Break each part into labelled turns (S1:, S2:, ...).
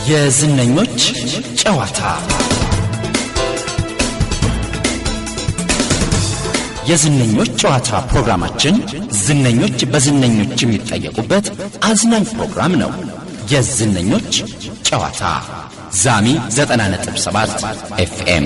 S1: የዝነኞች ጨዋታ የዝነኞች ጨዋታ ፕሮግራማችን ዝነኞች በዝነኞች የሚጠየቁበት አዝናኝ ፕሮግራም ነው። የዝነኞች ጨዋታ ዛሚ 90.7 ኤፍኤም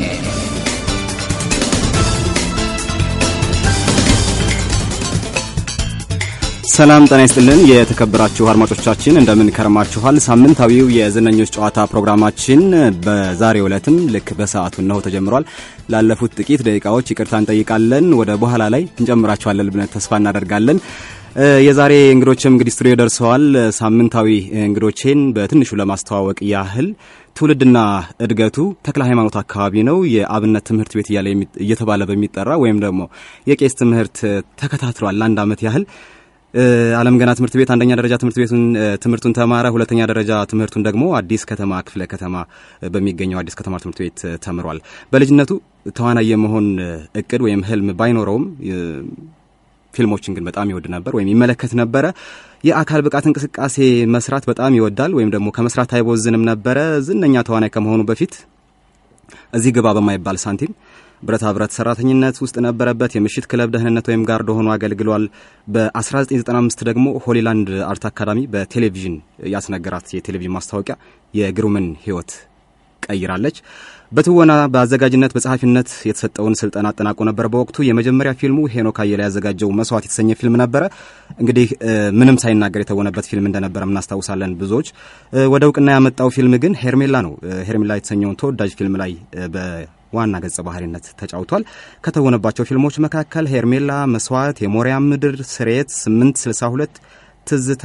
S2: ሰላም ጤና ይስጥልን። የተከበራችሁ አድማጮቻችን እንደምን ከረማችኋል? ሳምንታዊው የዝነኞች ጨዋታ ፕሮግራማችን በዛሬው ዕለትም ልክ በሰዓቱ እነሆ ተጀምሯል። ላለፉት ጥቂት ደቂቃዎች ይቅርታ እንጠይቃለን። ወደ በኋላ ላይ እንጨምራችኋለን ብለን ተስፋ እናደርጋለን። የዛሬ እንግዶችም እንግዲህ ስቱዲዮ ደርሰዋል። ሳምንታዊ እንግዶቼን በትንሹ ለማስተዋወቅ ያህል ትውልድና እድገቱ ተክለ ሃይማኖት አካባቢ ነው። የአብነት ትምህርት ቤት እያለ እየተባለ በሚጠራ ወይም ደግሞ የቄስ ትምህርት ተከታትሏል ለአንድ ዓመት ያህል አለም ገና ትምህርት ቤት አንደኛ ደረጃ ትምህርት ቤቱን ትምህርቱን ተማረ። ሁለተኛ ደረጃ ትምህርቱን ደግሞ አዲስ ከተማ ክፍለ ከተማ በሚገኘው አዲስ ከተማ ትምህርት ቤት ተምሯል። በልጅነቱ ተዋናይ የመሆን እቅድ ወይም ህልም ባይኖረውም ፊልሞችን ግን በጣም ይወድ ነበር ወይም ይመለከት ነበረ። የአካል ብቃት እንቅስቃሴ መስራት በጣም ይወዳል ወይም ደግሞ ከመስራት አይቦዝንም ነበረ። ዝነኛ ተዋናይ ከመሆኑ በፊት እዚህ ግባ በማይባል ሳንቲም ብረታ ብረት ሰራተኝነት ውስጥ ነበረበት። የምሽት ክለብ ደህንነት ወይም ጋርድ ሆኖ አገልግሏል። በ1995 ደግሞ ሆሊላንድ አርት አካዳሚ በቴሌቪዥን ያስነገራት የቴሌቪዥን ማስታወቂያ የግሩምን ህይወት ቀይራለች። በትወና በአዘጋጅነት በጸሐፊነት የተሰጠውን ስልጠና አጠናቆ ነበር። በወቅቱ የመጀመሪያ ፊልሙ ሄኖክ አየለ ያዘጋጀው መስዋዕት የተሰኘ ፊልም ነበረ። እንግዲህ ምንም ሳይናገር የተወነበት ፊልም እንደነበረ እናስታውሳለን ብዙዎች። ወደ እውቅና ያመጣው ፊልም ግን ሄርሜላ ነው። ሄርሜላ የተሰኘውን ተወዳጅ ፊልም ላይ ዋና ገጸ ባህሪነት ተጫውቷል። ከተወነባቸው ፊልሞች መካከል ሄርሜላ፣ መስዋዕት፣ የሞሪያም ምድር፣ ስርየት፣ 862፣ ትዝታ፣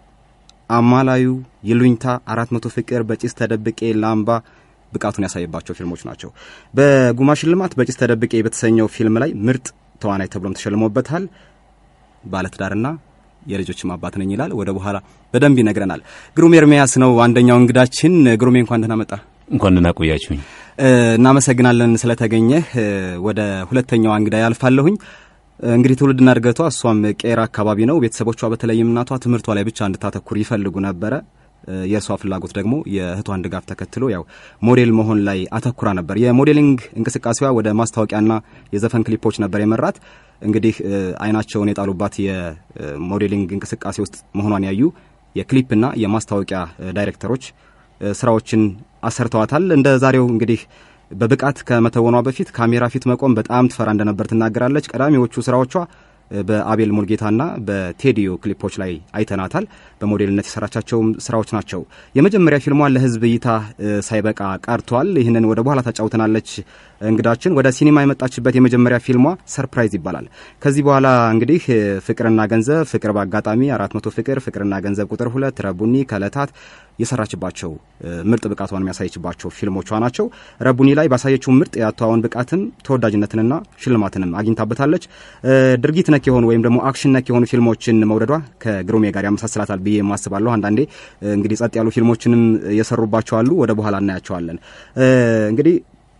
S2: አማላዩ፣ ይሉኝታ፣ አራት መቶ ፍቅር፣ በጭስ ተደብቄ፣ ላምባ ብቃቱን ያሳየባቸው ፊልሞች ናቸው። በጉማ ሽልማት በጭስ ተደብቄ በተሰኘው ፊልም ላይ ምርጥ ተዋናይ ተብሎም ተሸልሞበታል። ባለትዳርና የልጆችም አባት ነኝ ይላል። ወደ በኋላ በደንብ ይነግረናል። ግሩሜ ኤርሚያስ ነው አንደኛው እንግዳችን። ግሩሜ እንኳን ደህና መጣ።
S3: እንኳን ደህና ቆያችሁኝ።
S2: እናመሰግናለን ስለተገኘህ። ወደ ሁለተኛዋ እንግዳ ያልፋለሁኝ። እንግዲህ ትውልድና እድገቷ እሷም ቄራ አካባቢ ነው። ቤተሰቦቿ በተለይም እናቷ ትምህርቷ ላይ ብቻ እንድታተኩር ይፈልጉ ነበረ። የእሷ ፍላጎት ደግሞ የእህቷን ድጋፍ ተከትሎ ያው ሞዴል መሆን ላይ አተኩራ ነበር። የሞዴሊንግ እንቅስቃሴዋ ወደ ማስታወቂያና የዘፈን ክሊፖች ነበር የመራት። እንግዲህ አይናቸውን የጣሉባት የሞዴሊንግ እንቅስቃሴ ውስጥ መሆኗን ያዩ የክሊፕና የማስታወቂያ ዳይሬክተሮች ስራዎችን አሰርተዋታል። እንደ ዛሬው እንግዲህ በብቃት ከመተወኗ በፊት ካሜራ ፊት መቆም በጣም ትፈራ እንደነበር ትናገራለች። ቀዳሚዎቹ ስራዎቿ በአቤል ሙልጌታና በቴዲዮ ክሊፖች ላይ አይተናታል። በሞዴልነት የሰራቻቸውም ስራዎች ናቸው። የመጀመሪያ ፊልሟን ለህዝብ እይታ ሳይበቃ ቀርቷል። ይህንን ወደ በኋላ ታጫውተናለች እንግዳችን። ወደ ሲኒማ የመጣችበት የመጀመሪያ ፊልሟ ሰርፕራይዝ ይባላል። ከዚህ በኋላ እንግዲህ ፍቅርና ገንዘብ፣ ፍቅር በአጋጣሚ፣ አራት መቶ ፍቅር፣ ፍቅርና ገንዘብ ቁጥር ሁለት፣ ረቡኒ፣ ከለታት የሰራችባቸው ምርጥ ብቃቷን የሚያሳየችባቸው ፊልሞቿ ናቸው። ረቡኒ ላይ ባሳየችው ምርጥ የአተዋወን ብቃትም ተወዳጅነትንና ሽልማትንም አግኝታበታለች። ድርጊት ነክ የሆኑ ወይም ደግሞ አክሽን ነክ የሆኑ ፊልሞችን መውደዷ ከግሩሜ ጋር ያመሳስላታል ብዬ የማስባለሁ። አንዳንዴ እንግዲህ ጸጥ ያሉ ፊልሞችንም የሰሩባቸው አሉ። ወደ በኋላ እናያቸዋለን። እንግዲህ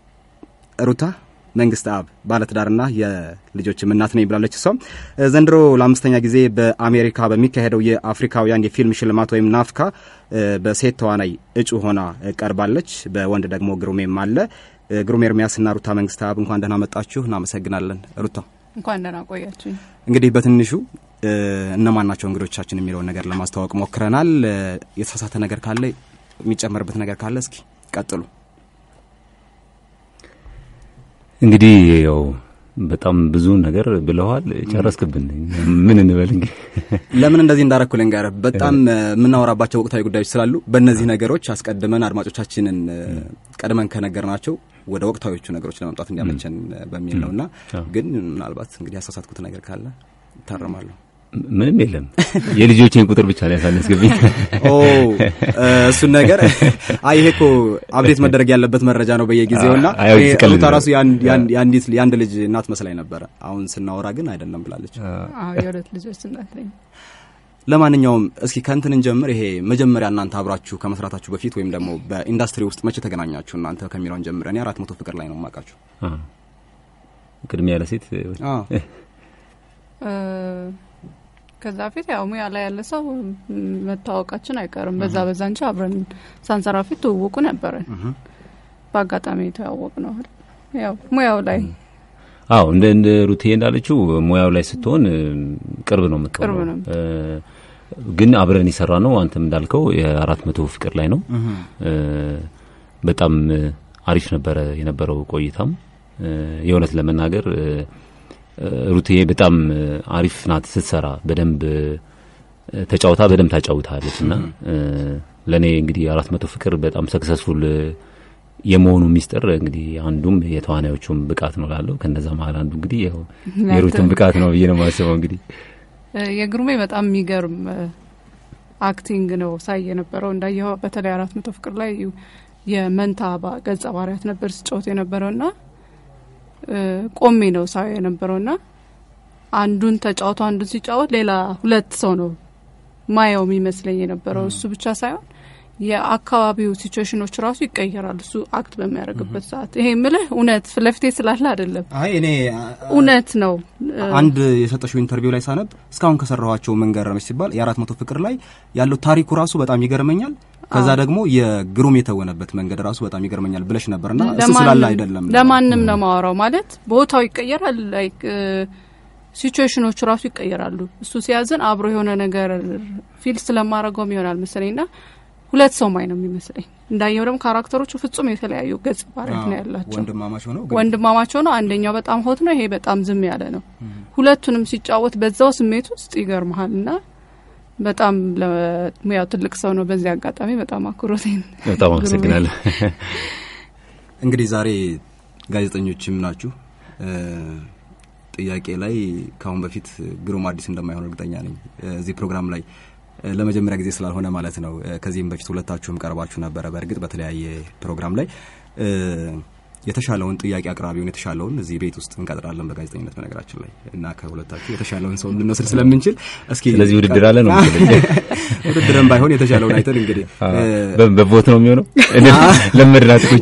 S2: ሩታ መንግስት አብ ባለትዳርና የልጆችም እናት ነኝ ብላለች። እሷም ዘንድሮ ለአምስተኛ ጊዜ በአሜሪካ በሚካሄደው የአፍሪካውያን የፊልም ሽልማት ወይም ናፍካ በሴት ተዋናይ እጩ ሆና ቀርባለች። በወንድ ደግሞ ግሩሜም አለ። ግሩሜ ኤርሚያስና ሩታ መንግስት አብ እንኳን ደህና መጣችሁ። እናመሰግናለን። ሩታ
S4: እንኳን ደህና ቆያችሁ።
S2: እንግዲህ በትንሹ እነማን ናቸው እንግዶቻችን የሚለውን ነገር ለማስተዋወቅ ሞክረናል። የተሳሳተ ነገር ካለ የሚጨመርበት ነገር ካለ እስኪ ቀጥሉ።
S3: እንግዲህ ያው በጣም ብዙ ነገር ብለዋል። ጨረስክብን። ምን እንበል እንግዲህ
S2: ለምን እንደዚህ እንዳረኩ ልንገርህ። በጣም የምናወራባቸው ወቅታዊ ጉዳዮች ስላሉ በእነዚህ ነገሮች አስቀድመን አድማጮቻችንን ቀድመን ከነገርናቸው ወደ ወቅታዊዎቹ ነገሮች ለመምጣት እንዲያመቸን በሚል ነውና ግን ምናልባት እንግዲህ ያሳሳትኩት ነገር ካለ እታረማለሁ።
S3: ምንም የለም። የልጆቼን ቁጥር ብቻ ላይ ያሳነስክብኝ።
S2: ኦ እሱን ነገር አይ ይሄ እኮ አብዴት መደረግ ያለበት መረጃ ነው በየጊዜውና ሩታ ራሱ የአንዲት የአንድ ልጅ እናት መስላኝ ነበረ። አሁን ስናወራ ግን አይደለም ብላለች።
S4: አዎ የሁለት ልጆች እናት ነኝ።
S2: ለማንኛውም እስኪ ከእንትን ጀምር። ይሄ መጀመሪያ እናንተ አብራችሁ ከመስራታችሁ በፊት ወይም ደግሞ በኢንዱስትሪ ውስጥ መቼ ተገናኛችሁ እናንተ ከሚለውን ጀምር። እኔ አራት መቶ ፍቅር ላይ ነው የማውቃችሁ።
S3: ቅድሚያ ለሴት
S4: ከዛ በፊት ያው ሙያ ላይ ያለ ሰው ም፣ መታወቃችን አይቀርም። በዛ በዛ እንጂ አብረን ሳንሰራ ፊት ትውውቁ ነበረን። በአጋጣሚ የተዋወቅ ነው አይደል? ያው ሙያው ላይ
S3: አዎ እንደ እንደ ሩቴ እንዳለችው ሙያው ላይ ስትሆን እ፣ ቅርብ ነው የምትሆነው።
S4: ቅርብ ነው።
S3: እ፣ ግን አብረን የሰራ ነው አንተም እንዳልከው የአራት መቶ ፍቅር ላይ ነው። እ፣ በጣም እ፣ አሪፍ ነበረ የነበረው ቆይታም እ፣ የእውነት ለመናገር እ፣ እ፣ ሩቴ በጣም እ፣ አሪፍ ናት ስትሰራ በደንብ እ፣ ተጫውታ በደንብ ታጫውታለች እና እ፣ ለእኔ እንግዲህ አራት መቶ ፍቅር በጣም ሰክሰስፉል የመሆኑ ሚስጥር እንግዲህ አንዱም የተዋናዮቹም ብቃት ነው ላለው ከነዛ መሀል አንዱ እንግዲህ ያው የሩትን ብቃት ነው ብዬ ነው የማስበው። እንግዲህ
S4: እ፣ የግሩሜ በጣም የሚገርም እ፣ አክቲንግ ነው ሳይ የነበረው እንዳየኸው በተለይ አራት መቶ ፍቅር ላይ የመንታ ባ- ገጸ ባህሪያት ነበር ሲጫወት የነበረው ና ቆሜ ነው ሳይ የነበረው ና አንዱን ተጫውቶ አንዱን ሲጫወት ሌላ ሁለት ሰው ነው ማየው የሚመስለኝ የነበረው እሱ ብቻ ሳይሆን የአካባቢው ሲቹዌሽኖች ራሱ ይቀየራሉ እሱ አክት በሚያደርግበት ሰዓት ይሄ ምልህ እውነት ፊት ለፊቴ ስላለ አይደለም
S2: አይ እኔ
S4: እውነት ነው እ፣
S2: አንድ የሰጠሽው ኢንተርቪው ላይ ሳነብ እስካሁን ከሰራኋቸው ምን ገረመች ሲባል የአራት መቶ ፍቅር ላይ ያለው ታሪኩ ራሱ በጣም ይገርመኛል። ከዛ ደግሞ የግሩም የተወነበት መንገድ ራሱ በጣም ይገርመኛል ብለሽ ነበርና እሱ ስላለ
S4: ለማንም-
S2: አይደለም
S4: ለማንም ነው ማወራው ማለት ቦታው ይቀየራል ላይክ ሲቹዌሽኖቹ ራሱ ይቀየራሉ እሱ ሲያዝን አብሮ የሆነ ነገር ፊል ስለማድረገውም ይሆናል መሰለኝ ና ሁለት ሰው ማይ ነው የሚመስለኝ እንዳየው ደግሞ ካራክተሮቹ ፍጹም የተለያዩ ገጽ ባህሪያት ነው ያላቸው
S2: ወንድማማች ሆነው ግን
S4: ወንድማማቸው ነው አንደኛው በጣም ሆት ነው ይሄ በጣም ዝም ያለ ነው ሁለቱንም ሲጫወት በዛው ስሜት ውስጥ ይገርመሃል እና በጣም ለሙያው ትልቅ ሰው ነው በዚህ አጋጣሚ በጣም አኩሮቴን
S3: በጣም አመሰግናለሁ።
S2: እንግዲህ ዛሬ ጋዜጠኞችም ናችሁ። እ፣ ጥያቄ ላይ ከአሁን በፊት ግሩም አዲስ እንደማይሆን እርግጠኛ ነኝ። እ፣ እዚህ ፕሮግራም ላይ እ፣ ለመጀመሪያ ጊዜ ስላልሆነ ማለት ነው። እ፣ ከዚህም በፊት ሁለታችሁም ቀርባችሁ ነበረ። በእርግጥ በተለያየ ፕሮግራም ላይ እ፣ የተሻለውን ጥያቄ አቅራቢውን የተሻለውን እዚህ ቤት ውስጥ እንቀጥራለን በጋዜጠኝነት በነገራችን ላይ እና ከሁለታችሁ የተሻለውን ሰው ልንወስድ ስለምንችል እስኪ
S3: ስለዚህ ውድድር አለ ነው መሰለኝ።
S2: ውድድርም ባይሆን የተሻለውን አይተን እንግዲህ እ፣
S3: በ- በቮት ነው የሚሆነው። ለመድናት ቁጭ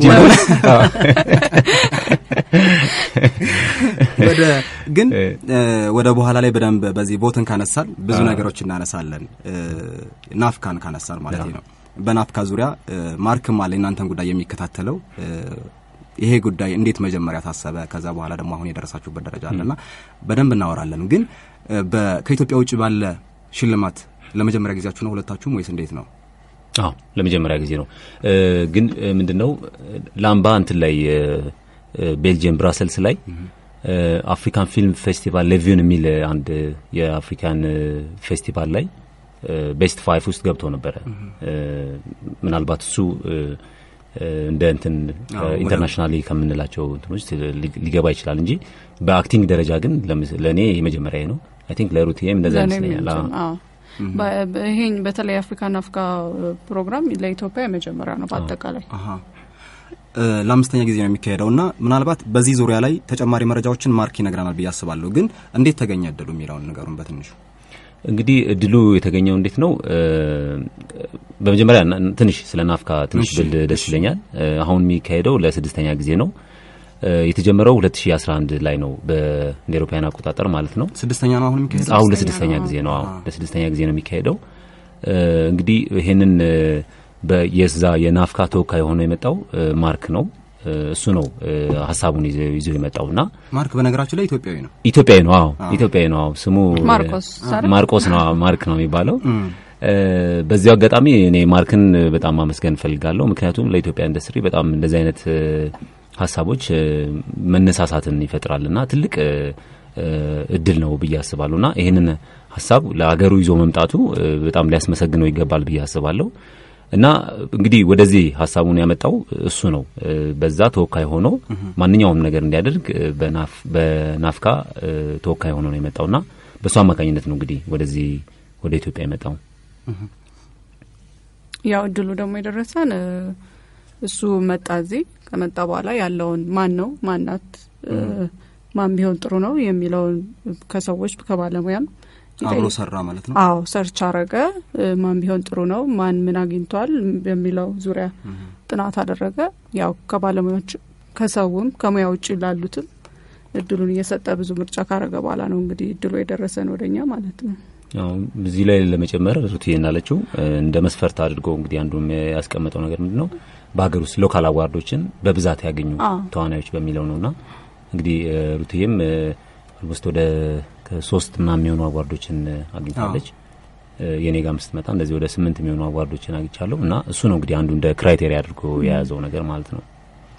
S2: ወደ ግን
S3: እ።
S2: እ፣ ወደ በኋላ ላይ በደንብ በዚህ ቮትን ካነሳን ብዙ ነገሮች እናነሳለን። እ፣ ናፍካን ካነሳን ማለት ነው። በናፍካ ዙሪያ እ፣ ማርክም አለ እናንተን ጉዳይ የሚከታተለው እ፣ ይሄ ጉዳይ እንዴት መጀመሪያ ታሰበ፣ ከዛ በኋላ ደግሞ አሁን የደረሳችሁበት ደረጃ አለና በደንብ እናወራለን። ግን እ፣ በ- ከኢትዮጵያ ውጭ ባለ ሽልማት ለመጀመሪያ ጊዜያችሁ ነው ሁለታችሁም ወይስ እንዴት ነው?
S3: አዎ ለመጀመሪያ ጊዜ ነው። እ፣ ግን እ፣ ምንድነው ላምባ እንትን ላይ እ፣ እ፣ ቤልጅየም ብራሰልስ ላይ እ፣ አፍሪካን ፊልም ፌስቲቫል ሌቪውን የሚል አንድ የአፍሪካን እ፣ ፌስቲቫል ላይ እ፣ ቤስት ፋይፍ ውስጥ ገብቶ ነበረ። እ፣ ምናልባት እሱ እ፣ እ፣ እንደ እንትን
S2: አዎ፣
S3: ኢንተርናሽናሊ ከምንላቸው እንትኖች ሊ- ሊገባ ይችላል እንጂ በአክቲንግ ደረጃ ግን ለምስ- ለእኔ የመጀመሪያ ነው። አይ ቲንክ ለሩትዬም እንደዛ
S4: ለእኔም
S3: ይመስለኛል። አዎ።
S4: የመጀመ- አዎ። በ- በ- ይሄኝ በተለይ አፍሪካን አፍሪካ ፕሮግራም ለኢትዮጵያ የመጀመሪያ ነው በአጠቃላይ
S2: አሀ እ፣ ለአምስተኛ ጊዜ ነው የሚካሄደው እና ምናልባት በዚህ ዙሪያ ላይ ተጨማሪ መረጃዎችን ማርክ ይነግረናል ብዬ አስባለሁ። ግን እንዴት ተገኘ እድሉ የሚለውን ነገሩን በትንሹ
S3: እንግዲህ እድሉ የተገኘው እንዴት ነው? እ፣ በመጀመሪያ ና- ትንሽ ስለ ናፍካ ትንሽ
S2: እሺ፣
S3: ብል ደስ ይለኛል። እ፣ አሁን የሚካሄደው ለስድስተኛ ጊዜ ነው። እ፣ የተጀመረው 2011 ላይ ነው በእንደ ኤሮፓውያን አቆጣጠር ማለት ነው።
S2: ስድስተኛ ነው አሁን የሚካሄደው።
S3: አሁን
S4: ስድስተኛ
S3: ለስድስተኛ
S4: ነው።
S3: ጊዜ ነው። አዎ
S2: አዎ።
S3: ለስድስተኛ ጊዜ ነው የሚካሄደው። እ፣ እንግዲህ ይሄንን እ፣ በየዛ የናፍካ ተወካይ ሆኖ የመጣው እ፣ ማርክ ነው። እ፣ እሱ ነው እ፣ ሀሳቡን ይዞ ይዞ የመጣውና
S2: ማርክ በነገራችን ላይ ኢትዮጵያዊ ነው።
S3: ኢትዮጵያዊ ነው። አዎ ኢትዮጵያዊ ነው። አዎ ስሙ
S4: ማርቆስ አይደል?
S3: ማርቆስ ነው። አዎ፣ ማርክ ነው የሚባለው።
S2: እም፣
S3: እ፣ በዚሁ አጋጣሚ እኔ ማርክን በጣም ማመስገን እፈልጋለሁ። ምክንያቱም ለኢትዮጵያ ኢንዱስትሪ በጣም እንደዚህ አይነት እ፣ ሀሳቦች እ፣ መነሳሳትን ይፈጥራልና ትልቅ እ፣ እ፣ እድል ነው ብዬ አስባለሁና ይህንን ሀሳብ ለሀገሩ ይዞ መምጣቱ እ፣ በጣም ሊያስመሰግነው ይገባል ብዬ አስባለሁ። እና እንግዲህ ወደዚህ ሀሳቡን ያመጣው እሱ ነው። እ፣ በዛ ተወካይ ሆኖ ማንኛውም ነገር እንዲያደርግ እ፣ በናፍ- በናፍካ እ፣ ተወካይ ሆኖ ነው የመጣውና በእሱ አማካኝነት ነው እንግዲህ ወደዚህ ወደ ኢትዮጵያ የመጣው።
S4: ያው እድሉ ደግሞ የደረሰን እ፣ እሱ መጣ እዚህ ከመጣ በኋላ ያለውን ማን ነው ማናት እ፣ ማን ቢሆን ጥሩ ነው የሚለውን ከሰዎች ከባለሙያም
S2: አብሮ
S4: ይጠይቅ-
S2: ሰራ ማለት ነው።
S4: አዎ ሰርች አረገ እ፣ ማን ቢሆን ጥሩ ነው ማን ምን አግኝቷል በሚለው ዙሪያ ጥናት አደረገ ያው ከባለሙያዎች ከሰውም ከሙያ ውጭ ላሉትም እድሉን እየሰጠ ብዙ ምርጫ ካረገ በኋላ ነው እንግዲህ እድሉ የደረሰን ወደኛ ማለት ነው
S3: እዚህ ላይ ለመጨመር ሩትዬ እንዳለችው እንደ መስፈርት አድርጎ እንግዲህ አንዱ ያስቀመጠው ነገር ምንድን ነው በሀገር ውስጥ ሎካል አዋርዶችን በብዛት ያገኙ ተዋናዮች በሚለው ነውና እንግዲህ ሩትዬም ኦልሞስት ወደ ከሶስት ምናምን የሚሆኑ አዋርዶችን አግኝታለች። የኔ ጋር ስትመጣ እንደዚህ ወደ ስምንት የሚሆኑ አዋርዶችን አግኝቻለሁ እና እሱ ነው እንግዲህ አንዱ እንደ ክራይቴሪያ አድርጎ የያዘው ነገር ማለት ነው።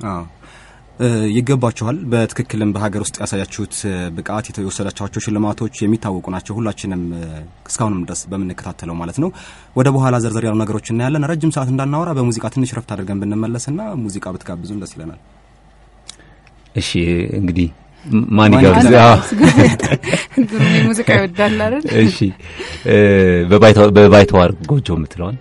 S2: ይገባችኋል። በትክክልም በሀገር ውስጥ ያሳያችሁት ብቃት የወሰዳችኋቸው ሽልማቶች የሚታወቁ ናቸው። ሁላችንም እስካሁንም ድረስ በምንከታተለው ማለት ነው። ወደ በኋላ ዘርዘር ያሉ ነገሮች እናያለን። ረጅም ሰዓት እንዳናወራ በሙዚቃ ትንሽ ረፍት አድርገን ብንመለስና ሙዚቃ ብትጋብዙን ደስ ይለናል።
S3: እሺ እንግዲህ ማን ይጋብዝ?
S4: ግሩሜ ሙዚቃ ይወዳል አይደል?
S3: እሺ በባይተዋር ጎጆ የምትለዋል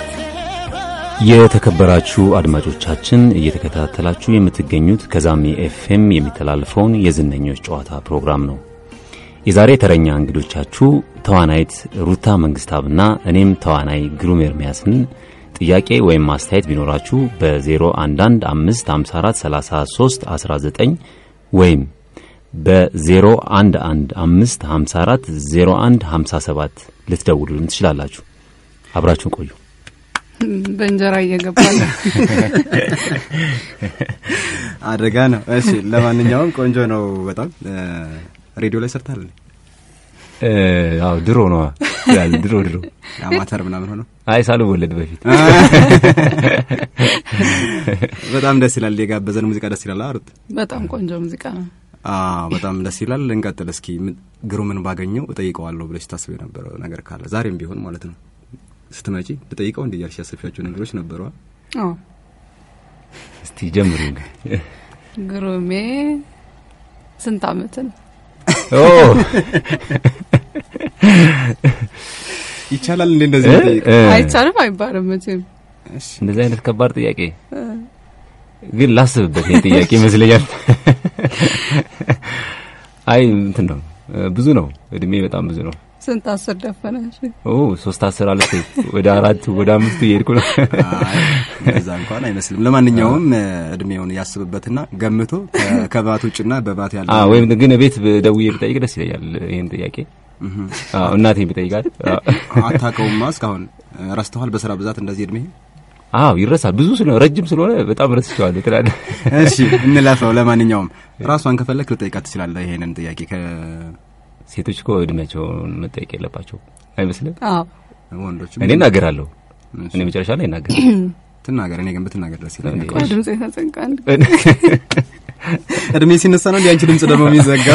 S3: የተከበራችሁ አድማጮቻችን እየተከታተላችሁ የምትገኙት ከዛሜ ኤፍኤም የሚተላለፈውን የዝነኞች ጨዋታ ፕሮግራም ነው። የዛሬ ተረኛ እንግዶቻችሁ ተዋናይት ሩታ መንግስታብና እኔም ተዋናይ ግሩም ኤርሚያስን ጥያቄ ወይም ማስተያየት ቢኖራችሁ በ0115543319 ወይም በ0115540157 ልትደውሉልን ትችላላችሁ። አብራችሁን ቆዩ።
S4: በእንጀራ እየገባ ነው።
S2: አደጋ ነው። እሺ፣ ለማንኛውም ቆንጆ ነው በጣም ሬዲዮ ላይ ሰርታል።
S3: አዎ ድሮ ነው ያል ድሮ ድሮ
S2: አማተር ምናምን ሆነው
S3: አይ ሳልወለድ በፊት
S2: በጣም ደስ ይላል። የጋበዘን ሙዚቃ ደስ ይላል። አሩት
S4: በጣም ቆንጆ ሙዚቃ ነው።
S2: አዎ በጣም ደስ ይላል። እንቀጥል እስኪ። ግሩምን ባገኘው እጠይቀዋለሁ ብለሽ ታስብ የነበረው ነገር ካለ ዛሬም ቢሆን ማለት ነው ስትመጪ ልጠይቀው እንዲ እያልሽ ያሰብሻቸው ነገሮች ነበሩ?
S4: አዎ
S3: እስቲ ጀምሩ።
S4: ግሩሜ ስንት አመት ነው?
S3: ኦ
S2: ይቻላል እንዴ እንደዚህ ጠይቅ?
S4: አይቻልም አይባልም መቼም።
S3: እንደዚህ አይነት ከባድ ጥያቄ ግን ላስብበት። ይሄን ጥያቄ ይመስለኛል። አይ እንትን ነው ብዙ ነው እድሜ በጣም ብዙ ነው።
S4: ስንት አስር ደፈነሽ?
S3: ኦ ሶስት አስር አለች ወደ አራት ወደ አምስቱ እየሄድኩ ነው።
S2: እንደዛ እንኳን አይመስልም። ለማንኛውም እድሜውን ያስብበትና ገምቶ ከባት ውጭና በባት ያለ
S3: አዎ፣ ወይም ግን ቤት ደውዬ ብጠይቅ ደስ ይለኛል። ይሄን ጥያቄ አዎ፣ እናቴን ብጠይቃት
S2: አታውቀውማ እስካሁን ረስተዋል። በስራ ብዛት እንደዚህ እድሜ
S3: አዎ ይረሳል። ብዙ ስለሆነ ረጅም ስለሆነ በጣም ረስቼዋለሁ ትላለህ።
S2: እሺ እንለፈው። ለማንኛውም ራሷን ከፈለክ ልጠይቃት ትችላለህ ይሄንን ጥያቄ ከ
S3: ሴቶች እኮ እድሜያቸውን መጠየቅ የለባቸው አይመስልም?
S4: አዎ
S2: ወንዶች
S3: እኔ እናገራለሁ። እኔ መጨረሻ ላይ እናገር
S2: ትናገር። እኔ ግን ብትናገር ደስ ይለኛል።
S4: ቆይ ድምጽ የተዘጋን
S2: እድሜ ሲነሳ ነው እንዲ አንቺ ድምጽ ደግሞ የሚዘጋው።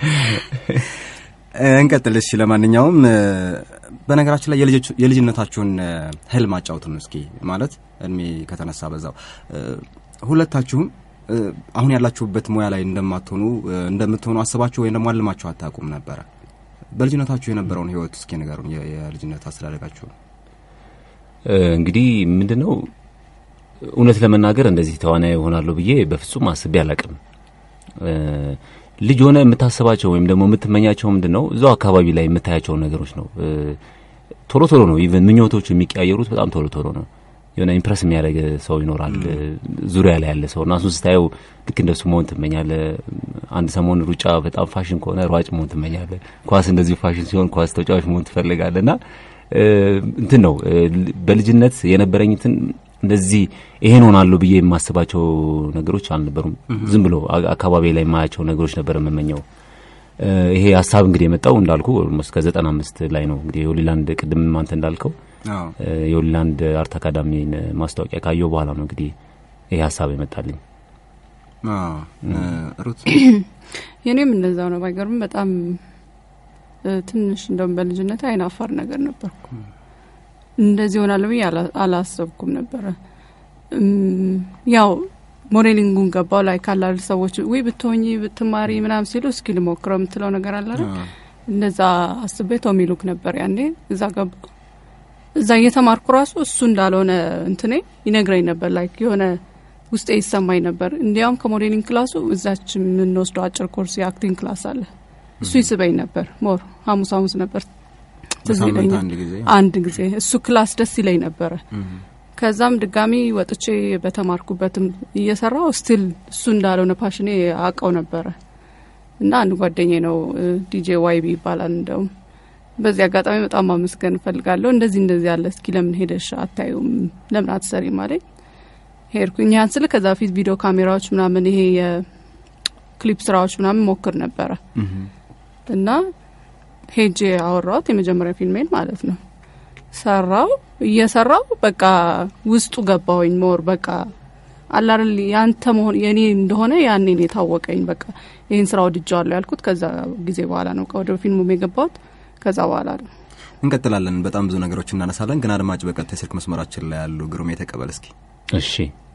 S2: እንቀጥል። እሺ ለማንኛውም በነገራችን ላይ የልጅነታችሁን ህልም አጫውቱን እስኪ። ማለት እድሜ ከተነሳ በዛው ሁለታችሁም አሁን ያላችሁበት ሙያ ላይ እንደማትሆኑ እንደምትሆኑ አስባችሁ ወይም ደግሞ አልማችሁ አታውቁም ነበረ? በልጅነታችሁ የነበረውን ህይወት እስኪ ንገሩን። የልጅነት አስተዳደጋችሁ
S3: እንግዲህ ምንድን ነው እውነት ለመናገር እንደዚህ ተዋናይ ይሆናለሁ ብዬ በፍጹም አስቤ አላቅም። ልጅ ሆነ የምታስባቸው ወይም ደግሞ የምትመኛቸው ምንድን ነው እዛው አካባቢ ላይ የምታያቸውን ነገሮች ነው። ቶሎ ቶሎ ነው ኢቨን ምኞቶቹ የሚቀያየሩት በጣም ቶሎ ቶሎ ነው። የሆነ ኢምፕረስ የሚያደርግ ሰው ይኖራል ዙሪያ ላይ ያለ ሰው እና እሱን ስታየው ልክ እንደሱ መሆን ትመኛለ። አንድ ሰሞን ሩጫ በጣም ፋሽን ከሆነ ሯጭ መሆን ትመኛለ። ኳስ እንደዚሁ ፋሽን ሲሆን ኳስ ተጫዋች መሆን ትፈልጋለ እና እንትን ነው በልጅነት የነበረኝትን እንደዚህ ይሄን ሆናለሁ ብዬ የማስባቸው ነገሮች አልነበሩም። ዝም ብሎ አካባቢ ላይ የማያቸው ነገሮች ነበር የምመኘው። ይሄ ሀሳብ እንግዲህ የመጣው እንዳልኩ ኦልሞስት ከዘጠና አምስት ላይ ነው እንግዲህ የሆሊላንድ ቅድም አንተ እንዳልከው የሆሊላንድ አርት አካዳሚን ማስታወቂያ ካየው በኋላ ነው እንግዲህ ይሄ ሀሳብ የመጣልኝ።
S2: ሩት
S4: የኔም እንደዛው ነው። ባይገርም በጣም ትንሽ እንደውም በልጅነት አይናፋር ነገር ነበርኩ። እንደዚህ ሆናለሁ ብዬ አላሰብኩም ነበረ። ያው ሞዴሊንጉን ገባው ላይ ካላል ሰዎች ወይ ብትሆኚ ብትማሪ ምናምን ሲሉ እስኪ ልሞክረው የምትለው ነገር አለ እንደዛ አስቤ ቶሚ ሉክ ነበር ያኔ እዛ ገባ እዛ እየተማርኩ ራሱ እሱ እንዳልሆነ እንትኔ ይነግረኝ ነበር። ላይክ የሆነ ውስጤ ይሰማኝ ነበር። እንዲያውም ከሞዴሊንግ ክላሱ እዛች የምንወስደው አጭር ኮርስ የአክቲንግ ክላስ አለ። እሱ ይስበኝ ነበር። ሞር ሐሙስ ሐሙስ ነበር ትዝ ይለኛል አንድ ጊዜ እሱ ክላስ ደስ ይለኝ ነበረ። ከዛም ድጋሚ ወጥቼ በተማርኩበትም እየሰራው ስቲል እሱ እንዳልሆነ ፓሽኔ አውቀው ነበረ እና አንድ ጓደኛዬ ነው ዲጄ ዋይቢ ይባላል እንደውም በዚህ አጋጣሚ በጣም ማመስገን እፈልጋለሁ። እንደዚህ እንደዚህ ያለ እስኪ ለምን ሄደሽ አታዩም? ለምን አትሰሪም አለኝ። ሄድኩኝ። ያን ስል ከዛ በፊት ቪዲዮ ካሜራዎች ምናምን ይሄ የክሊፕ ስራዎች ምናምን ሞክር ነበረ እና ሄጄ አወራሁት የመጀመሪያ ፊልሜን ማለት ነው። ሰራው እየሰራው በቃ ውስጡ ገባሁኝ። ሞር በቃ አላርል ያንተ መሆን የኔ እንደሆነ ያኔ ነው የታወቀኝ። በቃ ይህን ስራ ወድጀዋለሁ ያልኩት ከዛ ጊዜ በኋላ ነው ወደ ፊልሙም የገባሁት ከዛ በኋላ ነው።
S2: እንቀጥላለን። በጣም ብዙ ነገሮች እናነሳለን፣ ግን አድማጭ በቀጥታ የስልክ መስመራችን ላይ ያሉ ግሩሜ ተቀበል እስኪ።
S3: እሺ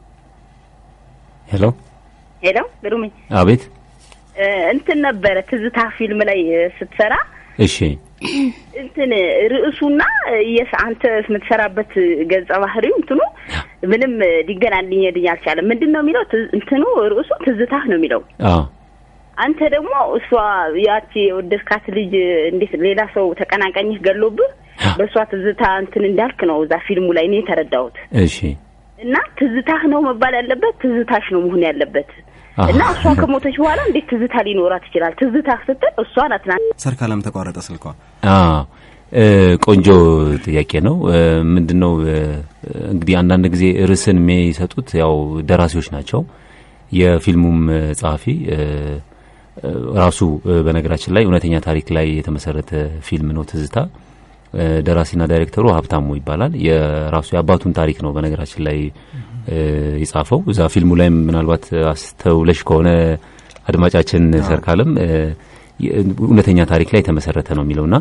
S3: ሄሎ
S5: ሄሎ ግሩሜ
S3: አቤት
S5: እ፣ እንትን ነበረ ትዝታ ፊልም ላይ እ፣ ስትሰራ
S3: እሺ
S5: እንትን ርዕሱና የስ አንተ የምትሰራበት ገጸ ባህሪው እንትኑ ምንም እ፣ ሊገናኝልኝ አልቻለም። ምንድን ነው የሚለው ትዝ- እንትኑ ርዕሱ ትዝታህ ነው የሚለው
S3: አዎ
S5: አንተ ደግሞ እሷ ያቺ የወደድካት ልጅ እንዴት ሌላ ሰው ተቀናቃኝህ ገሎብህ በእሷ ትዝታ እንትን እንዳልክ ነው እዛ ፊልሙ ላይ እኔ የተረዳሁት።
S3: እሺ
S5: እና ትዝታህ ነው መባል ያለበት ትዝታሽ ነው መሆን ያለበት።
S3: አሃ።
S5: እና እሷ ከሞተች በኋላ እንዴት ትዝታ ሊኖራት ይችላል? ትዝታ ስትል እሷ ናት ና
S2: ሰርካለም ተቋረጠ ስልኳ።
S3: አዎ እ፣ ቆንጆ ጥያቄ ነው። እ፣ ምንድን ነው እ፣ እንግዲህ አንዳንድ ጊዜ ርዕስን የሚሰጡት ያው ደራሲዎች ናቸው። የፊልሙም እ፣ ጸሐፊ እ፣ እ፣ ራሱ እ፣ በነገራችን ላይ እውነተኛ ታሪክ ላይ የተመሰረተ ፊልም ነው ትዝታ። እ፣ ደራሲና ዳይሬክተሩ ሀብታሙ ይባላል። የራሱ የአባቱን ታሪክ ነው በነገራችን ላይ እ፣ የጻፈው። እዛ ፊልሙ ላይም ምናልባት አስተውለሽ ከሆነ አድማጫችን ሰርካለም እ፣ የ- እውነተኛ ታሪክ ላይ የተመሰረተ ነው የሚለውና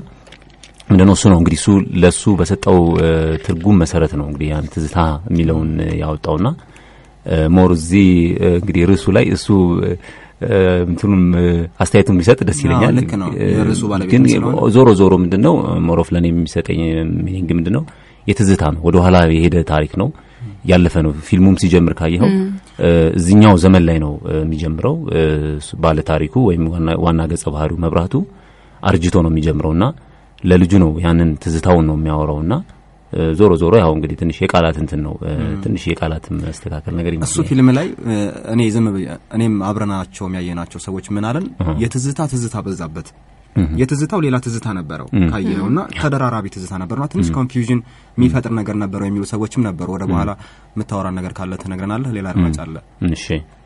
S3: ምንድነው እሱ ነው እንግዲህ እሱ ለሱ በሰጠው እ፣ ትርጉም መሰረት ነው እንግዲህ ያን ትዝታ የሚለውን እ፣ ያወጣውና እ፣ ሞር እዚህ እ፣ እንግዲህ ርዕሱ ላይ እሱ እ፣ እ፣ እንትኑም እ፣ አስተያየቱን ቢሰጥ ደስ
S2: አዎ፣
S3: ይለኛል።
S2: ልክ ነው።
S3: እ፣
S2: የርዕሱ ባለቤት
S3: ግን
S2: ስለሆነ።
S3: ዞሮ ዞሮ ምንድነው ሞሮፍ ለኔ የሚሰጠኝ ሚኒንግ ምንድነው የትዝታ ነው። ወደ ኋላ የሄደ ታሪክ ነው ያለፈ ነው። ፊልሙም ሲጀምር ካየኸው እ፣ እዚህኛው ዘመን ላይ ነው እ፣ የሚጀምረው እ፣ እሱ ባለ ታሪኩ ወይም ዋና- ዋና ገጸ ባህሪው መብራቱ አርጅቶ ነው የሚጀምረውና ለልጁ ነው ያንን ትዝታውን ነው የሚያወራውና እ፣ ዞሮ ዞሮ ያው እንግዲህ ትንሽ የቃላት እንትን ነው እ፣ ትንሽ የቃላት መስተካከል ነገር
S2: እሱ
S3: ይመስለኛል።
S2: ፊልም ላይ እ፣ እኔ ዝም ብዬ እኔም አብረናቸው የሚያየናቸው ሰዎች ምን አለን፣ የትዝታ ትዝታ በዛበት። የትዝታው ሌላ ትዝታ ነበረው ካየነው እና ተደራራቢ ትዝታ ነበርና ትንሽ ኮንፊውዥን የሚፈጥር ነገር ነበረው የሚሉ ሰዎችም ነበሩ። ወደ በኋላ የምታወራን ነገር ካለ ትነግረናለህ። ሌላ አድማጭ አለ።
S3: እሺ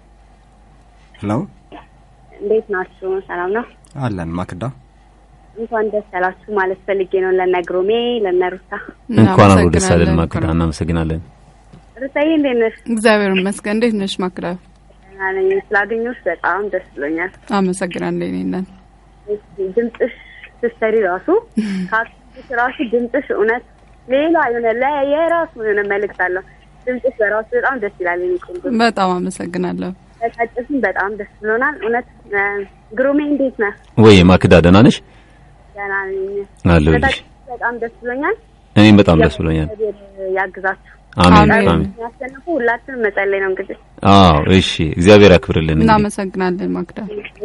S2: ሄሎ
S5: እንዴት ናችሁ? ሰላም ነው።
S2: አለን ማክዳ
S5: እንኳን ደስ ያላችሁ ማለት ፈልጌ ነው ለነ ግሩሜ ለነ ሩታ።
S3: እንኳን አብሮ ደስ አለን
S4: እናመሰግናለን።
S3: ማክዳ፣ እናመሰግናለን።
S5: ሩታዬ እንዴት ነሽ?
S4: እግዚአብሔር ይመስገን። እንዴት ነሽ ማክዳ?
S5: ደህና ነኝ። ስላገኘሁሽ በጣም ደስ ብሎኛል።
S4: አመሰግናለሁ። እኔ እናት
S5: እስኪ ድምፅሽ ስትሰሪ ራሱ ካክሽ ራሱ ድምፅሽ እውነት ሌላ የሆነ ለ- የራሱ የሆነ መልእክት አለው። ድምፅሽ በራሱ በጣም ደስ ይላል። የኔ ቆንጆ
S4: በጣም አመሰግናለሁ።
S5: ተጫጭስም በጣም ደስ ብሎናል። እውነት እ፣ ግሩሜ እንዴት ነህ?
S3: ወይ ማክዳ ደህና ነሽ?
S5: ደህና ነኝ።
S3: አለሁልሽ።
S5: ተጫጭስ በጣም ደስ ብሎኛል።
S3: እኔም በጣም ደስ ብሎኛል።
S5: እግዚአብሔር ያግዛችሁ።
S3: አሜን
S4: አሜን።
S3: አሜን።
S5: ያሸነፉ ሁላችንም መጸለይ ነው እንግዲህ
S3: አዎ እሺ፣ እግዚአብሔር ያክብርልን። እንግዲህ
S4: እናመሰግናለን ማክዳ።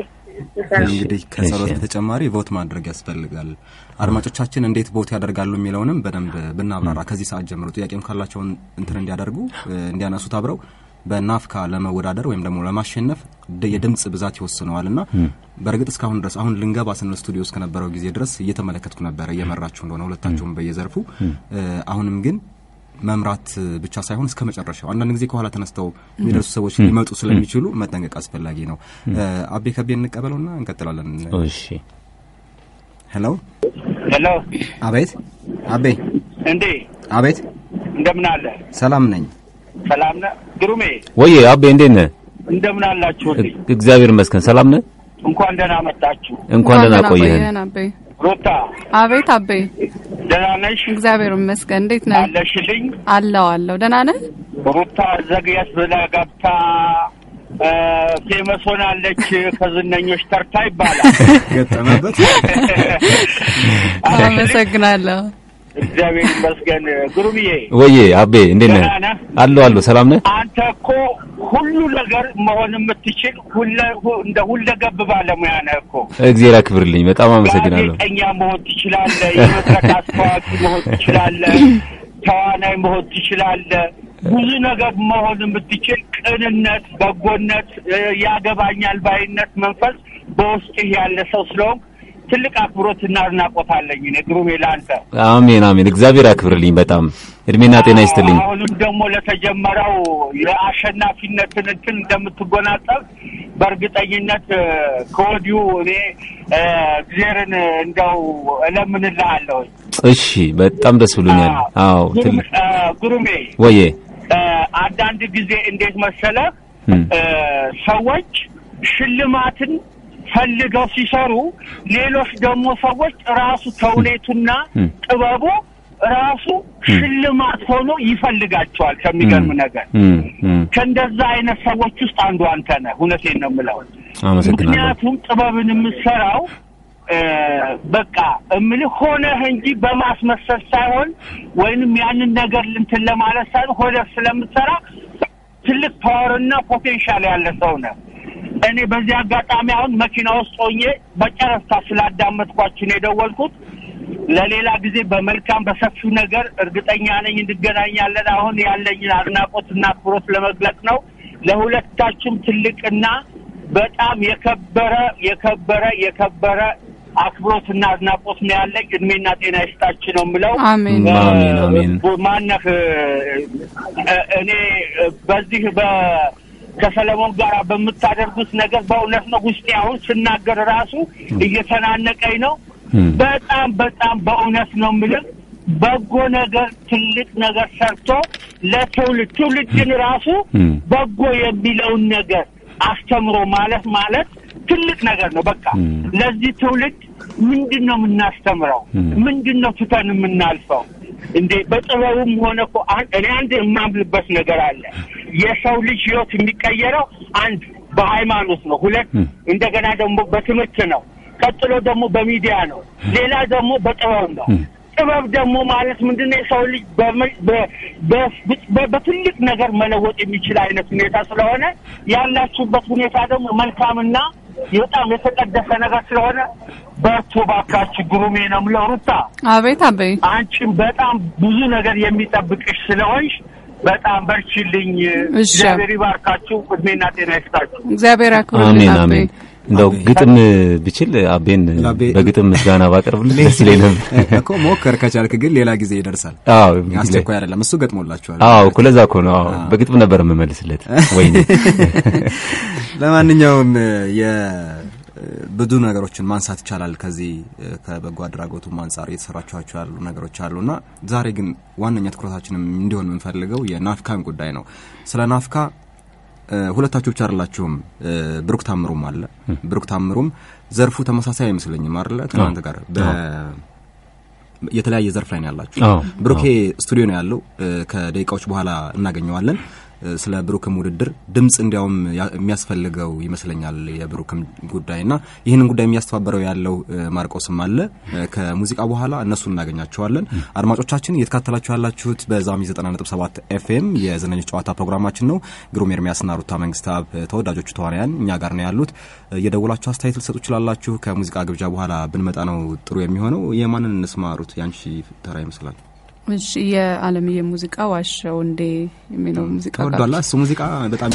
S2: እንግዲህ ከጸሎት
S3: እሺ።
S2: በተጨማሪ ቮት ማድረግ ያስፈልጋል። አድማጮቻችን እንዴት ቮት ያደርጋሉ የሚለውንም በደንብ ብናብራራ ከዚህ ሰዓት ጀምሮ ጥያቄም ካላቸውን እንትን እንዲያደርጉ እ፣ እንዲያነሱት አብረው በናፍካ ለመወዳደር ወይም ደግሞ ለማሸነፍ ድ- የድምፅ ብዛት ይወስነዋል እና በእርግጥ እስካሁን ድረስ አሁን ልንገባ ስንል ስቱዲዮ ውስጥ ከነበረው ጊዜ ድረስ እየተመለከትኩ ነበረ እየመራችሁ እንደሆነ ሁለታችሁም በየዘርፉ እ፣ አሁንም ግን መምራት ብቻ ሳይሆን እስከ መጨረሻው አንዳንድ ጊዜ ከኋላ ተነስተው የሚደርሱ ሰዎች ሊመጡ ስለሚችሉ መጠንቀቅ አስፈላጊ ነው። እ፣ አቤ ከቤ እንቀበለውና እንቀጥላለን።
S3: እሺ
S2: ሄሎ
S6: ሄሎ
S2: አቤት አቤ
S6: እንዴ
S2: አቤት
S6: እንደምን አለ?
S2: ሰላም ነኝ።
S6: ሰላም ነህ? ግሩሜ
S3: ወዬ አቤ እንዴት ነህ?
S6: እንደምን አላችሁልኝ?
S3: እግዚአብሔር ይመስገን ሰላም ነህ?
S6: እንኳን ደህና መጣችሁ።
S3: እንኳን ደህና ቆየህን።
S4: አቤ።
S6: ሩታ
S4: አቤት አቤ።
S6: ደህና ነሽ?
S4: እግዚአብሔር ይመስገን። እንዴት ነህ?
S6: አለሽልኝ?
S4: አለው አለው። ደህና ነህ?
S6: ሩታ ዘግየት ብላ ገብታ እ፣ ፌመስ ሆናለች ከዝነኞች ተርታ ይባላል።
S2: ገጠመበት
S4: አመሰግናለሁ።
S6: እግዚአብሔር ይመስገን። ግሩምዬ
S3: ወዬ አቤ እንዴት ነህ?
S6: ደህና ነህ?
S3: አለሁ አለሁ ሰላም ነህ?
S6: አንተ እኮ ሁሉ ነገር መሆን የምትችል ሁለ ሁ- እንደ ሁለገብ ባለሙያ ነህ እኮ።
S3: እግዚአብሔር ያክብርልኝ። በጣም አመሰግናለሁ።
S6: ጋዜጠኛ መሆን ትችላለህ። የመድረክ አስተዋቂ መሆን ትችላለህ። ተዋናይ መሆን ትችላለህ። ብዙ ነገር መሆን የምትችል ቅንነት፣ በጎነት፣ እ፣ ያገባኛል ባይነት መንፈስ በውስጥህ ያለ ሰው ስለሆንክ ትልቅ አክብሮትና አድናቆት አለኝ እኔ ግሩሜ ለአንተ።
S3: አሜን አሜን። እግዚአብሔር ያክብርልኝ። በጣም እድሜና ጤና ይስጥልኝ።
S6: አሁንም ደግሞ ለተጀመረው የአሸናፊነትን እንትን እንደምትጎናጸፍ በእርግጠኝነት እ፣ ከወዲሁ እኔ እ፣ እግዚአብሔርን እንደው እለምንልሃለሁ።
S3: እሺ፣ በጣም ደስ ብሎኛል። አዎ
S6: ግሩም-
S3: ትልቅ
S6: እ፣ ግሩሜ
S3: ወዬ
S6: እ፣ አንዳንድ ጊዜ እንዴት መሰለህ
S3: እም፣
S6: እ፣ ሰዎች ሽልማትን ፈልገው ሲሰሩ፣ ሌሎች ደግሞ ሰዎች ራሱ ተውኔቱና
S3: እም።
S6: ጥበቡ ራሱ ሽልማት ሆኖ ይፈልጋቸዋል። ከሚገርም ነገር
S3: እም፣ እም።
S6: ከእንደዛ አይነት ሰዎች ውስጥ አንዱ አንተ ነህ። እውነቴን ነው የምለው።
S3: አመሰግናለሁ።
S6: ምክንያቱም ጥበብን የምትሰራው እ፣ በቃ እምልህ ሆነህ እንጂ በማስመሰል ሳይሆን ወይንም ያንን ነገር እንትን ለማለት ሳይሆን ሆነህ ስለምትሰራ ትልቅ ፓወርና ፖቴንሻል ያለ ሰው ነህ። እኔ በዚህ አጋጣሚ አሁን መኪና ውስጥ ሆኜ በጨረፍታ ስላዳመጥኳችሁ ነው የደወልኩት። ለሌላ ጊዜ በመልካም በሰፊው ነገር እርግጠኛ ነኝ እንገናኛለን። አሁን ያለኝን አድናቆትና አክብሮት ለመግለጽ ነው። ለሁለታችሁም ትልቅና በጣም የከበረ የከበረ የከበረ አክብሮትና አድናቆት ነው ያለኝ። እድሜና ጤና ይስጣችሁ ነው የምለው።
S4: አሜን።
S3: አሜን፣ አሜን።
S6: እ፣ ማነህ እ፣ እ፣ እኔ እ፣ በዚህ በ ከሰለሞን ጋር በምታደርጉት ነገር በእውነት ነው ውስጤ አሁን ስናገር ራሱ እየተናነቀኝ ነው።
S3: እም፣
S6: በጣም በጣም በእውነት ነው የምልህ በጎ ነገር ትልቅ ነገር ሰርቶ ለትውልድ ትውልድን ራሱ
S3: እም።
S6: በጎ የሚለውን ነገር አስተምሮ ማለት ማለት ትልቅ ነገር ነው። በቃ
S3: እም።
S6: ለዚህ ትውልድ ምንድን ነው የምናስተምረው?
S3: እም።
S6: ምንድን ነው ትተን የምናልፈው? እንዴ በጥበቡም ሆነ እኮ አን- እኔ አንድ የማምልበት ነገር አለ። የሰው ልጅ ህይወት የሚቀየረው አንድ በሃይማኖት ነው፣ ሁለት
S3: እም።
S6: እንደገና ደግሞ በትምህርት ነው፣ ቀጥሎ ደግሞ በሚዲያ ነው፣ ሌላ ደግሞ በጥበብ ነው።
S3: እም።
S6: ጥበብ ደግሞ ማለት ምንድነው? የሰው ልጅ በመ- በ- በ- በ- በትልቅ ነገር መለወጥ የሚችል አይነት ሁኔታ ስለሆነ ያላችሁበት ሁኔታ ደግሞ መልካምና በጣም የተቀደሰ ነገር ስለሆነ በርቱ ባካችሁ። ግሩሜ ነው የምለው ሩታ
S4: አቤት አበይ
S6: አንቺም በጣም ብዙ ነገር የሚጠብቅሽ ስለሆንሽ በጣም በርችልኝ።
S4: እሺ።
S6: እግዚአብሔር ይባርካችሁ፣ እድሜና ጤና ይስጣችሁ።
S4: እግዚአብሔር ያክብርልን
S3: አሜን
S4: አበይ።
S3: አሜን። እንደው ግጥም ብችል አቤን
S2: ለአቤ-
S3: በግጥም ምስጋና ባቀርብልህ ደስ ይለኝ ነበር።
S2: እኮ ሞከር ከቻልክ ግን ሌላ ጊዜ ይደርሳል።
S3: አዎ
S2: አስቸኳይ አይደለም። እሱ ገጥሞላችኋል።
S3: አዎ እኮ ለዛ እኮ ነው። አዎ በግጥም ነበር የምመልስለት። ወይኔ
S2: ለማንኛውም የብዙ ነገሮችን ማንሳት ይቻላል። ከዚህ ከበጎ አድራጎቱም አንጻር እየተሰራችኋቸው ያሉ ነገሮች አሉና ዛሬ ግን ዋነኛ ትኩረታችንም እንዲሆን የምንፈልገው የናፍካን ጉዳይ ነው። ስለ ናፍካ እ፣ ሁለታችሁ ብቻ አይደላችሁም። እ፣ ብሩክ ታምሩም አለ። ብሩክ ታምሩም ዘርፉ ተመሳሳይ አይመስለኝም አይደለ? ከእናንተ ጋር በ የተለያየ ዘርፍ ላይ ነው ያላችሁ።
S3: አዎ፣
S2: ብሩኬ ስቱዲዮ ነው ያለው። እ፣ ከደቂቃዎች በኋላ እናገኘዋለን። እ፣ ስለ ብሩክም ውድድር ድምፅ እንዲያውም ያ- የሚያስፈልገው ይመስለኛል የብሩክም ጉዳይ እና ይህንን ጉዳይ የሚያስተባበረው ያለው እ፣ ማርቆስም አለ። እ፣ ከሙዚቃ በኋላ እነሱን እናገኛቸዋለን። አድማጮቻችን እየተካተላችሁ ያላችሁት በዛሚ 90.7 ኤፍኤም የዝነኞች ጨዋታ ፕሮግራማችን ነው። ግሩም ኤርሚያስና ሩታ መንግስታብ እ፣ ተወዳጆቹ ተዋናያን እኛ ጋር ነው ያሉት። እ፣ እየደወላችሁ አስተያየት ልሰጡ ትችላላችሁ። ከሙዚቃ ግብዣ በኋላ ብንመጣ ነው ጥሩ የሚሆነው። የማንን እንስማ ሩት? ያንቺ ተራ ይመስላል።
S4: እሺ የአለምዬ ሙዚቃ ዋሸው እንዴ የሚለው ሙዚቃ ጋር
S2: ተወዷላ እሱ ሙዚቃ በጣም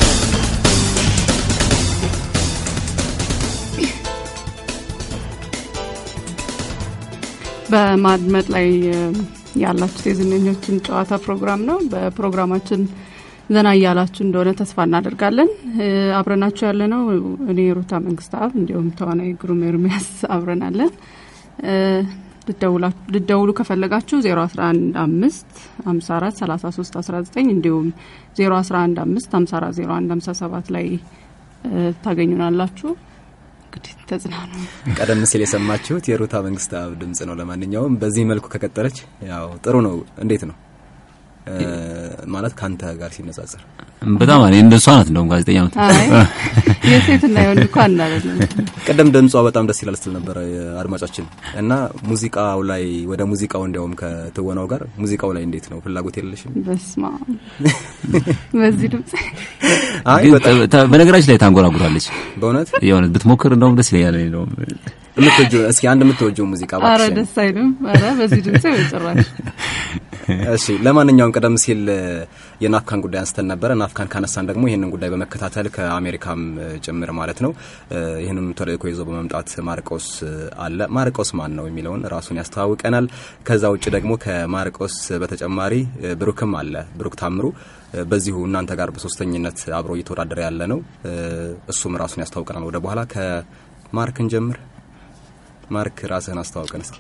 S4: በማድመጥ ላይ እ፣ ያላችሁት የዝነኞችን ጨዋታ ፕሮግራም ነው። በፕሮግራማችን ዘና እያላችሁ እንደሆነ ተስፋ እናደርጋለን። እ፣ አብረናችሁ ያለ ነው እኔ ሩታ መንግስታብ እንዲሁም ተዋናይ ግሩም ኤርሚያስ አብረናለን። እ፣ ልደውላ- ልደውሉ ከፈለጋችሁ 0115 54 33 19 እንዲሁም 0115 54 01 57 ላይ እ፣ ታገኙናላችሁ። እንግዲህ ተጽናኑ።
S2: ቀደም ሲል የሰማችሁት የሩታ መንግስታብ ድምጽ ነው። ለማንኛውም በዚህ መልኩ ከቀጠለች ያው ጥሩ ነው። እንዴት ነው እ፣ ማለት ከአንተ ጋር ሲነጻጸር
S3: በጣም እኔ እንደሷ ናት እንደውም ጋዜጠኛ ምት
S4: አይ የሴትና የወንድ እኮ አንድ አይደለም።
S2: ቀደም ድምጿ በጣም ደስ ይላል ስትል ነበረ አድማጫችን እና ሙዚቃው ላይ ወደ ሙዚቃው እንዲያውም ከትወናው ጋር ሙዚቃው ላይ እንዴት ነው ፍላጎት የለሽም?
S4: በስማ በዚህ ድምጽ
S2: አይ
S3: ግን
S2: በጣም
S3: ተ- ተ- በነገራችን ላይ ታንጎራጉራለች።
S2: በእውነት
S3: የሆነ ብትሞክር እንደውም ደስ ይለኛል። እኔ እንደውም
S2: የምትወጂው እስኪ አንድ የምትወጂው ሙዚቃ
S4: አረ
S2: እባክሽን።
S4: ደስ አይልም። አረ በዚህ ድምጽ በጭራሽ
S2: እሺ ለማንኛውም ቀደም ሲል የናፍካን ጉዳይ አንስተን ነበረ። ናፍካን ካነሳን ደግሞ ይህንን ጉዳይ በመከታተል ከአሜሪካም ጭምር ማለት ነው ይህንም ተልእኮ ይዞ በመምጣት ማርቆስ አለ። ማርቆስ ማን ነው የሚለውን ራሱን ያስተዋውቀናል። ከዛ ውጭ ደግሞ ከማርቆስ በተጨማሪ ብሩክም አለ። ብሩክ ታምሩ በዚሁ እናንተ ጋር በሶስተኝነት አብሮ እየተወዳደረ ያለ ነው። እሱም ራሱን ያስተዋውቀናል ወደ በኋላ። ከማርክን ጀምር። ማርክ ራስህን አስተዋውቀን እስኪ።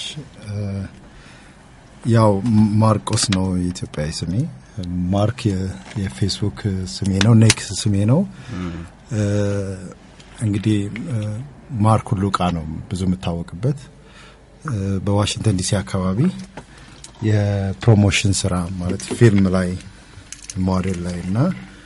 S7: ያው ማርቆስ ነው የኢትዮጵያዊ ስሜ። ማርክ የፌስቡክ ስሜ ነው። ኔክስ ስሜ ነው። እንግዲህ ማርክ ሁሉ እቃ ነው ብዙ የምታወቅበት በዋሽንግተን ዲሲ አካባቢ የፕሮሞሽን ስራ ማለት ፊልም ላይ ሞዴል ላይ እና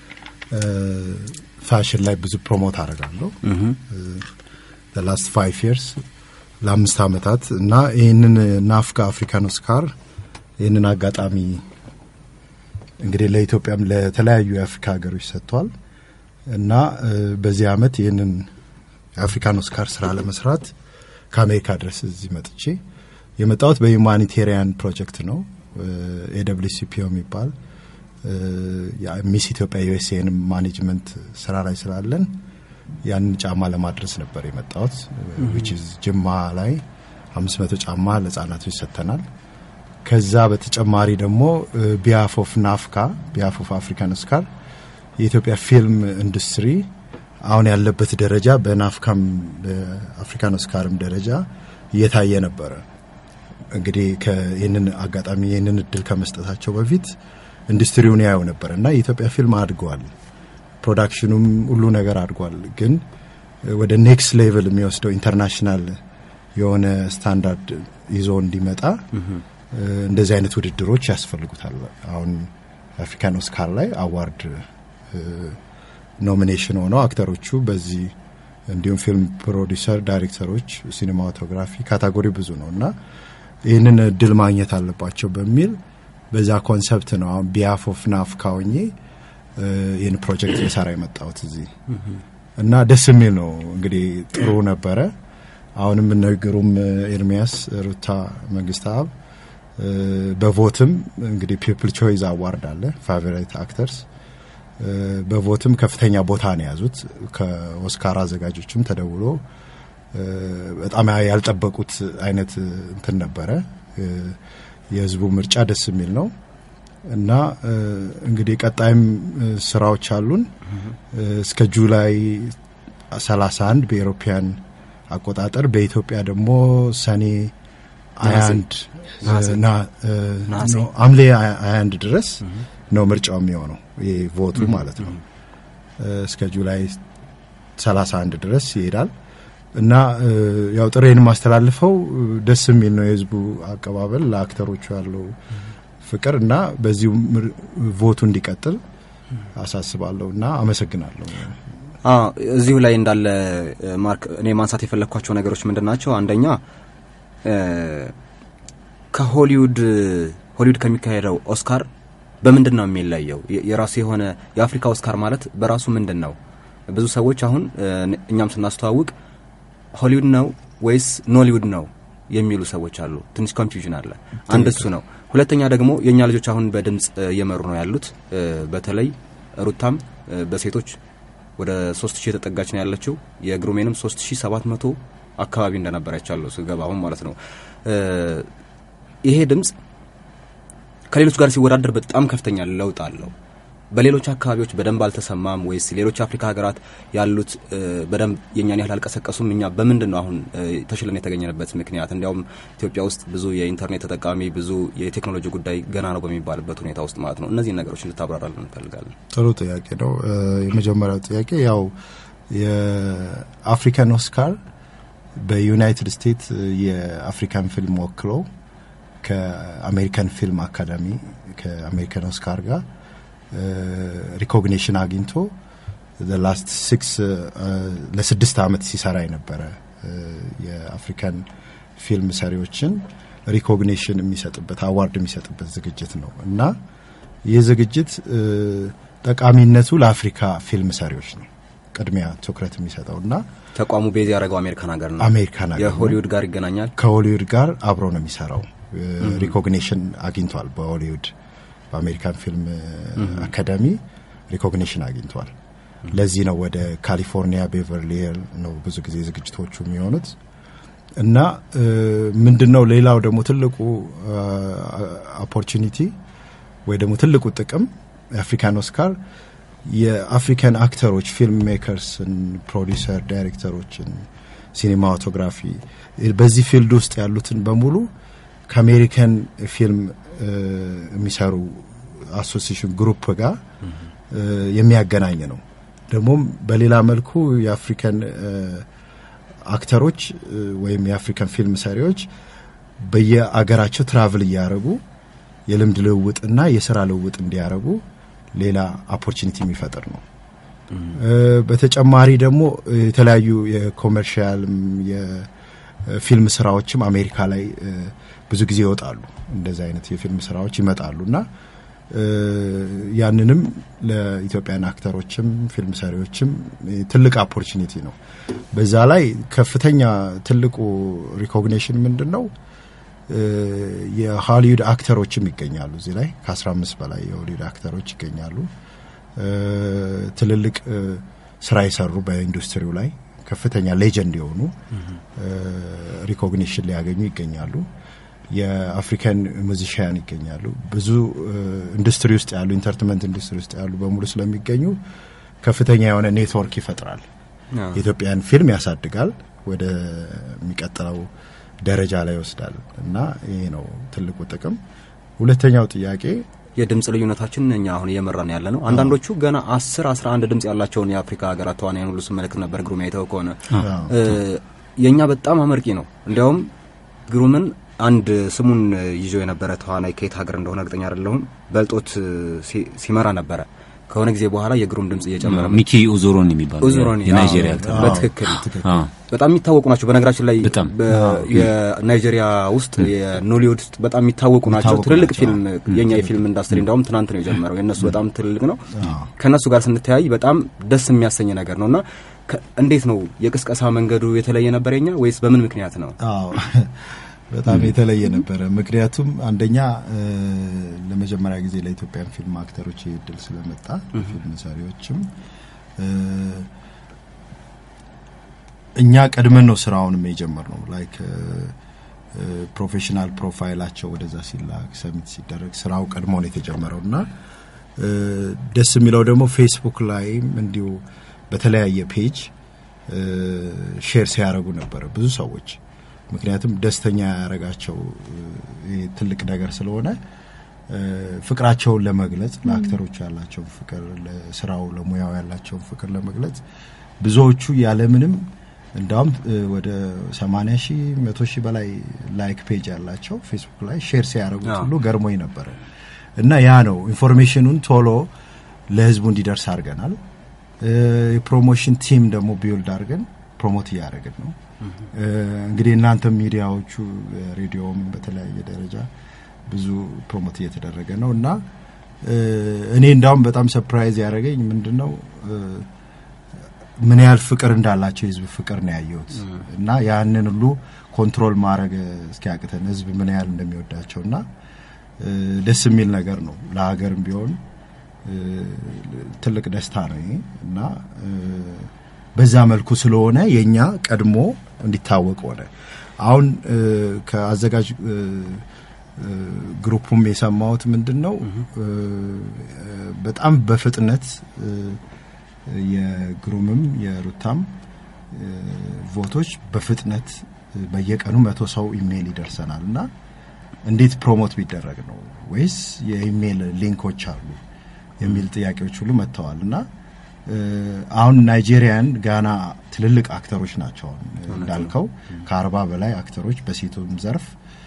S7: ፋሽን ላይ ብዙ ፕሮሞት አደርጋለሁ ላስት ፋይቭ ይርስ ለአምስት ዓመታት እና ይህንን ናፍካ አፍሪካን ኦስካር ይህንን አጋጣሚ እንግዲህ ለኢትዮጵያም ለተለያዩ የአፍሪካ ሀገሮች ሰጥቷል እና በዚህ ዓመት ይህንን የአፍሪካን ኦስካር ስራ ለመስራት ከአሜሪካ ድረስ እዚህ መጥቼ የመጣሁት በሁማኒቴሪያን ፕሮጀክት ነው። ኤደብሊውሲፒኦ የሚባል ሚስ ኢትዮጵያ ዩኤስኤን ማኔጅመንት ስራ ላይ ስላለን ያንን ጫማ ለማድረስ ነበር የመጣሁት። ዊች ጅማ ላይ አምስት መቶ ጫማ ለህጻናቶች ሰጥተናል። ከዛ በተጨማሪ ደግሞ ቢያፍ ኦፍ ናፍካ ቢያፍ ኦፍ አፍሪካን ኦስካር የኢትዮጵያ ፊልም ኢንዱስትሪ አሁን ያለበት ደረጃ በናፍካም በአፍሪካን ኦስካርም ደረጃ እየታየ ነበረ። እንግዲህ ይህንን አጋጣሚ ይህንን እድል ከመስጠታቸው በፊት ኢንዱስትሪውን ያየው ነበር እና የኢትዮጵያ ፊልም አድገዋል። ፕሮዳክሽኑም ሁሉ ነገር አድጓል። ግን ወደ ኔክስት ሌቭል የሚወስደው ኢንተርናሽናል የሆነ ስታንዳርድ ይዞ እንዲመጣ እንደዚህ አይነት ውድድሮች ያስፈልጉታል። አሁን አፍሪካን ኦስካር ላይ አዋርድ ኖሚኔሽን ሆነው አክተሮቹ በዚህ እንዲሁም ፊልም ፕሮዲሰር፣ ዳይሬክተሮች፣ ሲኔማቶግራፊ ካታጎሪ ብዙ ነው እና ይህንን እድል ማግኘት አለባቸው በሚል በዛ ኮንሰፕት ነው አሁን ቢያፍ ኦፍ ናፍካ ሆኜ ይህን ፕሮጀክት የሰራ የመጣሁት እዚህ እና ደስ የሚል ነው። እንግዲህ ጥሩ ነበረ። አሁንም እነ ግሩም ኤርሚያስ፣ ሩታ መንግስት አብ በቮትም እንግዲህ ፒፕል ቾይዝ አዋርድ አለ ፋቨራይት አክተርስ በቮትም ከፍተኛ ቦታ ነው የያዙት። ከኦስካር አዘጋጆችም ተደውሎ በጣም ያልጠበቁት አይነት እንትን ነበረ። የህዝቡ ምርጫ ደስ የሚል ነው እና እንግዲህ ቀጣይም ስራዎች አሉን እስከ ጁላይ 31 በኤሮፒያን አቆጣጠር በኢትዮጵያ ደግሞ ሰኔ 21 ሐምሌ 21 ድረስ ነው ምርጫው የሚሆነው ይህ ቮቱ ማለት ነው። እስከ ጁላይ 31 ድረስ ይሄዳል እና ያው ጥሬን ማስተላልፈው ደስ የሚል ነው የህዝቡ አቀባበል ለአክተሮቹ ያለው ፍቅር እና በዚሁ ቮቱ እንዲቀጥል አሳስባለሁ እና አመሰግናለሁ።
S2: እዚሁ ላይ እንዳለ ማርክ እኔ ማንሳት የፈለግኳቸው ነገሮች ምንድን ናቸው? አንደኛ ከሆሊውድ ሆሊውድ ከሚካሄደው ኦስካር በምንድን ነው የሚለየው? የራሱ የሆነ የአፍሪካ ኦስካር ማለት በራሱ ምንድን ነው? ብዙ ሰዎች አሁን እኛም ስናስተዋውቅ ሆሊውድ ነው ወይስ ኖሊውድ ነው የሚሉ ሰዎች አሉ። ትንሽ ኮንፊውዥን አለ። አንድ እሱ ነው። ሁለተኛ ደግሞ የእኛ ልጆች አሁን በድምፅ እየመሩ ነው ያሉት። በተለይ ሩታም በሴቶች ወደ ሶስት ሺህ የተጠጋች ነው ያለችው። የግሩሜንም ሶስት ሺህ ሰባት መቶ አካባቢ እንደነበር አይቻለሁ ስገባ አሁን ማለት ነው። ይሄ ድምፅ ከሌሎች ጋር ሲወዳደር በጣም ከፍተኛ ለውጥ አለው። በሌሎች አካባቢዎች በደንብ አልተሰማም ወይስ ሌሎች አፍሪካ ሀገራት ያሉት በደንብ የእኛን ያህል አልቀሰቀሱም? እኛ በምንድን ነው አሁን ተሽለን የተገኘንበት ምክንያት? እንዲያውም ኢትዮጵያ ውስጥ ብዙ የኢንተርኔት ተጠቃሚ ብዙ የቴክኖሎጂ ጉዳይ ገና ነው በሚባልበት ሁኔታ ውስጥ ማለት ነው። እነዚህን ነገሮች እንድታብራራልን እንፈልጋለን።
S7: ጥሩ ጥያቄ ነው። የመጀመሪያው ጥያቄ ያው የአፍሪካን ኦስካር በዩናይትድ ስቴትስ የአፍሪካን ፊልም ወክሎ ከአሜሪካን ፊልም አካዳሚ ከአሜሪካን ኦስካር ጋር ሪኮግኒሽን አግኝቶ ላስት ሲክስ ለስድስት ዓመት ሲሰራ የነበረ የአፍሪካን ፊልም ሰሪዎችን ሪኮግኒሽን የሚሰጥበት አዋርድ የሚሰጥበት ዝግጅት ነው እና ይህ ዝግጅት ጠቃሚነቱ ለአፍሪካ ፊልም ሰሪዎች ነው ቅድሚያ ትኩረት የሚሰጠው እና
S2: ተቋሙ ቤዝ ያደረገው አሜሪካን ሀገር ነው።
S7: አሜሪካን ሀገር
S2: የሆሊውድ ጋር ይገናኛል።
S7: ከሆሊውድ ጋር አብሮ ነው የሚሰራው ሪኮግኒሽን አግኝቷል። በሆሊውድ በአሜሪካን ፊልም አካዳሚ ሪኮግኒሽን አግኝቷል። ለዚህ ነው ወደ ካሊፎርኒያ ቤቨርሊ ሂል ነው ብዙ ጊዜ ዝግጅቶቹ የሚሆኑት እና ምንድን ነው ሌላው ደግሞ ትልቁ ኦፖርቹኒቲ ወይ ደግሞ ትልቁ ጥቅም የአፍሪካን ኦስካር የአፍሪካን አክተሮች ፊልም ሜከርስን፣ ፕሮዲሰር፣ ዳይሬክተሮችን፣ ሲኒማቶግራፊ በዚህ ፊልድ ውስጥ ያሉትን በሙሉ ከአሜሪካን ፊልም የሚሰሩ አሶሲሽን ግሩፕ ጋር የሚያገናኝ ነው። ደግሞም በሌላ መልኩ የአፍሪካን አክተሮች ወይም የአፍሪካን ፊልም ሰሪዎች በየአገራቸው ትራቭል እያደረጉ የልምድ ልውውጥና የስራ ልውውጥ እንዲያደርጉ ሌላ ኦፖርቹኒቲ የሚፈጥር ነው። በተጨማሪ ደግሞ የተለያዩ የኮመርሻልም የፊልም ስራዎችም አሜሪካ ላይ ብዙ ጊዜ ይወጣሉ። እንደዚህ አይነት የፊልም ስራዎች ይመጣሉ እና ያንንም ለኢትዮጵያን አክተሮችም ፊልም ሰሪዎችም ትልቅ ኦፖርቹኒቲ ነው። በዛ ላይ ከፍተኛ ትልቁ ሪኮግኒሽን ምንድን ነው? የሆሊውድ አክተሮችም ይገኛሉ እዚህ ላይ ከአስራ አምስት በላይ የሆሊውድ አክተሮች ይገኛሉ። ትልልቅ ስራ የሰሩ በኢንዱስትሪው ላይ ከፍተኛ ሌጀንድ የሆኑ ሪኮግኒሽን ሊያገኙ ይገኛሉ። የአፍሪካን ሙዚሽያን ይገኛሉ። ብዙ ኢንዱስትሪ ውስጥ ያሉ ኢንተርቴንመንት ኢንዱስትሪ ውስጥ ያሉ በሙሉ ስለሚገኙ ከፍተኛ የሆነ ኔትወርክ ይፈጥራል። የኢትዮጵያን ፊልም ያሳድጋል፣ ወደ የሚቀጥለው ደረጃ ላይ ይወስዳል እና ይሄ ነው ትልቁ ጥቅም። ሁለተኛው ጥያቄ
S2: የድምፅ ልዩነታችን እኛ አሁን እየመራን ያለ ነው። አንዳንዶቹ ገና አስር አስራ አንድ ድምፅ ያላቸውን የአፍሪካ ሀገራት ተዋናያን ሁሉ ስመለከት ነበር። ግሩም አይተው ከሆነ የእኛ በጣም አመርቂ ነው። እንዲያውም ግሩምን አንድ ስሙን ይዞ የነበረ ተዋናይ ከየት ሀገር እንደሆነ እርግጠኛ አይደለሁም በልጦት ሲመራ ነበረ። ከሆነ ጊዜ በኋላ የግሩም ድምጽ እየጨመረ
S3: ሚኪ ኡዙሮን የሚባለው
S2: ኡዙሮኒ
S3: የናይጄሪያ አክተር
S2: በትክክል በጣም የሚታወቁ ናቸው። በነገራችን ላይ
S3: በጣም
S2: የናይጄሪያ ውስጥ የኖሊውድ ውስጥ በጣም የሚታወቁ ናቸው። ትልልቅ ፊልም የኛ የፊልም ኢንዱስትሪ እንዳውም ትናንት ነው የጀመረው። የእነሱ በጣም ትልልቅ ነው። ከእነሱ ጋር ስንተያይ በጣም ደስ የሚያሰኝ ነገር ነው እና እንዴት ነው የቅስቀሳ መንገዱ የተለየ ነበር የኛ ወይስ በምን ምክንያት ነው?
S7: በጣም የተለየ ነበረ። ምክንያቱም አንደኛ ለመጀመሪያ ጊዜ ለኢትዮጵያን ፊልም አክተሮች ይህ እድል ስለመጣ ፊልም ሰሪዎችም እኛ ቀድመን ነው ስራውንም የጀመርነው ላይክ ፕሮፌሽናል ፕሮፋይላቸው ወደዛ ሲላክ ሰሚት ሲደረግ ስራው ቀድሞ ነው የተጀመረው እና ደስ የሚለው ደግሞ ፌስቡክ ላይም እንዲሁ በተለያየ ፔጅ ሼር ሲያደርጉ ነበረ ብዙ ሰዎች ምክንያቱም ደስተኛ ያደረጋቸው ትልቅ ነገር ስለሆነ ፍቅራቸውን ለመግለጽ ለአክተሮቹ ያላቸውን ፍቅር፣ ለስራው ለሙያው ያላቸውን ፍቅር ለመግለጽ ብዙዎቹ ያለምንም እንዳውም ወደ 80 ሺህ መቶ ሺህ በላይ ላይክ ፔጅ ያላቸው ፌስቡክ ላይ ሼር ሲያደርጉት ሁሉ ገርሞኝ ነበረ እና ያ ነው ኢንፎርሜሽኑን ቶሎ ለህዝቡ እንዲደርስ አድርገናል። የፕሮሞሽን ቲም ደግሞ ቢውልድ አድርገን ፕሮሞት እያደረግን ነው። እንግዲህ እናንተም ሚዲያዎቹ ሬዲዮም በተለያየ ደረጃ ብዙ ፕሮሞት እየተደረገ ነው እና እኔ እንዳውም በጣም ሰፕራይዝ ያደረገኝ ምንድን ነው ምን ያህል ፍቅር እንዳላቸው የህዝብ ፍቅር ነው ያየሁት እና ያንን ሁሉ ኮንትሮል ማድረግ እስኪያቅተን ህዝብ ምን ያህል እንደሚወዳቸው እና ደስ የሚል ነገር ነው። ለሀገርም ቢሆን ትልቅ ደስታ ነው ይሄ እና በዛ መልኩ ስለሆነ የኛ ቀድሞ እንዲታወቅ ሆነ። አሁን ከአዘጋጅ ግሩፑም የሰማሁት ምንድን ነው በጣም በፍጥነት የግሩምም የሩታም ቮቶች በፍጥነት በየቀኑ መቶ ሰው ኢሜይል ይደርሰናል እና እንዴት ፕሮሞት ቢደረግ ነው ወይስ የኢሜይል ሊንኮች አሉ የሚል ጥያቄዎች ሁሉ መጥተዋል እና አሁን ናይጄሪያን፣ ጋና ትልልቅ አክተሮች ናቸው። እንዳልከው ከአርባ በላይ አክተሮች በሴቱም ዘርፍ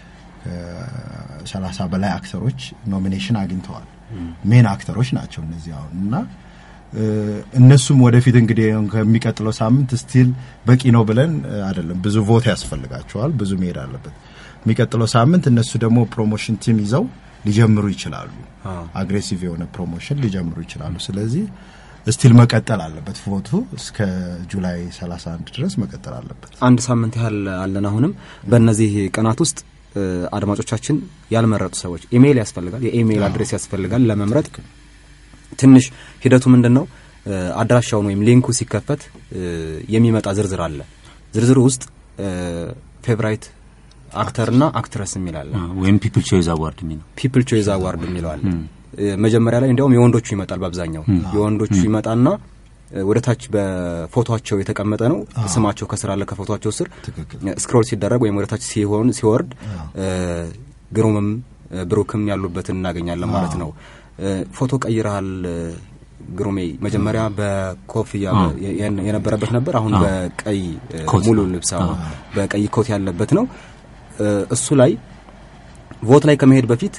S7: ሰላሳ በላይ አክተሮች ኖሚኔሽን አግኝተዋል። ሜን አክተሮች ናቸው እነዚህ አሁን እና እነሱም ወደፊት እንግዲህ ከሚቀጥለው ሳምንት ስቲል በቂ ነው ብለን አይደለም። ብዙ ቮት ያስፈልጋቸዋል። ብዙ መሄድ አለበት። የሚቀጥለው ሳምንት እነሱ ደግሞ ፕሮሞሽን ቲም ይዘው ሊጀምሩ ይችላሉ። አግሬሲቭ የሆነ ፕሮሞሽን ሊጀምሩ ይችላሉ። ስለዚህ ስቲል መቀጠል አለበት። ቮቱ እስከ ጁላይ 31 ድረስ መቀጠል አለበት።
S2: አንድ ሳምንት ያህል አለን። አሁንም በእነዚህ ቀናት ውስጥ አድማጮቻችን ያልመረጡ ሰዎች ኢሜይል ያስፈልጋል፣ የኢሜይል አድሬስ ያስፈልጋል ለመምረጥ። ትንሽ ሂደቱ ምንድን ነው? አድራሻውን ወይም ሊንኩ ሲከፈት የሚመጣ ዝርዝር አለ። ዝርዝሩ ውስጥ ፌቨራይት አክተርና አክትረስ የሚል አለ።
S3: ወይም ፒፕል ቾይዝ አዋርድ የሚለው
S2: ፒፕል ቾይዝ አዋርድ የሚለው አለ። መጀመሪያ ላይ እንዲያውም የወንዶቹ ይመጣል። በአብዛኛው የወንዶቹ ይመጣና ወደ ታች በፎቶቸው የተቀመጠ ነው። ስማቸው ከስር አለ። ከፎቶቸው ስር ስክሮል ሲደረግ ወይም ወደ ታች ሲሆን ሲወርድ ግሩምም ብሩክም ያሉበትን እናገኛለን ማለት ነው። ፎቶ ቀይረሃል ግሩሜ። መጀመሪያ በኮፍያ የነበረበት ነበር። አሁን በቀይ ሙሉ ልብስ በቀይ ኮት ያለበት ነው። እሱ ላይ ቮት ላይ ከመሄድ በፊት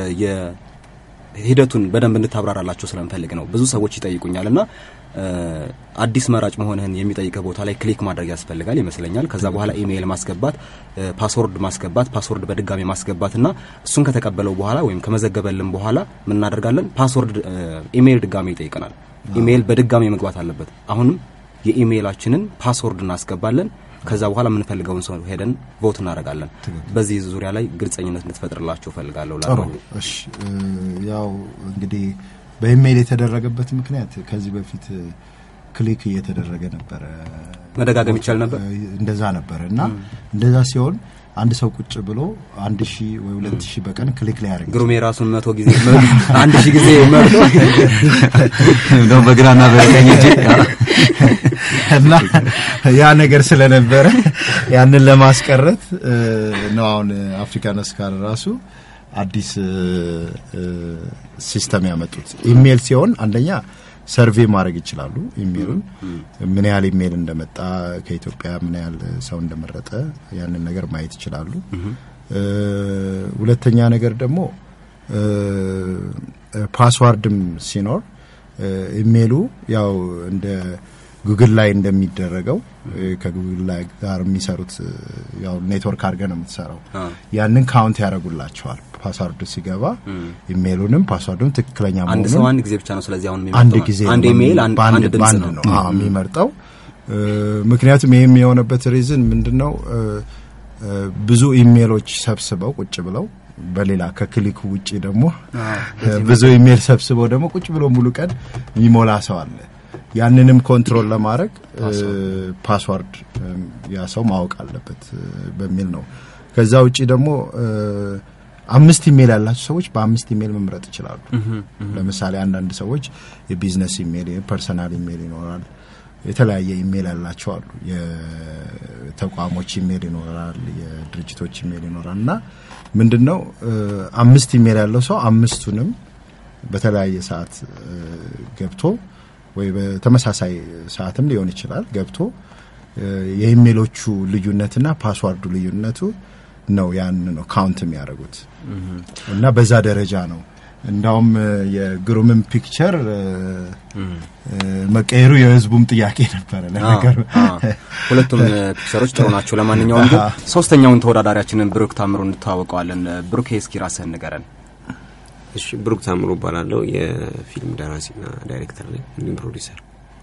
S2: ሂደቱን በደንብ እንድታብራራላቸው ስለምፈልግ ነው። ብዙ ሰዎች ይጠይቁኛል እና አዲስ መራጭ መሆንህን የሚጠይቅህ ቦታ ላይ ክሊክ ማድረግ ያስፈልጋል ይመስለኛል። ከዛ በኋላ ኢሜይል ማስገባት፣ ፓስወርድ ማስገባት፣ ፓስወርድ በድጋሚ ማስገባት እና እሱን ከተቀበለው በኋላ ወይም ከመዘገበልን በኋላ ምን እናደርጋለን? ፓስወርድ ኢሜይል ድጋሚ ይጠይቀናል። ኢሜይል በድጋሚ መግባት አለበት። አሁንም የኢሜይላችንን ፓስወርድ እናስገባለን። ከዛ በኋላ የምንፈልገውን ሰው ሄደን ቮት እናደርጋለን። በዚህ ዙሪያ ላይ ግልጸኝነት እንድትፈጥርላቸው ፈልጋለሁ።
S7: ጥሩ። እሺ፣ ያው እንግዲህ በኢሜይል የተደረገበት ምክንያት ከዚህ በፊት ክሊክ እየተደረገ ነበረ፣
S2: መደጋገም ይቻል ነበር።
S7: እንደዛ ነበረ እና እንደዛ ሲሆን አንድ ሰው ቁጭ ብሎ አንድ ሺህ ወይ ሁለት ሺህ በቀን ክሊክ ላይ ያደርግ
S2: ግሩም የራሱን መቶ ጊዜ አንድ ሺህ ጊዜ መርጦ
S3: እንደውም በግራና በቀኝ እጅ
S7: እና ያ ነገር ስለነበረ ያንን ለማስቀረት ነው አሁን አፍሪካን ስካር ራሱ አዲስ ሲስተም ያመጡት። ኢሜል ሲሆን አንደኛ ሰርቬይ ማድረግ ይችላሉ። ኢሜሉን ምን ያህል ኢሜል እንደመጣ ከኢትዮጵያ ምን ያህል ሰው እንደመረጠ ያንን ነገር ማየት ይችላሉ። ሁለተኛ ነገር ደግሞ ፓስዋርድም ሲኖር ኢሜሉ ያው እንደ ጉግል ላይ እንደሚደረገው ከጉግል ላይ ጋር የሚሰሩት ያው ኔትወርክ አድርገ ነው የምትሰራው። ያንን ካውንት ያደርጉላቸዋል። ፓስዋርዱ ሲገባ ኢሜይሉንም ፓስዋርዱን ትክክለኛ
S2: አንድ
S7: መሆኑን
S2: ሰው አንድ ጊዜ ብቻ ነው። ስለዚህ አሁን
S7: አንድ ጊዜ
S2: አንድ
S7: ነው
S2: ኢሜይል አንድ
S7: በአንድ
S2: አንድ ድምጽ
S7: በአንድ
S2: ነው።
S7: ነው አዎ የሚመርጠው። ምክንያቱም ይህም የሆነበት ሪዝን ምንድነው? ብዙ ኢሜይሎች ሰብስበው ቁጭ ብለው በሌላ ከክሊኩ ውጪ ደግሞ ብዙ ኢሜይል ሰብስበው ደግሞ ቁጭ ብሎ ሙሉ ቀን የሚሞላ ሰው አለ። ያንንም ኮንትሮል ለማድረግ ፓስዋርድ ያ ሰው ማወቅ አለበት በሚል ነው። ከዛ ውጪ ደግሞ አምስት ኢሜይል ያላቸው ሰዎች በአምስት ኢሜይል መምረጥ ይችላሉ። ለምሳሌ አንዳንድ ሰዎች የቢዝነስ ኢሜይል፣ የፐርሰናል ኢሜይል ይኖራል። የተለያየ ኢሜይል ያላቸው አሉ። የተቋሞች ኢሜይል ይኖራል፣ የድርጅቶች ኢሜይል ይኖራል እና ምንድን ነው አምስት ኢሜይል ያለው ሰው አምስቱንም በተለያየ ሰዓት ገብቶ ወይ በተመሳሳይ ሰዓትም ሊሆን ይችላል ገብቶ የኢሜሎቹ ልዩነትና ፓስዋርዱ ልዩነቱ ነው ያን ነው ካውንት የሚያደርጉት እና በዛ ደረጃ ነው። እንዳውም የግሩምን ፒክቸር መቀየሩ የህዝቡም ጥያቄ ነበረ። ለነገሩ
S2: ሁለቱም ፒክቸሮች ጥሩ ናቸው። ለማንኛውም ግን ሶስተኛውን ተወዳዳሪያችንን ብሩክ ታምሩ እንተዋወቀዋለን። ብሩክ እስኪ ራስህን ንገረን።
S8: እሺ ብሩክ ታምሩ እባላለሁ። የፊልም ደራሲና ዳይሬክተር ነኝ እንዲሁም ፕሮዲሰር።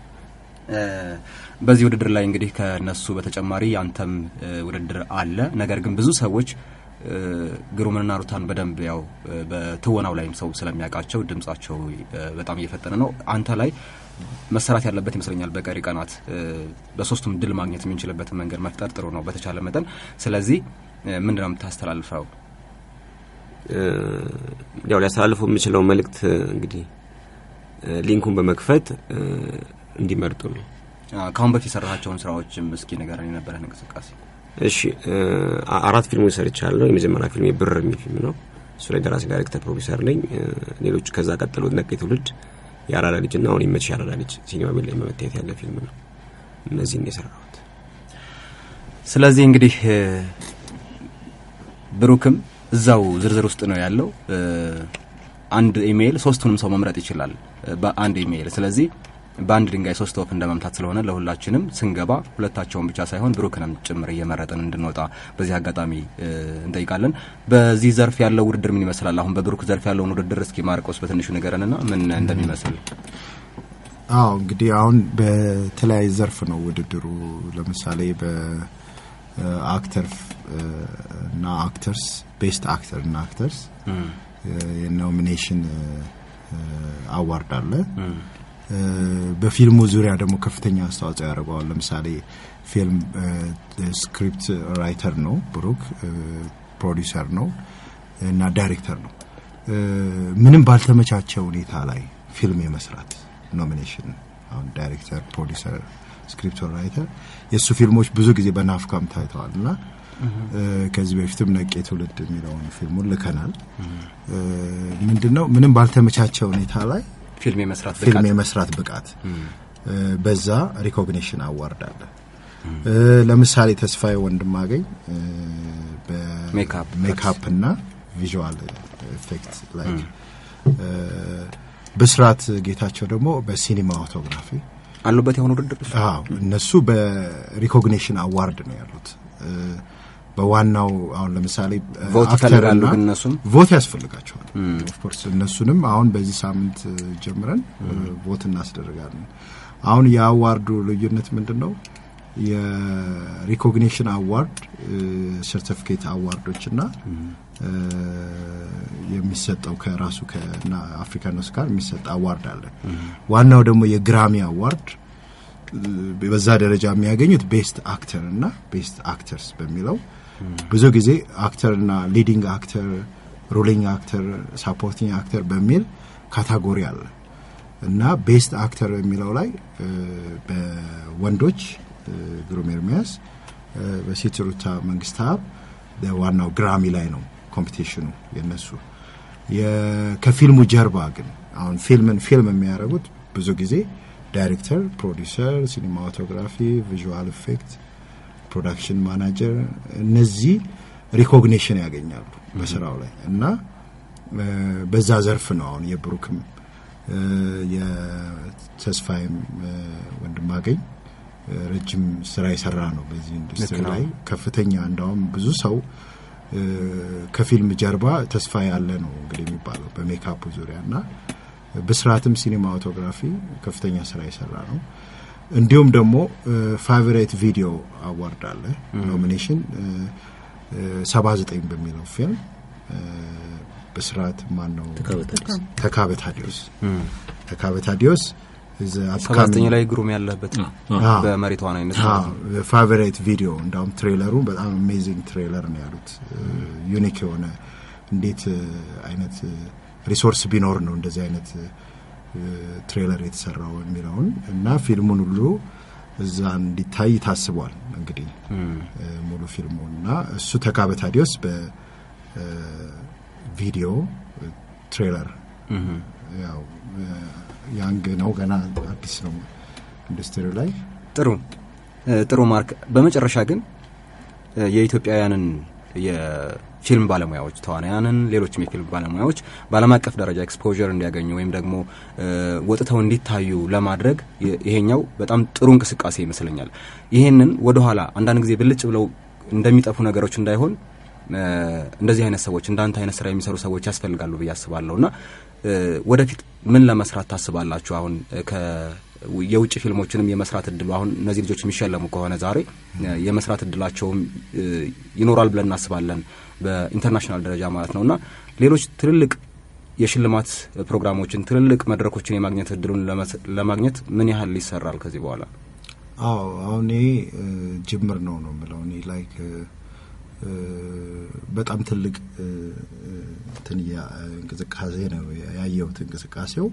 S2: በዚህ ውድድር ላይ እንግዲህ ከነሱ በተጨማሪ ያንተም ውድድር አለ። ነገር ግን ብዙ ሰዎች ግሩምንና ሩታን በደንብ ያው በትወናው ላይም ሰው ስለሚያውቃቸው ድምጻቸው በጣም እየፈጠነ ነው። አንተ ላይ መሰራት ያለበት ይመስለኛል። በቀሪ ቀናት በሶስቱም ድል ማግኘት የምንችልበትን መንገድ መፍጠር ጥሩ ነው በተቻለ መጠን። ስለዚህ ምንድን ነው የምታስተላልፈው?
S8: ያው ሊያስተላልፈው የምችለው መልእክት እንግዲህ ሊንኩን በመክፈት እንዲመርጡ ነው።
S2: ከአሁን በፊት የሰራሃቸውን ስራዎችም እስኪ ንገረን፣ የነበረህን እንቅስቃሴ።
S8: እሺ አራት ፊልሞች ሰርቻለሁ። የመጀመሪያ ፊልም ብር የሚል ፊልም ነው። እሱ ላይ ደራሲ፣ ዳይሬክተር፣ ፕሮዲሰር ነኝ። ሌሎች ከዛ ቀጥሎ ነቄ ትውልድ፣ የአራዳ ልጅ እና አሁን ይመችሽ የአራዳ ልጅ ሲኒማ ቤት ላይ መመታየት ያለ ፊልም ነው። እነዚህን የሰራሁት።
S2: ስለዚህ እንግዲህ ብሩክም እዛው ዝርዝር ውስጥ ነው ያለው። አንድ ኢሜይል ሶስቱንም ሰው መምረጥ ይችላል በአንድ ኢሜይል። ስለዚህ በአንድ ድንጋይ ሶስት ወፍ እንደ መምታት ስለሆነ ለሁላችንም ስንገባ ሁለታቸውን ብቻ ሳይሆን ብሩክንም ጭምር እየመረጥን እንድንወጣ በዚህ አጋጣሚ እንጠይቃለን። በዚህ ዘርፍ ያለው ውድድር ምን ይመስላል? አሁን በብሩክ ዘርፍ ያለውን ውድድር እስኪ ማርቆስ በትንሹ ንገረንና ምን እንደሚመስል።
S7: አዎ እንግዲህ አሁን በተለያየ ዘርፍ ነው ውድድሩ። ለምሳሌ በአክተር እና አክተርስ ቤስት አክተር እና አክተርስ የኖሚኔሽን አዋርድ አለ። በፊልሙ ዙሪያ ደግሞ ከፍተኛ አስተዋጽኦ ያደርገዋል። ለምሳሌ ፊልም ስክሪፕት ራይተር ነው ብሩክ፣ ፕሮዲውሰር ነው እና ዳይሬክተር ነው። ምንም ባልተመቻቸ ሁኔታ ላይ ፊልም የመስራት ኖሚኔሽን አሁን ዳይሬክተር፣ ፕሮዲውሰር፣ ስክሪፕት ራይተር የእሱ ፊልሞች ብዙ ጊዜ በናፍካም ታይተዋል እና ከዚህ በፊትም ነቄ ትውልድ የሚለውን ፊልሙን ልከናል። ምንድነው ምንም ባልተመቻቸ ሁኔታ ላይ
S2: ፊልም የመስራት
S7: ፊልም የመስራት ብቃት በዛ ሪኮግኒሽን አዋርድ አለ። ለምሳሌ ተስፋዬ ወንድማገኝ በሜካፕ እና ቪዥዋል ኤፌክት ላይ ብስራት ጌታቸው ደግሞ በሲኒማ ኦቶግራፊ
S2: አሉበት የሆነ ውድድር
S7: አዎ እነሱ በሪኮግኒሽን አዋርድ ነው ያሉት። በዋናው አሁን ለምሳሌ
S2: ቮት ይፈልጋሉ ግን እነሱም
S7: ቮት ያስፈልጋቸዋል። ኦፍኮርስ እነሱንም አሁን በዚህ ሳምንት ጀምረን ቮት እናስደርጋለን። አሁን የአዋርዱ ልዩነት ምንድን ነው? የሪኮግኒሽን አዋርድ ሰርቲፊኬት አዋርዶች እና የሚሰጠው ከራሱ ከአፍሪካን ኦስካር የሚሰጥ አዋርድ አለ። ዋናው ደግሞ የግራሚ አዋርድ በዛ ደረጃ የሚያገኙት ቤስት አክተር እና ቤስት አክተርስ በሚለው ብዙ ጊዜ አክተርና ሊዲንግ አክተር፣ ሩሊንግ አክተር፣ ሳፖርቲንግ አክተር በሚል ካታጎሪ አለ እና ቤስት አክተር በሚለው ላይ በወንዶች ግሩም ኤርሚያስ፣ በሴት ሩታ መንግስታብ ዋናው ግራሚ ላይ ነው ኮምፒቲሽኑ የነሱ። ከፊልሙ ጀርባ ግን አሁን ፊልምን ፊልም የሚያደርጉት ብዙ ጊዜ ዳይሬክተር፣ ፕሮዲውሰር፣ ሲኒማቶግራፊ፣ ቪዥዋል ኢፌክት፣ ፕሮዳክሽን ማናጀር እነዚህ ሪኮግኒሽን ያገኛሉ በስራው ላይ እና በዛ ዘርፍ ነው አሁን የብሩክም የተስፋይም ወንድማገኝ ረጅም ስራ የሰራ ነው በዚህ ኢንዱስትሪ ላይ ከፍተኛ እንዳውም ብዙ ሰው ከፊልም ጀርባ ተስፋ ያለ ነው እንግዲህ የሚባለው በሜካፑ ዙሪያ እና ብስራትም ሲኒማቶግራፊ ከፍተኛ ስራ የሰራ ነው። እንዲሁም ደግሞ ፋቨሬት ቪዲዮ አዋርድ አለ ኖሚኔሽን ሰባ ዘጠኝ በሚለው ፊልም ብስራት ማን ነው ተካበ ታዲዮስ ተካበ ታዲዮስ
S2: ሰባተኛ ላይ ግሩም ያለበት በመሪ ተዋናይነት
S7: ፋቨሬት ቪዲዮ እንዳውም ትሬለሩ በጣም አሜዚንግ ትሬለር ነው ያሉት። ዩኒክ የሆነ እንዴት አይነት ሪሶርስ ቢኖር ነው እንደዚህ አይነት ትሬለር የተሰራው የሚለውን እና ፊልሙን ሁሉ እዛ እንዲታይ ታስቧል። እንግዲህ ሙሉ ፊልሙ እና እሱ ተካበ ታዲዮስ በቪዲዮ ትሬለር ያው ያንግ ነው ገና አዲስ ነው ኢንዱስትሪ ላይ።
S2: ጥሩ ጥሩ ማርክ። በመጨረሻ ግን የኢትዮጵያውያንን የፊልም ባለሙያዎች ተዋናያንን፣ ሌሎችም የፊልም ባለሙያዎች በዓለም አቀፍ ደረጃ ኤክስፖዠር እንዲያገኙ ወይም ደግሞ ወጥተው እንዲታዩ ለማድረግ ይሄኛው በጣም ጥሩ እንቅስቃሴ ይመስለኛል። ይሄንን ወደኋላ አንዳንድ ጊዜ ብልጭ ብለው እንደሚጠፉ ነገሮች እንዳይሆን እንደዚህ አይነት ሰዎች እንዳንተ አይነት ስራ የሚሰሩ ሰዎች ያስፈልጋሉ ብዬ አስባለሁ እና ወደፊት ምን ለመስራት ታስባላችሁ? አሁን የውጭ ፊልሞችንም የመስራት እድሉ አሁን እነዚህ ልጆች የሚሸለሙ ከሆነ ዛሬ የመስራት እድላቸውም ይኖራል ብለን እናስባለን፣ በኢንተርናሽናል ደረጃ ማለት ነው እና ሌሎች ትልልቅ የሽልማት ፕሮግራሞችን ትልልቅ መድረኮችን የማግኘት እድሉን ለማግኘት ምን ያህል ይሰራል ከዚህ በኋላ?
S7: አዎ አሁን ይሄ ጅምር ነው ነው የምለው እኔ ላይክ በጣም ትልቅ እንትን እንቅስቃሴ ነው ያየሁት። እንቅስቃሴው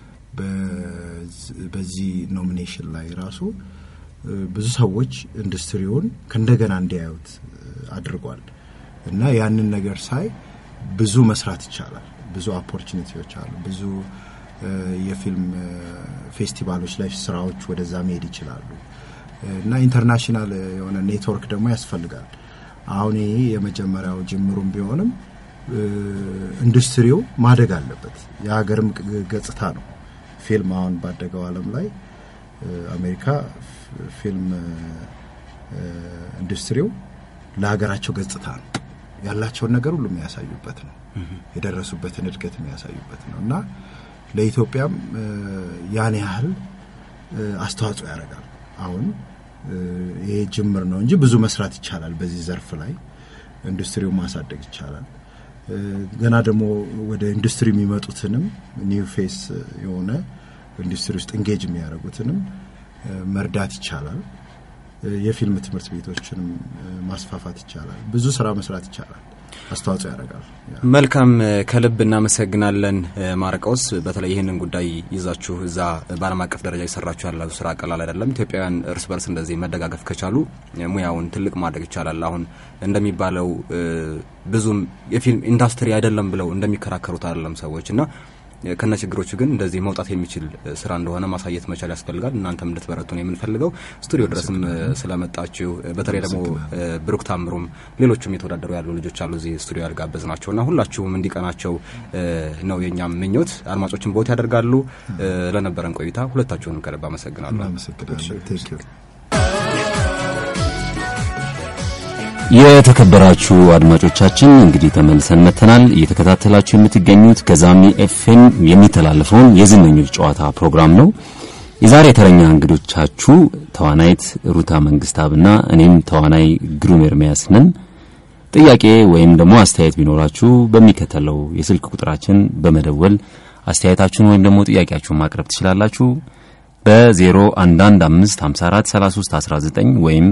S7: በዚህ ኖሚኔሽን ላይ ራሱ ብዙ ሰዎች ኢንዱስትሪውን ከእንደገና እንዲያዩት አድርጓል እና ያንን ነገር ሳይ ብዙ መስራት ይቻላል። ብዙ ኦፖርቹኒቲዎች አሉ። ብዙ የፊልም ፌስቲቫሎች ላይ ስራዎች ወደዛ መሄድ ይችላሉ እና ኢንተርናሽናል የሆነ ኔትወርክ ደግሞ ያስፈልጋል። አሁን ይሄ የመጀመሪያው ጅምሩም ቢሆንም ኢንዱስትሪው ማደግ አለበት። የሀገርም ገጽታ ነው። ፊልም አሁን ባደገው ዓለም ላይ አሜሪካ ፊልም ኢንዱስትሪው ለሀገራቸው ገጽታ ነው። ያላቸውን ነገር ሁሉ የሚያሳዩበት ነው። የደረሱበትን እድገት የሚያሳዩበት ነው እና ለኢትዮጵያም ያን ያህል አስተዋጽኦ ያደርጋል። አሁን ይሄ ጅምር ነው እንጂ ብዙ መስራት ይቻላል በዚህ ዘርፍ ላይ ኢንዱስትሪውን ማሳደግ ይቻላል። ገና ደግሞ ወደ ኢንዱስትሪ የሚመጡትንም ኒው ፌስ የሆነ ኢንዱስትሪ ውስጥ እንጌጅ የሚያደርጉትንም መርዳት ይቻላል። የፊልም ትምህርት ቤቶችንም ማስፋፋት ይቻላል። ብዙ ስራ መስራት ይቻላል። አስተዋጽኦ ያደርጋል።
S2: መልካም ከልብ እናመሰግናለን ማርቆስ። በተለይ ይህንን ጉዳይ ይዛችሁ እዛ በዓለም አቀፍ ደረጃ የሰራችሁ ያላችሁ ስራ ቀላል አይደለም። ኢትዮጵያውያን እርስ በርስ እንደዚህ መደጋገፍ ከቻሉ ሙያውን ትልቅ ማድረግ ይቻላል። አሁን እንደሚባለው ብዙም የፊልም ኢንዱስትሪ አይደለም ብለው እንደሚከራከሩት አይደለም ሰዎች እና ከነ ችግሮቹ ግን እንደዚህ መውጣት የሚችል ስራ እንደሆነ ማሳየት መቻል ያስፈልጋል። እናንተም እንድትበረቱ ነው የምንፈልገው። ስቱዲዮ ድረስም ስለመጣችሁ በተለይ ደግሞ ብሩክ ታምሩም ሌሎችም የተወዳደሩ ያሉ ልጆች አሉ እዚህ ስቱዲዮ ያልጋበዝ ናቸው እና ሁላችሁም እንዲቀናቸው ነው የእኛም ምኞት። አድማጮችን ቦት ያደርጋሉ። ለነበረን ቆይታ ሁለታችሁንም ከልብ አመሰግናለሁ።
S7: እናመሰግናለን።
S3: የተከበራችሁ አድማጮቻችን እንግዲህ ተመልሰን መጥተናል። እየተከታተላችሁ የምትገኙት ከዛሚ ኤፍኤም የሚተላለፈውን የዝነኞች ጨዋታ ፕሮግራም ነው። የዛሬ ተረኛ እንግዶቻችሁ ተዋናይት ሩታ መንግስታብና እኔም ተዋናይ ግሩም ኤርሚያስ ነን። ጥያቄ ወይም ደግሞ አስተያየት ቢኖራችሁ በሚከተለው የስልክ ቁጥራችን በመደወል አስተያየታችሁን ወይም ደግሞ ጥያቄያችሁን ማቅረብ ትችላላችሁ። በ0115543319 ወይም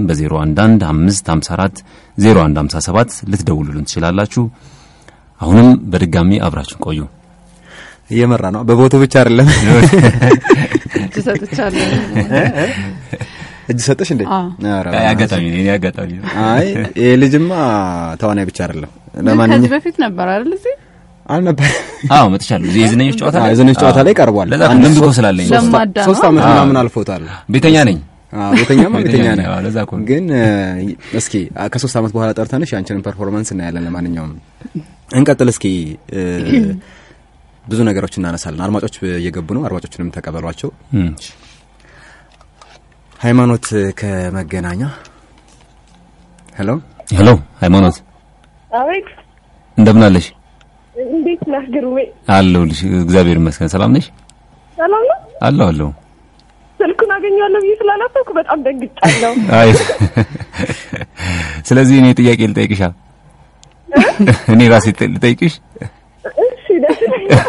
S3: በ0115540157 ልትደውሉልን ትችላላችሁ። አሁንም በድጋሚ አብራችን ቆዩ።
S2: እየመራ ነው። በቦቱ ብቻ አይደለም
S4: እጅ ሰጥቻለሁ።
S2: እጅ ሰጠሽ እንዴ?
S4: አዎ።
S2: ኧረ
S3: አጋጣሚ ነው፣ አጋጣሚ ነው።
S2: አይ ይሄ ልጅማ ተዋናይ ብቻ አይደለም።
S4: ከዚህ
S2: ለማንኛውም
S4: በፊት ነበር አይደል እዚህ
S2: አልነበር
S3: አዎ መጥቻለሁ። እዚህ የዝነኞች ጨዋታ ላይ
S2: የዝነኞች ጨዋታ ላይ ቀርቧል።
S3: ለዛ እኮ ልምድ እኮ ስላለኝ ነው።
S4: ለማዳ ነው።
S2: ሶስት ዓመት
S3: አዎ።
S2: ምናምን አልፎታል።
S3: ቤተኛ ነኝ።
S2: አዎ ቤተኛማ ቤተኛ
S3: ቤተኛ
S2: ነህ።
S3: ነኝ። አዎ፣ ለዛ እኮ ነው።
S2: ግን እ፣ እስኪ አ፣ ከሶስት ዓመት በኋላ ጠርተንሽ ያንቺንን ፐርፎርማንስ እናያለን። ለማንኛውም እንቀጥል እስኪ እ፣ ብዙ ነገሮች እናነሳለን። አድማጮች እየገቡ ነው። አድማጮችንም ተቀበሏቸው።
S3: እም፣
S2: ሃይማኖት ከመገናኛ ሄሎ
S3: ሄሎ ሃይማኖት
S9: አቤት
S3: እንደምን አለሽ?
S9: እንዴት ነህ ግሩሜ?
S3: አለሁልሽ። እግዚአብሔር ይመስገን። ሰላም ነሽ?
S9: ሰላም ነው።
S3: አለሁ አለሁ።
S9: ስልኩን አገኘዋለሁ ብዬ ስላላሰብኩ በጣም ደንግጫለሁ።
S3: አይ ስለዚህ እኔ ጥያቄ ልጠይቅሻ እኔ ራሴ ጥ- ልጠይቅሽ
S9: እሺ ደስ ይለኛል።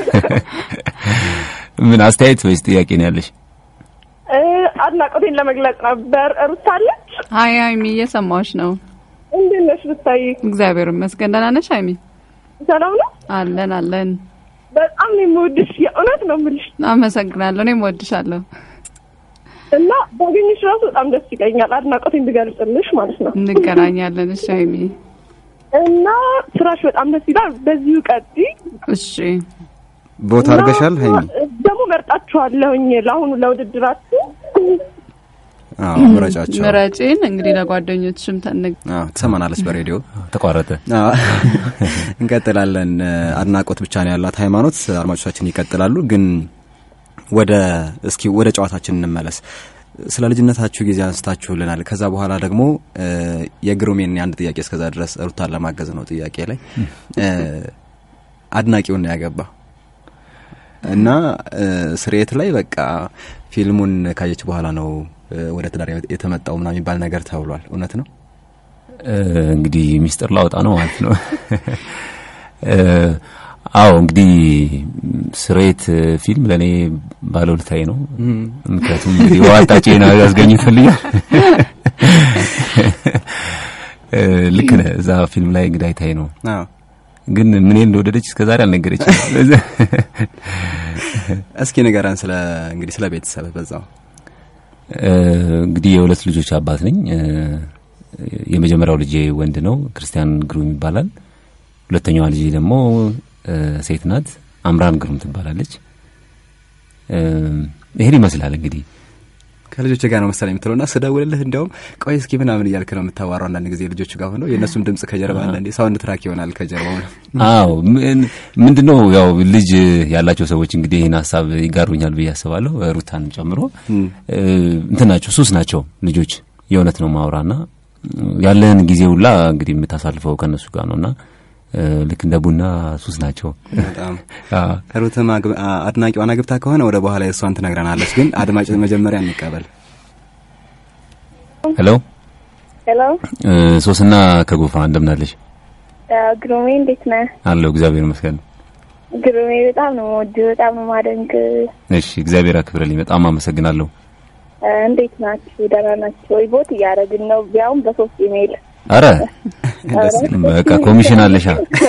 S3: ምን አስተያየት ወይስ ጥያቄ ነው ያለሽ?
S9: እ፣ አድናቆቴን ለመግለጽ ነበር። ሩታ አለች?
S4: ሀይ ሀይሚ እየሰማዎች ነው።
S9: እንዴት ነሽ ብታይ?
S4: እግዚአብሔር ይመስገን። ደህና ነሽ ሀይሚ?
S9: ሰላም ነው።
S4: አለን አለን።
S9: በጣም ነው የምወድሽ፣ የእውነት ነው የምልሽ
S4: አመሰግናለሁ። እኔም ወድሻለሁ።
S9: እና ባገኘሽ ራሱ በጣም ደስ ይለኛል። አድናቆቴን ብገልጽልሽ ማለት ነው።
S4: እንገናኛለን። እሺ ሀይሚ።
S9: እና ስራሽ በጣም ደስ ይላል። በዚሁ ቀጥይ።
S4: እሺ
S2: ቦታ አድርገሻል ሀይሚ?
S9: እና ደግሞ መርጣችኋለሁኝ ለአሁኑ ለውድድራችሁ።
S2: አዎ ምረጫቸው።
S4: ምረጪን እንግዲህ ለጓደኞችሽም ተንግ
S2: አዎ ትሰማናለች በሬዲዮ
S3: ተቋረጠ።
S2: አዎ። እንቀጥላለን። አድናቆት ብቻ ነው ያላት ሃይማኖት። አድማጮቻችን ይቀጥላሉ። ግን ወደ እስኪ ወደ ጨዋታችን እንመለስ። ስለ ልጅነታችሁ ጊዜ አንስታችሁልናል። ከዛ በኋላ ደግሞ እ፣ የግሩሜን የአንድ ጥያቄ እስከዛ ድረስ ሩታን ለማገዝ ነው ጥያቄ ላይ እ፣ አድናቂውን ነው ያገባ እና እ፣ ስርየት ላይ በቃ ፊልሙን ካየች በኋላ ነው እ፣ ወደ ትዳር የተመጣው ምናምን የሚባል ነገር ተብሏል። እውነት ነው?
S3: እ፣ እንግዲህ ሚስጥር ላወጣ ነው ማለት ነው። እ፣ አዎ እንግዲህ ስሬት ፊልም ለእኔ ባለውለታዬ ነው። ምክንያቱም እንግዲህ ዋጣጬ ነው ያስገኝቶልኛል። እ፣ ልክ ነህ። እዛ ፊልም ላይ እንግዲህ አይታይ ነው
S2: አዎ
S3: ግን ምን እንደወደደች እስከዛሬ አልነገረችም።
S2: እስኪ ንገረን ስለ እንግዲህ ስለ ቤተሰብ በዛው
S3: እ፣ እንግዲህ የሁለት ልጆች አባት ነኝ። እ፣ የመጀመሪያው ልጄ ወንድ ነው፣ ክርስቲያን ግሩም ይባላል። ሁለተኛዋ ልጄ ደግሞ እ፣ ሴት ናት፣ አምራን ግሩም ትባላለች። እ፣ ይሄን ይመስላል እንግዲህ
S2: ከልጆች ጋር ነው መሰለኝ የምትለውና ስደውልልህ እንዲያውም ቆይ እስኪ ምናምን እያልክ ነው የምታዋራው። አንዳንድ ጊዜ ልጆቹ ጋር ሆነው የእነሱም ድምጽ ከጀርባ አንዳንዴ ሳውንድ ትራክ ይሆናል ከጀርባው ነው።
S3: አዎ ምን- ምንድነው ያው ልጅ ያላቸው ሰዎች እንግዲህ ይህን ሀሳብ ይጋሩኛል ብዬ አስባለሁ። ሩታንም ጨምሮ እ፣ እንትን ናቸው ሱስ ናቸው ልጆች። የእውነት ነው ማውራና ያለን ጊዜ ሁላ እንግዲህ የምታሳልፈው ከእነሱ ጋር ነውና እ፣ ልክ እንደ ቡና ሱስ ናቸው።
S2: በጣም
S3: አዎ።
S2: ሩትም አግብ- አ- አድናቂዋን አግብታ ከሆነ ወደ በኋላ የእሷን ትነግረናለች። ግን አድማጭ መጀመሪያ እንቀበል።
S3: ሄሎ
S9: ሄሎ
S3: እ፣ ሶስና ከጎፋ እንደምናለሽ?
S9: ግሩሜ እንዴት ነህ?
S3: አለሁ እግዚአብሔር ይመስገን።
S9: ግሩሜ በጣም ነው የምወድህ፣ በጣም ነው ማደንቅ።
S3: እሺ እግዚአብሔር አክብረልኝ። በጣም አመሰግናለሁ።
S9: እንዴት ናችሁ? ደህና ናችሁ ወይ? ቦት እያደረግን ነው፣ ቢያውም በሶስት ኢሜይል።
S3: አረ በቃ ኮሚሽን አለሻ።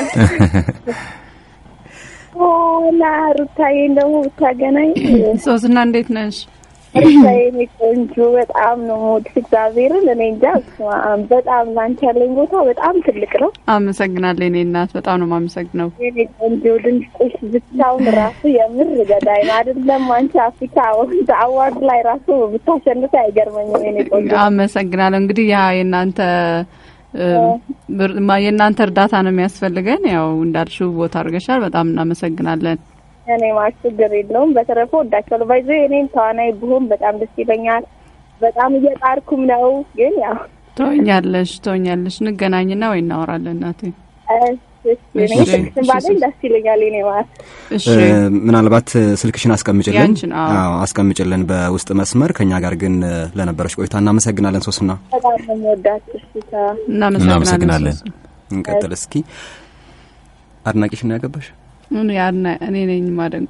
S9: ላ ሩታዬን ደግሞ ብታገናኝ
S4: ሶስና እንዴት ነሽ?
S9: ሩታዬን ቆንጆ በጣም ነው የምወድሽ። እግዚአብሔርን እኔ እንጃ በስመ አብ፣ በጣም ላንቺ ያለኝ ቦታ በጣም ትልቅ ነው።
S4: አመሰግናለሁ የኔ እናት፣ በጣም ነው የማመሰግነው።
S9: የኔ ቆንጆ ድምፅሽ ብቻውን ራሱ የምር ገዳይ ነው። አይደለም አንቺ አፍሪካ አዋርድ ላይ ራሱ ብታሸንፍ አይገርመኝም። የኔ ቆንጆ
S4: አመሰግናለሁ። እንግዲህ ያ የእናንተ የእናንተ እርዳታ ነው የሚያስፈልገን። ያው እንዳልሽው ቦታ አድርገሻል። በጣም እናመሰግናለን።
S9: እኔ ማለት ችግር የለውም። በተረፈ ወዳቸዋለሁ። ባይዞ እኔም ተዋናይ ብሆን በጣም ደስ ይለኛል። በጣም እየጣርኩም ነው። ግን ያው
S4: ትሆኛለሽ ትሆኛለሽ። እንገናኝና ወይ እናወራለን እናቴ።
S9: ባለኝ ደስ ይለኛል። እኔ ማለት
S2: ምናልባት ስልክሽን አስቀምጭልን፣
S4: ያንቺን፣ አዎ።
S2: አዎ አስቀምጭልን በውስጥ መስመር። ከኛ ጋር ግን ለነበረች ቆይታ እናመሰግናለን። ሶስና
S9: በጣም ነው የምወዳችሁ። እሺ ታ
S3: እናመሰግናለን።
S2: እንቀጥል እስኪ። አድናቂሽ ነው ያገባሽ?
S4: እኔ አድና- እኔ ነኝ ማደንቆ።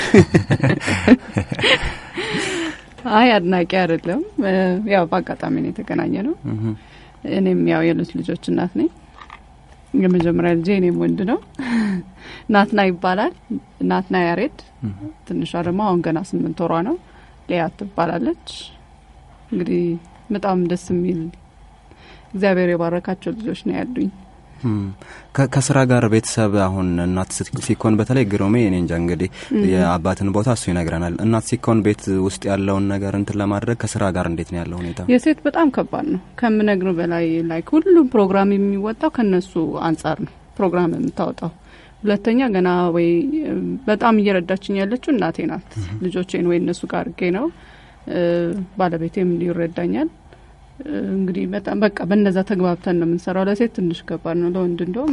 S4: አይ አድናቂ አይደለም። ያው በአጋጣሚ ነው የተገናኘ ነው። እኔም ያው የሁለት ልጆች እናት ነኝ። የመጀመሪያ ልጄ እኔም ወንድ ነው። ናትና ይባላል። ናትና ያሬድ። ትንሿ ደግሞ አሁን ገና ስምንት ወሯ ነው። ሊያት ትባላለች። እንግዲህ በጣም ደስ የሚል እግዚአብሔር የባረካቸው ልጆች ነው ያሉኝ።
S2: ከ- ከስራ ጋር ቤተሰብ አሁን እናት ስት- ሲኮን በተለይ ግሮሜ እኔ እንጃ እንግዲህ የአባትን ቦታ እሱ ይነግረናል። እናት ሲኮን ቤት ውስጥ ያለውን ነገር እንትን ለማድረግ ከስራ ጋር እንዴት ነው ያለው ሁኔታ?
S4: የሴት በጣም ከባድ ነው ከምነግሩ በላይ ላይክ ሁሉም ፕሮግራም የሚወጣው ከነሱ አንጻር ነው ፕሮግራም የምታወጣው። ሁለተኛ ገና ወይ እም፣ በጣም እየረዳችኝ ያለችው እናቴ ናት። ልጆቼን ወይ እነሱ ጋር አድርጌ ነው እ፣ ባለቤቴም እንዲሁ ይረዳኛል። እ፣ እንግዲህ በጣም በቃ በነዛ ተግባብተን ነው የምንሰራው። ለሴት ትንሽ ከባድ ነው፣ ለወንድ እንደውም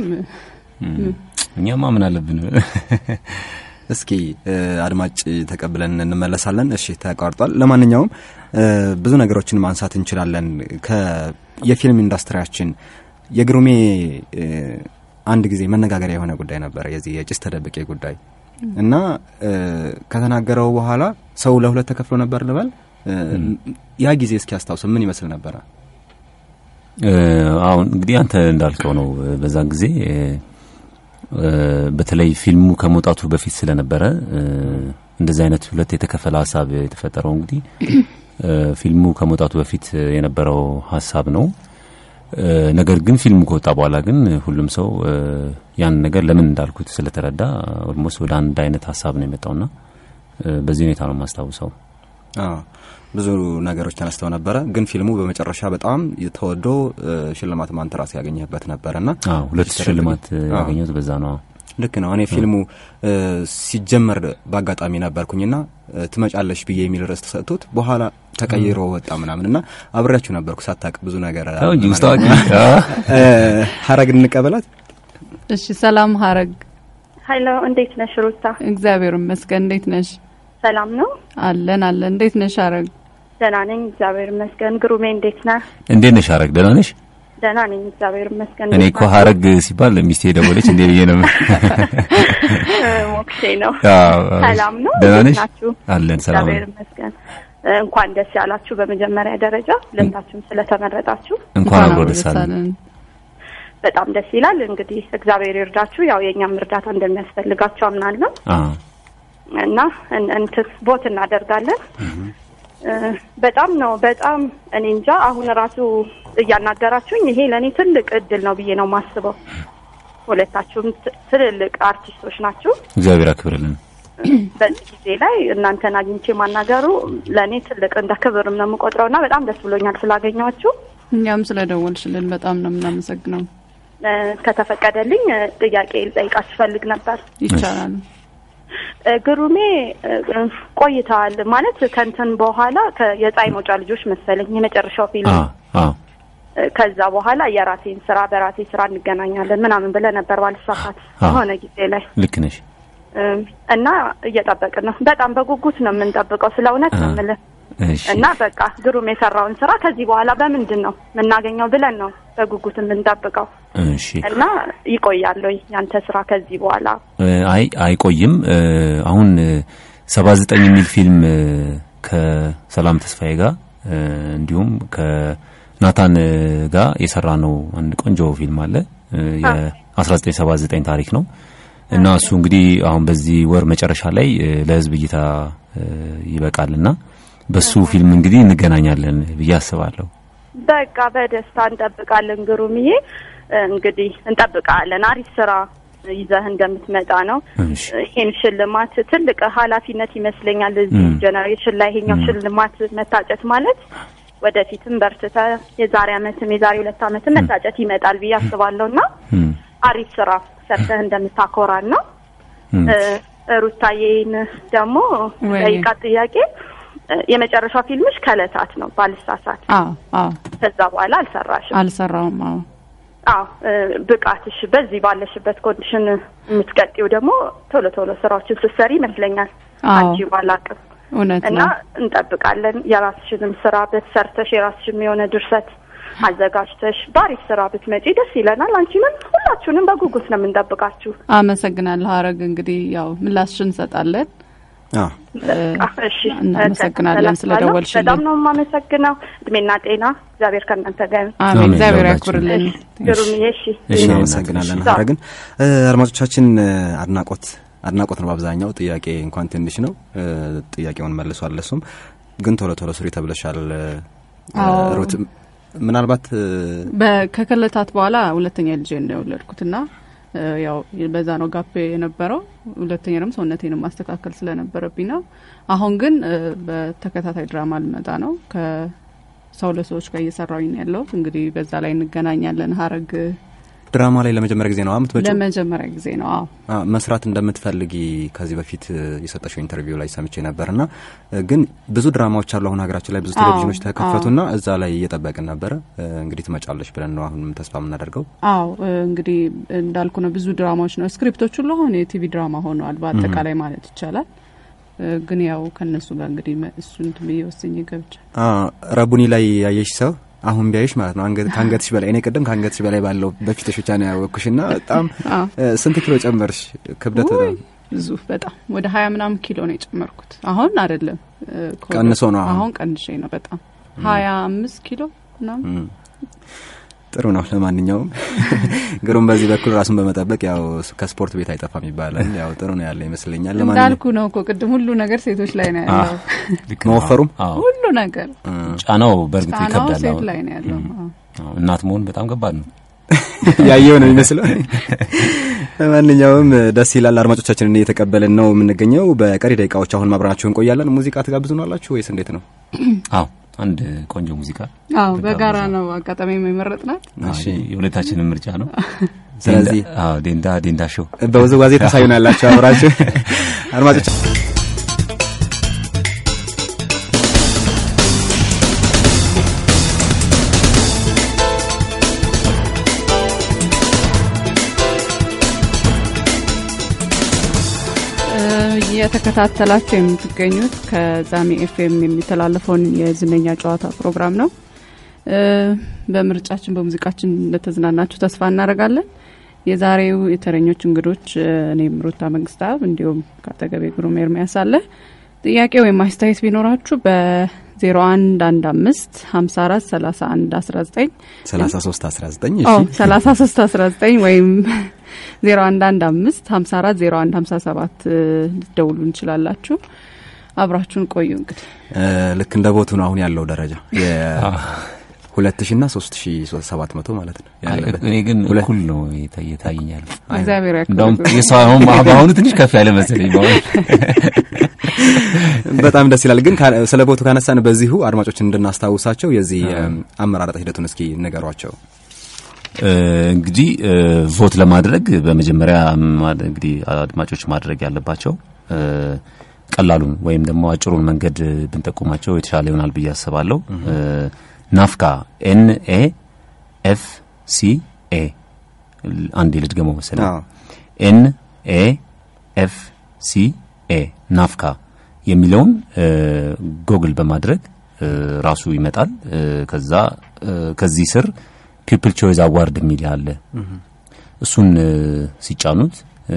S3: እኛማ ምን አለብን?
S2: እስኪ እ፣ አድማጭ ተቀብለን እንመለሳለን። እሺ ተቋርጧል። ለማንኛውም እ፣ ብዙ ነገሮችን ማንሳት እንችላለን። ከ- የፊልም ኢንዱስትሪያችን የግሩሜ እ፣ አንድ ጊዜ መነጋገሪያ የሆነ ጉዳይ ነበረ፣ የዚህ የጭስ ተደብቄ ጉዳይ እና እ፣ ከተናገረው በኋላ ሰው ለሁለት ተከፍሎ ነበር ልበል። እ፣ ያ ጊዜ እስኪ አስታውስ ምን ይመስል ነበረ?
S3: እ፣ አሁን እንግዲህ አንተ እንዳልከው ነው። በዛን ጊዜ እ፣ እ፣ በተለይ ፊልሙ ከመውጣቱ በፊት ስለነበረ እ፣ እንደዚህ አይነት ሁለት የተከፈለ ሀሳብ የተፈጠረው እንግዲህ እ፣ ፊልሙ ከመውጣቱ በፊት የነበረው ሀሳብ ነው። እ፣ ነገር ግን ፊልሙ ከወጣ በኋላ ግን ሁሉም ሰው እ፣ ያን ነገር ለምን እንዳልኩት ስለተረዳ ኦልሞስት ወደ አንድ አይነት ሀሳብ ነው የመጣውና እ፣ በዚህ ሁኔታ ነው የማስታውሰው።
S2: አዎ ብዙ ነገሮች ተነስተው ነበረ፣ ግን ፊልሙ በመጨረሻ በጣም ተወዶ እ፣ ሽልማት ማንተራስ ያገኘህበት ነበረና
S3: አዎ ሁለት
S2: ተደብቄ-
S3: ሽልማት እ፣
S2: አዎ።
S3: ያገኘሁት በዛ ነው።
S2: ልክ ነው። እኔ ፊልሙ እ፣ ሲጀመር በአጋጣሚ ነበርኩኝና እ፣ ትመጫለሽ ብዬ የሚል ርዕስ ተሰጥቶት በኋላ ተቀይሮ ወጣ ምናምን እና አብሬያችሁ ነበርኩ። ሳታቅ ብዙ ነገር
S3: አዎ እንጂ ውስጥ አዋቂ
S2: እ፣ ሀረግ እንቀበላት።
S4: እሺ። ሰላም ሀረግ፣
S10: ሀይሎ እንዴት ነሽ ሩታ?
S4: እግዚአብሔር ይመስገን። እንዴት ነሽ?
S10: ሰላም ነው?
S4: አለን አለን። እንዴት ነሽ ሀረግ?
S10: ደህና ነኝ እግዚአብሔር ይመስገን። ግሩሜ እንዴት ነህ?
S3: እንዴት ነሽ ሀረግ? ደህና ነሽ?
S10: ደህና ነኝ እግዚአብሔር ይመስገን።
S3: እኔ እኮ ሀረግ ሲባል ሚስቴ ደወለች እንዴ ብዬ ነው።
S10: ሞክሼ ነው።
S3: አዎ፣
S10: ሰላም ነው?
S3: ደህና
S10: እንዴት
S3: ነሽ?
S10: ናችሁ?
S3: አለን ሰላም
S10: እግዚአብሔር
S3: ነን።
S10: ይመስገን። እንኳን ደስ ያላችሁ በመጀመሪያ ደረጃ ሁለታችሁም ስለተመረጣችሁ
S3: እንኳን አብሮ ደስ አለን።
S10: በጣም ደስ ይላል። እንግዲህ እግዚአብሔር ይርዳችሁ። ያው የእኛም እርዳታ እንደሚያስፈልጋችሁ አምናለሁ
S3: አዎ
S10: እና እን- እንትን ቦት እናደርጋለን። እ፣ በጣም ነው በጣም እኔ እንጃ። አሁን ራሱ እያናገራችሁኝ ይሄ ለእኔ ትልቅ እድል ነው ብዬ ነው የማስበው። ሁለታችሁም ት- ትልልቅ አርቲስቶች ናችሁ።
S3: እግዚአብሔር አክብርልን።
S10: በዚህ ጊዜ ላይ እናንተን አግኝቼ ማናገሩ ለእኔ ትልቅ እንደ ክብርም ነው የምቆጥረው እና በጣም ደስ ብሎኛል ስላገኘኋችሁ።
S4: እኛም ስለደወልሽልን በጣም ነው የምናመሰግነው።
S10: እ፣ ከተፈቀደልኝ እ፣ ጥያቄ ልጠይቃችሁ ፈልግ ነበር።
S4: ይቻላል።
S10: እ፣ ግሩሜ እ፣ ቆይተዋል ማለት ከንትን በኋላ ከ- የፀሐይ መውጫ ልጆች መሰለኝ የመጨረሻው ፊልም
S3: አዎ አዎ
S10: እ፣ ከዛ በኋላ የራሴን ስራ በራሴ ስራ እንገናኛለን ምናምን ብለህ ነበር ባልሳሳት
S3: አዎ።
S10: የሆነ ጊዜ ላይ
S3: ልክ ነሽ።
S10: እ፣ እና እየጠበቅን ነው። በጣም በጉጉት ነው የምንጠብቀው ስለ እውነት ነው
S3: አ-
S10: የምልህ
S3: እሺ
S10: እና በቃ ግሩም የሰራውን ስራ ከዚህ በኋላ በምንድን ነው የምናገኘው ብለን ነው በጉጉት የምንጠብቀው
S3: እሺ
S10: እና ይቆያል ወይ ያንተ ስራ ከዚህ በኋላ?
S3: እ፣ አይ አይቆይም። እ፣ አሁን ሰባ ዘጠኝ የሚል ፊልም እ፣ ከሰላም ተስፋዬ ጋር እ፣ እንዲሁም ከናታን እ፣ ጋር የሰራ ነው አንድ ቆንጆ ፊልም አለ እ፣ የ1979 ታሪክ ነው እና እሱ እንግዲህ አሁን በዚህ ወር መጨረሻ ላይ እ፣ ለህዝብ እይታ እ፣ ይበቃልና በሱ ፊልም እንግዲህ እንገናኛለን ብዬ አስባለሁ።
S10: በቃ በደስታ እንጠብቃለን። ግሩምዬ እንግዲህ እንጠብቃለን። አሪፍ ስራ ይዘህ እንደምትመጣ ነው።
S3: እሺ
S10: ይሄን ሽልማት ትልቅ ኃላፊነት ይመስለኛል። እዚህ
S3: ም።
S10: ጀነሬሽን ላይ ይሄኛው ሽልማት መታጨት ማለት ወደፊትም በርትተ የዛሬ አመትም የዛሬ ሁለት አመትም መታጨት ይመጣል ብዬ አስባለሁ እና
S3: እም፣
S10: አሪፍ ስራ ሰርተህ እንደምታኮራን ነው።
S3: እም።
S10: እ፣ ሩታዬን ደግሞ
S4: ወይ።
S10: ጠይቃት ጥያቄ እ፣ የመጨረሻ ፊልምሽ ከእለታት ነው ባልሳሳት።
S4: አዎ አዎ
S10: ከዛ በኋላ አልሰራሽም።
S4: አልሰራውም። አዎ
S10: አዎ እ፣ ብቃትሽ በዚህ ባለሽበት ኮንዲሽን የምትቀጥው ደግሞ ቶሎ ቶሎ ስራዎችን ስትሰሪ ይመስለኛል።
S4: አዎ
S10: አንቺ ባላቅም
S4: እውነት
S10: እና
S4: ነው።
S10: እንጠብቃለን። የራስሽንም ስራ በሰርተሽ የራስሽም የሆነ ድርሰት አዘጋጅተሽ በአሪፍ ስራ ብትመጪ ደስ ይለናል። አንቺንም ሁላችሁንም በጉጉት ነው የምንጠብቃችሁ።
S4: አመሰግናለሁ ሀረግ። እንግዲህ ያው ምላሽን እንሰጣለን።
S2: አዎ
S10: አ፣ እሺ
S4: እናመሰግናለን ስለደወልሽልን።
S10: በጣም ነው የማመሰግነው። እድሜና ጤና እግዚአብሔር ከእናንተ ጋር ይሁን።
S4: አሜን።
S3: አሜን።
S4: እግዚአብሔር
S3: ለሁላችን።
S4: ያክብርልን።
S10: ግሩምዬ እሺ
S3: እሺ፣
S2: እናመሰግናለን
S10: እሺ።
S2: ሀረግን። እ፣ አድማጮቻችን እ፣ አድናቆት አድናቆት ነው በአብዛኛው። ጥያቄ እንኳን ትንሽ ነው እ፣ ጥያቄውን መልሷል። እሱም ግን ቶሎ ቶሎ ስሪ ተብለሻል እ፣
S4: አዎ።
S2: ሩት ምናልባት እ፣
S4: በ- ከክለታት በኋላ ሁለተኛ ልጄ ነው የወለድኩትና እ፣ ያው በዛ ነው ጋፕ የነበረው። ሁለተኛ ደግሞ ሰውነቴንም ማስተካከል ስለነበረብኝ ነው። አሁን ግን እ፣ በተከታታይ ድራማ ልመጣ ነው ከሰው ለሰዎች ጋር እየሰራሁኝ ነው ያለሁት። እንግዲህ በዛ ላይ እንገናኛለን። ሀረግ
S2: ድራማ ላይ ለመጀመሪያ ጊዜ ነው የምትመጪው?
S4: ለመጀመሪያ ጊዜ ነው። አዎ
S2: አ፣ መስራት እንደምትፈልጊ ከዚህ በፊት እ፣ የሰጠሽው ኢንተርቪው ላይ ሰምቼ ነበር እና እ፣ ግን ብዙ ድራማዎች አሉ አሁን ሀገራችን ላይ ብዙ
S4: አዎ፣
S2: ቴሌቪዥኖች ተከፈቱና እዛ ላይ እየጠበቅን ነበረ። እ፣ እንግዲህ ትመጫለሽ ብለን ነው አሁንም ተስፋ የምናደርገው።
S4: አዎ እ፣ እንግዲህ እንዳልኩ ነው። ብዙ ድራማዎች ነው ስክሪፕቶች ሁሉ አሁን የቲቪ ድራማ ሆነዋል በአጠቃላይ ማለት ይቻላል። እ፣ ግን ያው ከነሱ ጋር እንግዲህ መ- እሱን እንትን ብዬ ወስኜ ገብቻ
S2: አ፣ ረቡኒ ላይ ያየሽ ሰው አሁን ቢያይሽ ማለት ነው አንገት ከአንገትሽ በላይ እኔ ቅድም ከአንገትሽ በላይ ባለው በፊትሽ ብቻ ነው ያወቅኩሽ እና በጣም
S4: አዎ
S2: እ፣ ስንት ኪሎ ጨመርሽ? ክብደት
S4: ውይ፣
S2: በጣም
S4: ብዙ በጣም ወደ ሀያ ምናምን ኪሎ ነው የጨመርኩት። አሁን አይደለም እ፣ ከወደ-
S2: ቀንሶ ነው አሁን?
S4: አሁን ቀንሼ ነው በጣም ሀያ አምስት ኪሎ ምናምን
S2: እም፣ ጥሩ ነው። ለማንኛውም ግሩም በዚህ በኩል ራሱን በመጠበቅ ያው ከስፖርት ቤት አይጠፋም ይባላል። ያው ጥሩ ነው ያለ ይመስለኛል። ለማንኛውም
S4: እንዳልኩ ነው እኮ ቅድም ሁሉ ነገር ሴቶች ላይ ነው ያለው።
S3: ልክ ነው።
S2: መወፈሩም?
S3: አዎ
S4: ሁሉ ነገር
S3: ጫናው በእርግጥ
S4: ጫናው
S3: ይከብዳል።
S4: ሴት
S3: አሁን
S4: ላይ ነው ያለው። አዎ።
S3: አዎ፣ እናት መሆን በጣም ከባድ ነው።
S2: ያየው ነው የሚመስለው። ለማንኛውም ደስ ይላል። አድማጮቻችንን እየተቀበልን ነው የምንገኘው። በቀሪ ደቂቃዎች አሁን ማብራናችሁ እንቆያለን። ሙዚቃ ትጋብዙናላችሁ ወይስ እንዴት ነው?
S3: አዎ አንድ ቆንጆ ሙዚቃ
S4: አዎ በጋራ ነው አጋጣሚ የመረጥናት።
S3: አዎ፣ የሁለታችንም ምርጫ ነው።
S2: ስለዚህ
S3: ዴንዳ- አዎ ዴንዳ ዴንዳ ሾው
S2: በውዝዋዜ ታሳዩናላችሁ አብራችሁ አድማጮች
S4: እ፣ እየተከታተላችሁ የምትገኙት ከዛሚ ኤፍኤም የሚተላለፈውን የዝነኛ ጨዋታ ፕሮግራም ነው። እ፣ በምርጫችን በሙዚቃችን እንደተዝናናችሁ ተስፋ እናደርጋለን። የዛሬው የተረኞች እንግዶች እ፣ እኔም ሩታ መንግስታብ እንዲሁም ከአጠገቤ ግሩም ኤርሚያስ አለ። ጥያቄ ወይም አስተያየት ቢኖራችሁ በ01 15 54 31 19
S2: 33 19
S4: ኦ
S2: እሺ
S4: 33 19 ወይም 0115 54 01 57 ልትደውሉ እንችላላችሁ። አብራችሁን ቆዩ። እንግዲህ
S2: እ፣ ልክ እንደ ቦቱ ነው አሁን ያለው ደረጃ ሁለት ሺ ና ሶስት ሺ ሰባት መቶ ማለት ነው ያለበት።
S3: እኔ ግን
S2: ሁለት-
S3: እኩል ነው የታ- የታየኛል።
S4: እግዚአብሔር
S3: እንደውም
S4: ያክብር።
S3: የሰው አሁን በአሁኑ ትንሽ ከፍ ያለ መሰለኝ። በአሁኑ
S2: በጣም ደስ ይላል። ግን ካ- ስለ ቦቱ ካነሳን በዚሁ አድማጮችን እንድናስታውሳቸው የዚህ እም፣ አመራረጥ ሂደቱን እስኪ ንገሯቸው።
S3: እ፣ እንግዲህ እ፣ ቮት ለማድረግ በመጀመሪያ ማድ- እንግዲህ አድማጮች ማድረግ ያለባቸው እ፣ ቀላሉን ወይም ደግሞ አጭሩን መንገድ ብንጠቁማቸው የተሻለ ይሆናል ብዬ አስባለሁ። እ፣ ናፍካ ኤን ኤ ኤፍ ሲ ኤ አንዴ ልድገመው መሰለኝ
S2: አዎ።
S3: ኤን ኤ ኤፍ ሲ ኤ ናፍካ የሚለውን እ፣ ጎግል በማድረግ እ፣ ራሱ ይመጣል። እ፣ ከዛ እ፣ ከዚህ ስር ፒፕል ቾይዝ አዋርድ የሚል አለ። እሱን እ፣ ሲጫኑት እ፣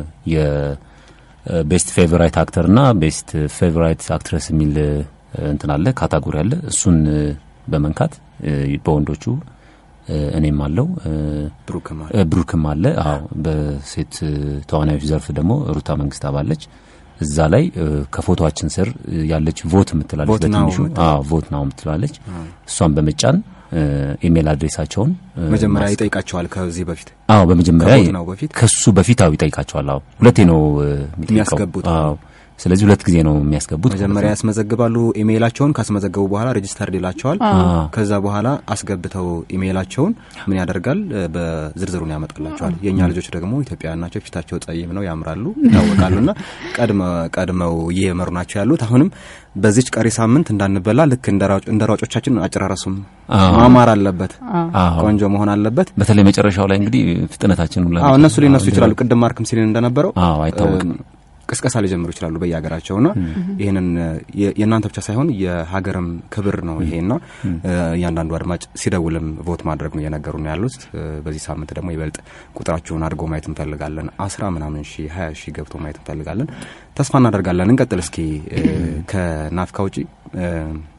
S3: የቤስት ፌቨራይት አክተር እና ቤስት ፌቨራይት አክትረስ የሚል እ፣ እንትን አለ ካታጎሪ አለ። እሱን እ፣ በመንካት እ፣ በወንዶቹ እ፣ እኔም አለው እ፣
S2: ብሩክም አለ።
S3: እ፣ ብሩክም አለ። አዎ በሴት እ፣ ተዋናዮች ዘርፍ ደግሞ ሩታ መንግስት አባለች። እዛ ላይ እ፣ ከፎቶአችን ስር እ፣ ያለች ቮት የምትላለች
S2: ቮት ናው
S3: በትንሹ
S2: የምትላለች።
S3: አዎ ቮት ናው የምትላለች እሷን በመጫን እ፣ ኢሜል አድሬሳቸውን እ፣
S2: መጀመሪያ
S3: ማስ-
S2: ይጠይቃቸዋል ከዚህ በፊት
S3: አዎ በመጀመሪያ
S2: ከቮት ናው በፊት
S3: ከሱ በፊት አዎ ይጠይቃቸዋል። አዎ ሁለቴ ነው እ፣ የሚጠይቀው።
S2: የሚያስገቡት።
S3: አዎ ስለዚህ ሁለት ጊዜ ነው የሚያስገቡት።
S2: መጀመሪያ ያስመዘግባሉ ኢሜይላቸውን ካስመዘገቡ በኋላ ሬጂስተርድ ይላቸዋል
S3: አዎ።
S2: ከዛ በኋላ አስገብተው ኢሜይላቸውን ምን ያደርጋል እ፣ በዝርዝሩን ያመጣላቸዋል የእኛ ልጆች ደግሞ ኢትዮጵያውያን ናቸው ፊታቸው ጸይም ነው ያምራሉ ይታወቃሉ ና ቀድመው እየመሩ ናቸው ያሉት አሁንም በዚች ቀሪ ሳምንት እንዳንበላ ልክ እንደ ሯጭ- እንደ ሯጮቻችን አጨራረሱም
S3: አዎ።
S2: ማማር አለበት
S3: አዎ።
S2: ቆንጆ መሆን አለበት
S3: በተለይ መጨረሻው ላይ እንግዲህ ፍጥነታችን ሁላ
S2: አዎ እነሱ ሊነሱ ይችላሉ ቅድም ማርክም ሲልን እንደነበረው
S3: አዎ አይታወቅም።
S2: እ፣ ቅስቀሳ ሊጀምሩ ይችላሉ በየሀገራቸው ና ይህንን የ- የእናንተ ብቻ ሳይሆን የሀገርም ክብር ነው ይሄና እ፣ እያንዳንዱ አድማጭ ሲደውልም ቮት ማድረግ ነው እየነገሩ ነው ያሉት እ፣ በዚህ ሳምንት ደግሞ ይበልጥ ቁጥራችሁን አድርጎ ማየት እንፈልጋለን አስራ ምናምን ሺ ሀያ ሺ ገብቶ ማየት እንፈልጋለን ተስፋ እናደርጋለን እንቀጥል እስኪ እ፣ ከናፍካ ውጪ እ፣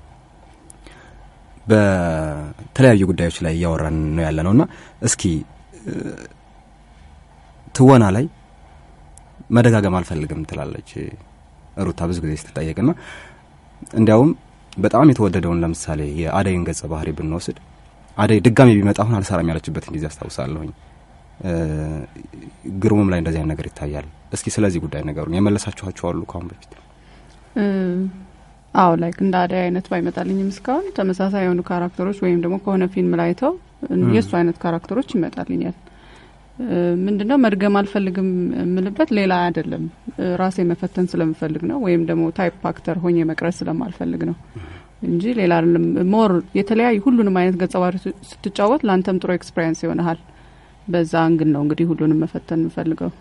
S2: በተለያዩ ጉዳዮች ላይ እያወራን ነው ያለ ነው እና እስኪ እ፣ ትወና ላይ መደጋገም አልፈልግም ትላለች ሩታ ብዙ ጊዜ ስትጠየቅ ና እንዲያውም በጣም የተወደደውን ለምሳሌ የአደይን ገጸ ባህሪ ብንወስድ አደይ ድጋሚ ቢመጣ አሁን አልሰራም ያለችበትን ጊዜ አስታውሳለሁኝ እ፣ ግሩምም ላይ እንደዚህ አይነት ነገር ይታያል እስኪ ስለዚህ ጉዳይ ነገሩን የመለሳችኋቸው አሉ ከአሁን በፊት
S4: እ፣ አዎ ላይክ እንደ አደይ አይነት ባይመጣልኝም እስካሁን ተመሳሳይ የሆኑ ካራክተሮች ወይም ደግሞ ከሆነ ፊልም ላይ አይተው የእሱ አይነት ካራክተሮች ይመጣልኛል። እ፣ ምንድነው መድገም አልፈልግም የምልበት ሌላ አይደለም እ፣ ራሴ መፈተን ስለምፈልግ ነው፣ ወይም ደግሞ ታይፕ አክተር ሆኜ መቅረጽ ስለማልፈልግ ነው እንጂ ሌላ አይደለም። ሞር የተለያዩ ሁሉንም አይነት ገጸ ባህሪ ስትጫወት ለአንተም ጥሩ ኤክስፔሪንስ ይሆንሃል። በዛ አንግል ነው እንግዲህ ሁሉንም መፈተን የምፈልገው።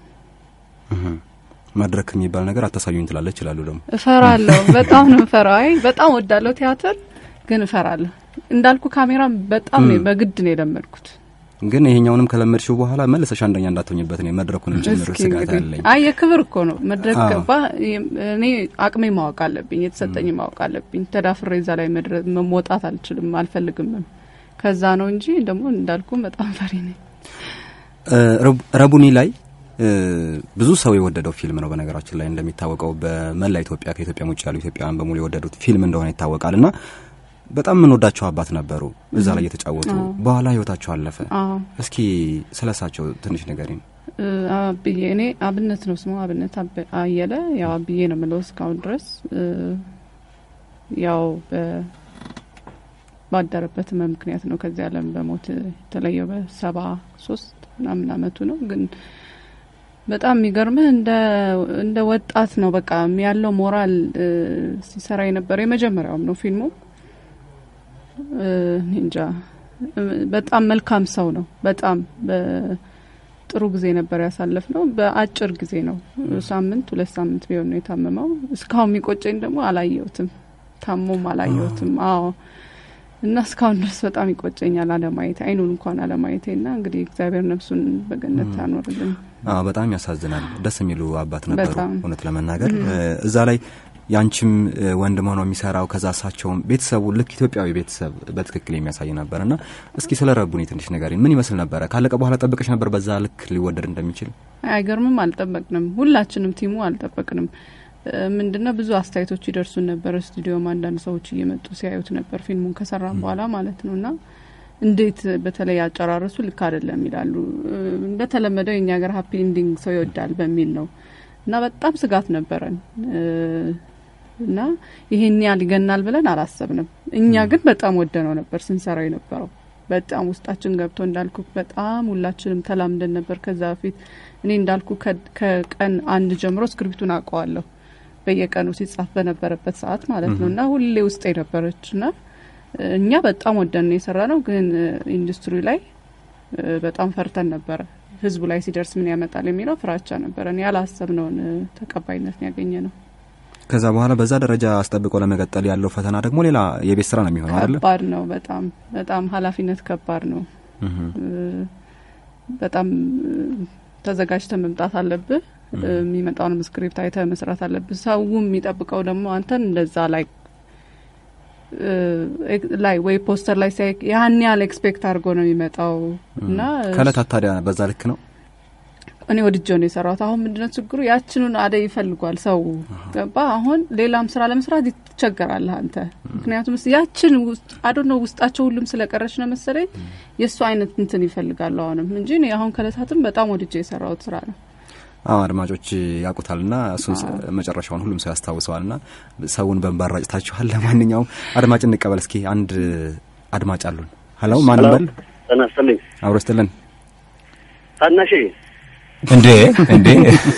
S2: መድረክ የሚባል ነገር አታሳዩኝ ትላለች ይችላሉ ደግሞ
S4: እፈራለሁ። በጣም ነው እፈራው። አይ በጣም ወዳለሁ ቲያትር፣ ግን እፈራለሁ። እንዳልኩ ካሜራ በጣም ነው በግድ ነው የለመድኩት።
S2: ግን ይሄኛውንም ከለመድሽው በኋላ መልሰሽ አንደኛ እንዳትሆኝበት ነው መድረኩንም ጭምር
S4: እስኪ
S2: ስጋት
S4: እንግዲህ
S2: አለኝ
S4: አይ የክብር እኮ ነው መድረክ
S2: አዎ።
S4: ገባ። እኔ አቅሜ ማወቅ አለብኝ፣ የተሰጠኝ ማወቅ አለብኝ። ተዳፍሬ እዛ ላይ መድረ- መውጣት አልችልም፣ አልፈልግምም። ከዛ ነው እንጂ ደግሞ እንዳልኩ በጣም ፈሪ ነኝ።
S2: እ፣ ረቡ- ረቡኒ ላይ እ፣ ብዙ ሰው የወደደው ፊልም ነው። በነገራችን ላይ እንደሚታወቀው በመላ ኢትዮጵያ ከኢትዮጵያ ውጭ ያሉ ኢትዮጵያውያን በሙሉ የወደዱት ፊልም እንደሆነ ይታወቃል እና በጣም የምንወዳቸው አባት ነበሩ እዛ ላይ እየተጫወቱ
S4: አዎ።
S2: በኋላ ህይወታቸው አለፈ።
S4: አዎ
S2: እስኪ ስለ እሳቸው ትንሽ ንገሪኝ።
S4: እ፣ አብዬ እኔ አብነት ነው ስሙ አብነት አበ- አየለ ያው አብዬ ነው የምለው እስካሁን ድረስ እ፣ ያው በ- ባደረበት ህመም ምክንያት ነው ከዚህ ዓለም በሞት የተለየው በሰባ ሶስት ምናምን አመቱ ነው። ግን በጣም የሚገርምህ እንደ እንደ ወጣት ነው በቃ ያለው ሞራል እ፣ ሲሰራ የነበረ የመጀመሪያውም ነው ፊልሙ እ፣ እኔ እንጃ እ፣ በጣም መልካም ሰው ነው። በጣም በጥሩ ጊዜ ነበር ያሳለፍ ነው። በአጭር ጊዜ ነው ሳምንት ሁለት ሳምንት ቢሆን ነው የታመመው። እስካሁን የሚቆጨኝ ደግሞ አላየሁትም፣ ታሞም አላየሁትም። አዎ እና እስካሁን ድረስ በጣም ይቆጨኛል አለማየቴ፣ አይኑን እንኳን አለማየቴ። እና እንግዲህ እግዚአብሔር ነፍሱን በገነት ታኖርልን።
S2: አዎ በጣም ያሳዝናል። ደስ የሚሉ አባት ነበሩ
S4: በጣም።
S2: እውነት ለመናገር እ፣ እዛ ላይ ያንቺም እ፣ ወንድም ሆኖ የሚሰራው ከዛ እሳቸውም ቤተሰቡ ልክ ኢትዮጵያዊ ቤተሰብ በትክክል የሚያሳይ ነበር እና እስኪ ስለ ረቡኒ ትንሽ ንገሪኝ። ምን ይመስል ነበረ? ካለቀ በኋላ ጠብቀሽ ነበር በዛ ልክ ሊወደድ እንደሚችል?
S4: አይገርምም? አልጠበቅንም። ሁላችንም ቲሙ አልጠበቅንም። እ፣ ምንድነው ብዙ አስተያየቶች ይደርሱን ነበር። ስቱዲዮም አንዳንድ ሰዎች እየመጡ ሲያዩት ነበር ፊልሙን ከሰራን በኋላ ማለት ነው እና እንዴት በተለይ አጨራረሱ ልክ አይደለም ይላሉ። እ፣ እንደተለመደው የኛ ሀገር ሀፒ ኢንዲንግ ሰው ይወዳል በሚል ነው እና በጣም ስጋት ነበረን እ፣ እና ይሄን ያህል ይገናል ብለን አላሰብንም። እኛ ግን በጣም ወደነው ነበር ስንሰራው የነበረው በጣም ውስጣችን ገብቶ እንዳልኩ በጣም ሁላችንም ተላምደን ነበር። ከዛ በፊት እኔ እንዳልኩ ከ- ከቀን አንድ ጀምሮ እስክሪፕቱን አውቀዋለሁ በየቀኑ ሲጻፍ በነበረበት ሰዓት ማለት ነው እና ሁሌ ውስጥ የነበረች እና እኛ በጣም ወደን ነው የሰራ ነው። ግን ኢንዱስትሪ ላይ እ፣ በጣም ፈርተን ነበረ። ህዝቡ ላይ ሲደርስ ምን ያመጣል የሚለው ፍራቻ ነበረን። ያላሰብነውን እ፣ ተቀባይነት ያገኘ ነው።
S2: ከዛ በኋላ በዛ ደረጃ አስጠብቆ ለመቀጠል ያለው ፈተና ደግሞ ሌላ የቤት ስራ ነው የሚሆነው አይደለ?
S4: ከባድ ነው። በጣም በጣም ኃላፊነት ከባድ ነው። በጣም ተዘጋጅተ መምጣት አለብህ። የሚመጣውንም ስክሪፕት አይተ መስራት አለብህ። ሰው የሚጠብቀው ደግሞ አንተን እንደዛ ላይ ላይ ወይ ፖስተር ላይ ሲያይ ያን ያህል ኤክስፔክት አድርጎ ነው የሚመጣው እና
S2: ከእለታት ታዲያ በዛ ልክ ነው
S4: እኔ ወድጀው ነው የሰራሁት። አሁን ምንድነው ችግሩ? ያችኑን አደይ ይፈልጓል ሰው ገባ። አሁን ሌላም ስራ ለመስራት ትቸገራለህ አንተ። ምክንያቱም ያችን ውስጥ አዶ ነው ውስጣቸው ሁሉም ስለቀረች ነው መሰለኝ የእሱ አይነት እንትን ይፈልጋሉ አሁንም እንጂ እኔ አሁን ከእለታትም በጣም ወድጀ የሰራሁት ስራ ነው።
S2: አዎ አድማጮች ያውቁታልና እሱን መጨረሻውን ሁሉም ሰው ያስታውሰዋልና ሰውን በንባራጭ ታችኋል። ለማንኛውም አድማጭ እንቀበል እስኪ። አንድ አድማጭ አሉን። ሀሎ ማን በል
S11: ጤና ይስጥልኝ።
S2: አብሮ ይስጥልን።
S11: ታናሼ
S3: እንዴ እንዴ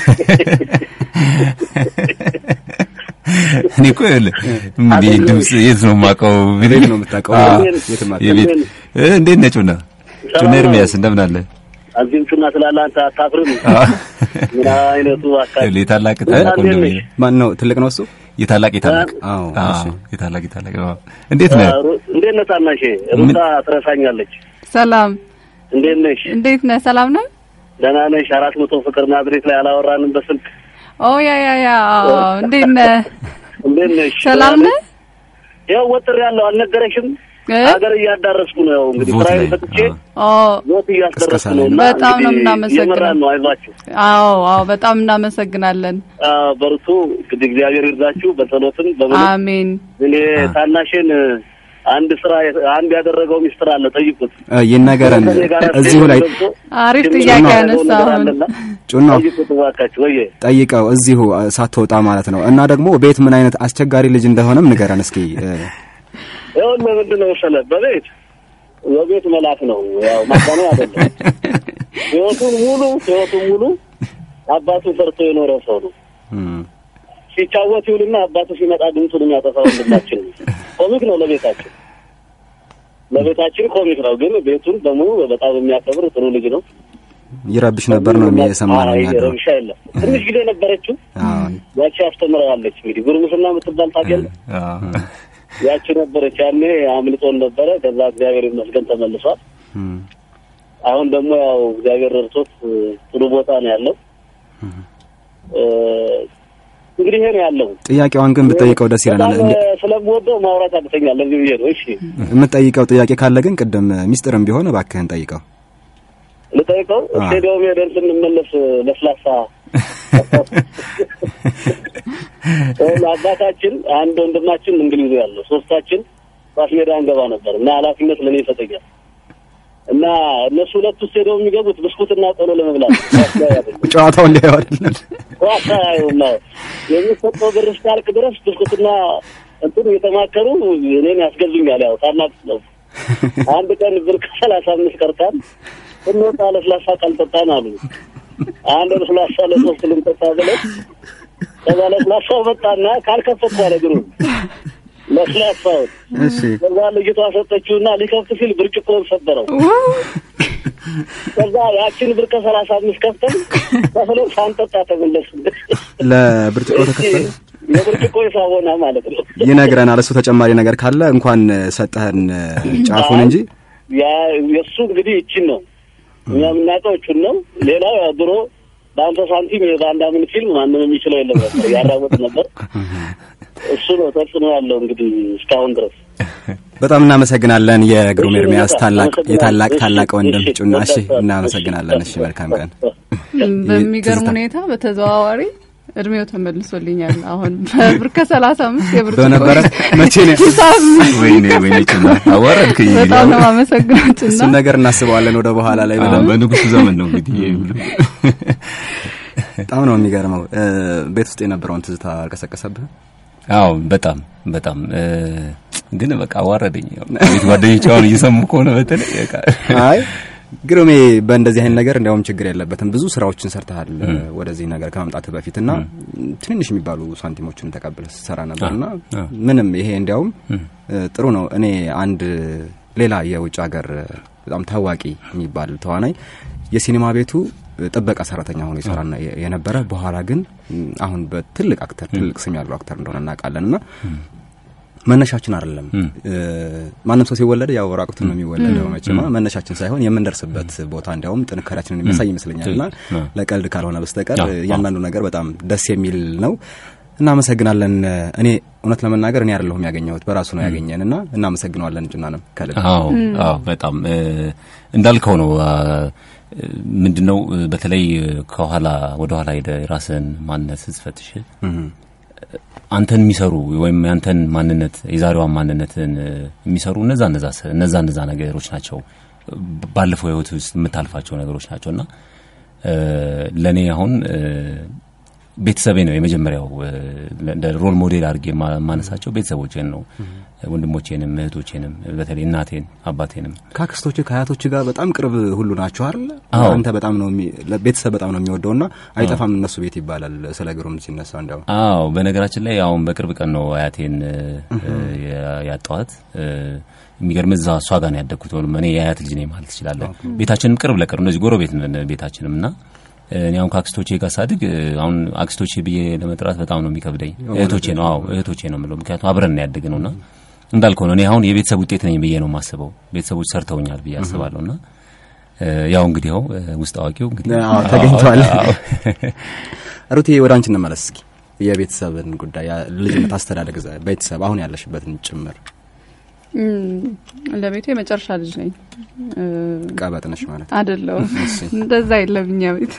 S3: እኔ እኮ እንዴ ድምጽ የት ነው የማውቀው?
S2: ቤት ነው የምታውቀው?
S3: የቤት እንዴት ነህ ጩና? ጩና ኤርሚያስ እንደምን አለ?
S11: እዚህም ጩና ስላለ አንተ አታፍርም? ምን አይነቱ አካል
S3: የታላቅ ታላቅ ወንድሜ
S2: ማን ነው? ትልቅ ነው እሱ
S3: የታላቅ የታላቅ
S2: አዎ
S3: የታላቅ የታላቅ እንዴት ነህ?
S11: እንዴት ነህ ታናሼ? ሩታ ትረሳኛለች።
S4: ሰላም
S11: እንዴት ነሽ?
S4: እንዴት ነህ? ሰላም ነህ?
S11: ደህና ነሽ? አራት መቶ ፍቅር ናዝሬት ላይ አላወራንም በስልክ?
S4: ኦ ያ ያ ያ እንዴት ነህ?
S11: እንዴት ነሽ?
S4: ሰላም ነህ?
S11: ያው ወጥር ያለው አልነገረሽም? ሀገር እያዳረስኩ ነው። ያው እንግዲህ
S3: ቮት
S11: ስራዬን
S3: ላይ፣
S11: ፈትቼ
S3: አዎ።
S11: ቮት እያስደረስኩ ነው እና
S4: በጣም ነው
S11: እንግዲህ
S4: የምናመሰግነው።
S11: እየመራን ነው። አይዟችሁ።
S4: አዎ አዎ፣ በጣም እናመሰግናለን።
S11: አዎ፣ በርቱ። እንግዲህ እግዚአብሔር ይርዳችሁ በጸሎትም በምንም።
S4: አሜን።
S11: እኔ ታናሽን አንድ ስራ አንድ ያደረገው ሚስጥር አለ፣ ጠይቁት።
S2: ይነገረን
S11: ከእኔ ጋር
S2: እዚሁ ላይ
S4: አሪፍ
S11: ትንሽ
S4: ጥያቄ
S11: የማውቀው
S4: ያነሳ
S11: ነገር
S4: አሁን
S11: አለና
S2: ጩና
S11: ጠይቁት እባካችሁ። ወየ
S2: ጠይቀው እዚሁ ሳትወጣ ማለት ነው። እና ደግሞ ቤት ምን አይነት አስቸጋሪ ልጅ እንደሆነም ንገረን እስኪ።
S11: ይኸውልህ ምንድን ነው መሰለህ በቤት በቤት መልአክ ነው። ያው ማጋነን አይደለም። ህይወቱን ሙሉ ህይወቱን ሙሉ አባቱን ፈርቶ የኖረ ሰው ነው። ሲጫወት ይውልና አባቱ ሲመጣ ድምፁን የሚያጠፋ ወንድማችን ነው። ኮሚክ ነው ለቤታችን ለቤታችን ኮሚክ ነው፣ ግን ቤቱን በሙሉ በጣም የሚያከብር ጥሩ ልጅ ነው።
S2: ይረብሽ ነበር ነው የሰማነው
S11: አይ
S2: እኛ ድሮ።
S11: ረብሻ የለም። ትንሽ ጊዜ ነበረችው
S2: አዎ
S11: ያቺ አስተምረዋለች። እንግዲህ ጉርምስና የምትባል ታውቂያለህ? ያቺ ነበረች ያኔ አምልጦን ነበረ። ከዛ እግዚአብሔር ይመስገን ተመልሷል።
S2: እም።
S11: አሁን ደግሞ ያው እግዚአብሔር ረድቶት እ፣ ጥሩ ቦታ ነው ያለው። እ፣ እንግዲህ ይሄ ነው ያለው።
S2: ጥያቄዋን ግን ብትጠይቀው ደስ ይለናል።
S11: በጣም
S2: እንደ-
S11: እ፣ ስለምወደው ማውራት አቅተኛል። ለዚህ ብዬ ነው። እሺ
S2: የምትጠይቀው ጥያቄ ካለ ግን ቅድም ሚስጥርም ቢሆን እባክህን ጠይቀው።
S11: ልጠይቀው።
S2: አ።
S11: ስቴዲየም ሄደን ስንመለስ ለስላሳ ይኸውልህ አባታችን አንድ ወንድማችን እንግሊዝ ያለው ሶስታችን ኳስ ሜዳ እንገባ ነበር እና ኃላፊነት ለእኔ ይሰጠኛል እና እነሱ ሁለቱ ስቴዲየም የሚገቡት ብስኩትና ቆሎ ለመብላት ነው። ኳስ ላይ አይደለም።
S2: ጨዋታው እንዲያው አይደለም።
S11: ኳስ አያዩም። አዎ። የሚሰጠው ብር እስካልክ ድረስ ብስኩትና እንትን እየተማከሩ እኔን ያስገዙኛል። ያው ታላቅ ነው። አንድ ቀን ብር ከሰላሳ አምስት ቀርታል ስንወጣ ለስላሳ ካልጠጣን አሉ። አንድ ለስላሳ ለሶስት ልንጠጣ ብለን ከዛ ለስላሳው መጣና ካልከፈትኩ አለ እግሩ ለስላሳውን
S2: እሺ
S11: ከዛ ልጅቷ ሰጠችውና ሊከፍት ሲል ብርጭቆውን ሰበረው። ከዛ ያችን ብር ከሰላሳ አምስት ከፍተን ከፍለን ሳንጠጣ ተመለስን።
S2: ለብርጭቆ ተከፈለ
S11: የብርጭቆ የሳቦና ማለት ነው።
S2: ይነግረናል። እሱ ተጨማሪ ነገር ካለ እንኳን ሰጠህን ጫፉን እንጂ
S11: ያ የእሱ እንግዲህ ይችን ነው እኛ የምናውቀው እቹን ነው። ሌላው ያው ድሮ በአንተ ሳንቲም የባንዳ ምን ፊልም ማንም የሚችለው የለም ነበር፣ ያራወጥ ነበር። እሱ ነው ተጽዕኖ ያለው እንግዲህ እስካሁን ድረስ።
S2: በጣም እናመሰግናለን። የግሩም
S11: እሺ፣
S2: ኤርሚያስ
S11: በጣም
S2: ታላቅ
S11: አመሰግናለሁ።
S2: የታላቅ
S11: እሺ፣
S2: ታላቅ ወንድም
S11: እሺ፣
S2: ጩና። እሺ
S11: በጣም
S2: እናመሰግናለን። እሺ መልካም ቀን።
S4: በሚገርም
S2: ትዝታ።
S4: ሁኔታ በተዘዋዋሪ እድሜው ተመልሶልኛል። አሁን በብር ከሰላሳ አምስት የብር
S2: በነበረ መቼ ነው
S4: ሂሳብ
S3: ወይኔ ወይኔ ጭና አዋረድክኝ።
S4: በጣም ነው አመሰግናችሁ እና
S2: እሱን ነገር እናስበዋለን ወደ በኋላ ላይ
S3: አዎ፣
S2: በደንብ።
S3: በንጉሱ ዘመን ነው እንግዲህ ይሄ ሁሉ።
S2: በጣም ነው የሚገርመው። እ፣ ቤት ውስጥ የነበረውን ትዝታ አልቀሰቀሰብህ?
S3: አዎ በጣም በጣም እ፣ ግን በቃ አዋረደኝ። ያው ቤት ጓደኞች አሁን እየሰሙ ከሆነ በተለይ በቃ
S2: አይ ግሩሜ በእንደዚህ አይነት ነገር እንዲያውም ችግር የለበትም። ብዙ ስራዎችን ሰርተሃል እ፣ ወደዚህ ነገር ከመምጣት በፊት እና ትንንሽ የሚባሉ ሳንቲሞችን ተቀብለህ ስትሰራ ነበር እና
S3: አ።
S2: ምንም ይሄ እንዲያውም እ፣ ጥሩ ነው። እኔ አንድ ሌላ የውጭ ሀገር በጣም ታዋቂ የሚባል ተዋናይ የሲኒማ ቤቱ ጥበቃ ሰራተኛ ሆኖ ይሰራ ነ- የነበረ በኋላ ግን ም፣ አሁን በትልቅ አክተር ትልቅ ስም ያለው አክተር እንደሆነ እናውቃለን እና መነሻችን አይደለም። ማንም ሰው ሲወለድ ያው ራቁትን ነው የሚወለደው መቼማ መነሻችን ሳይሆን የምንደርስበት ቦታ እንዲያውም ጥንካሬያችንን የሚያሳይ ይመስለኛል። እና ለቀልድ ካልሆነ በስተቀር እያንዳንዱ ነገር በጣም ደስ የሚል ነው። እናመሰግናለን። እኔ እውነት ለመናገር እኔ አይደለሁም ያገኘሁት በራሱ ነው ያገኘን እና እናመሰግነዋለን። ጭናንም ከልብ
S3: አዎ አዎ በጣም እንዳልከው ነው። ምንድን ነው በተለይ ከኋላ ወደ ኋላ ሄደ የራስን ማንነት ስትፈትሽ አንተን የሚሰሩ ወይም ያንተን ማንነት የዛሬዋን ማንነትን የሚሰሩ እነዛ እነዛ እነዛ እነዛ ነገሮች ናቸው። ባለፈው ህይወት ውስጥ የምታልፋቸው ነገሮች ናቸው እና ለእኔ አሁን ቤተሰቤ ነው የመጀመሪያው እንደ ሮል ሞዴል አድርጌ የማነሳቸው ቤተሰቦቼን ነው። ወንድሞቼንም እህቶቼንም በተለይ እናቴን አባቴንም
S2: ከአክስቶች ከአያቶች ጋር በጣም ቅርብ ሁሉ ናቸው አይደል? አንተ በጣም ነው ቤተሰብ በጣም ነው የሚወደው እና አይጠፋም እነሱ ቤት ይባላል ስለ ግሩም ሲነሳ እንዲያው።
S3: አዎ በነገራችን ላይ አሁን በቅርብ ቀን ነው አያቴን ያጣዋት። የሚገርም እዛ እሷ ጋር ነው ያደግኩት። እኔ የአያት ልጅ ነኝ ማለት ትችላለህ። ቤታችንም ቅርብ ለቅርብ እንደዚህ ጎረቤት ቤታችንም እና እኔ አሁን ከአክስቶቼ ጋር ሳድግ አሁን አክስቶቼ ብዬ ለመጥራት በጣም ነው የሚከብደኝ። እህቶቼ ነው አዎ እህቶቼ ነው የምለው፣ ምክንያቱም አብረን ነው ያደግ ነውና እንዳልከው ነው። እኔ አሁን የቤተሰብ ውጤት ነኝ ብዬ ነው የማስበው። ቤተሰቦች ሰርተውኛል ብዬ አስባለሁና ያው እንግዲህ ያው ውስጥ አዋቂው እንግዲህ
S2: ተገኝቷል። ሩቴ ወደ አንቺ እንመለስ እስኪ የቤተሰብን ጉዳይ ልጅነት አስተዳደግ ቤተሰብ አሁን ያለሽበትን ጭምር
S4: ለቤቱ የመጨረሻ ልጅ ነኝ።
S2: ቀበጥ ነሽ ማለት
S4: አይደለሁም። እንደዛ የለም እኛ ቤት።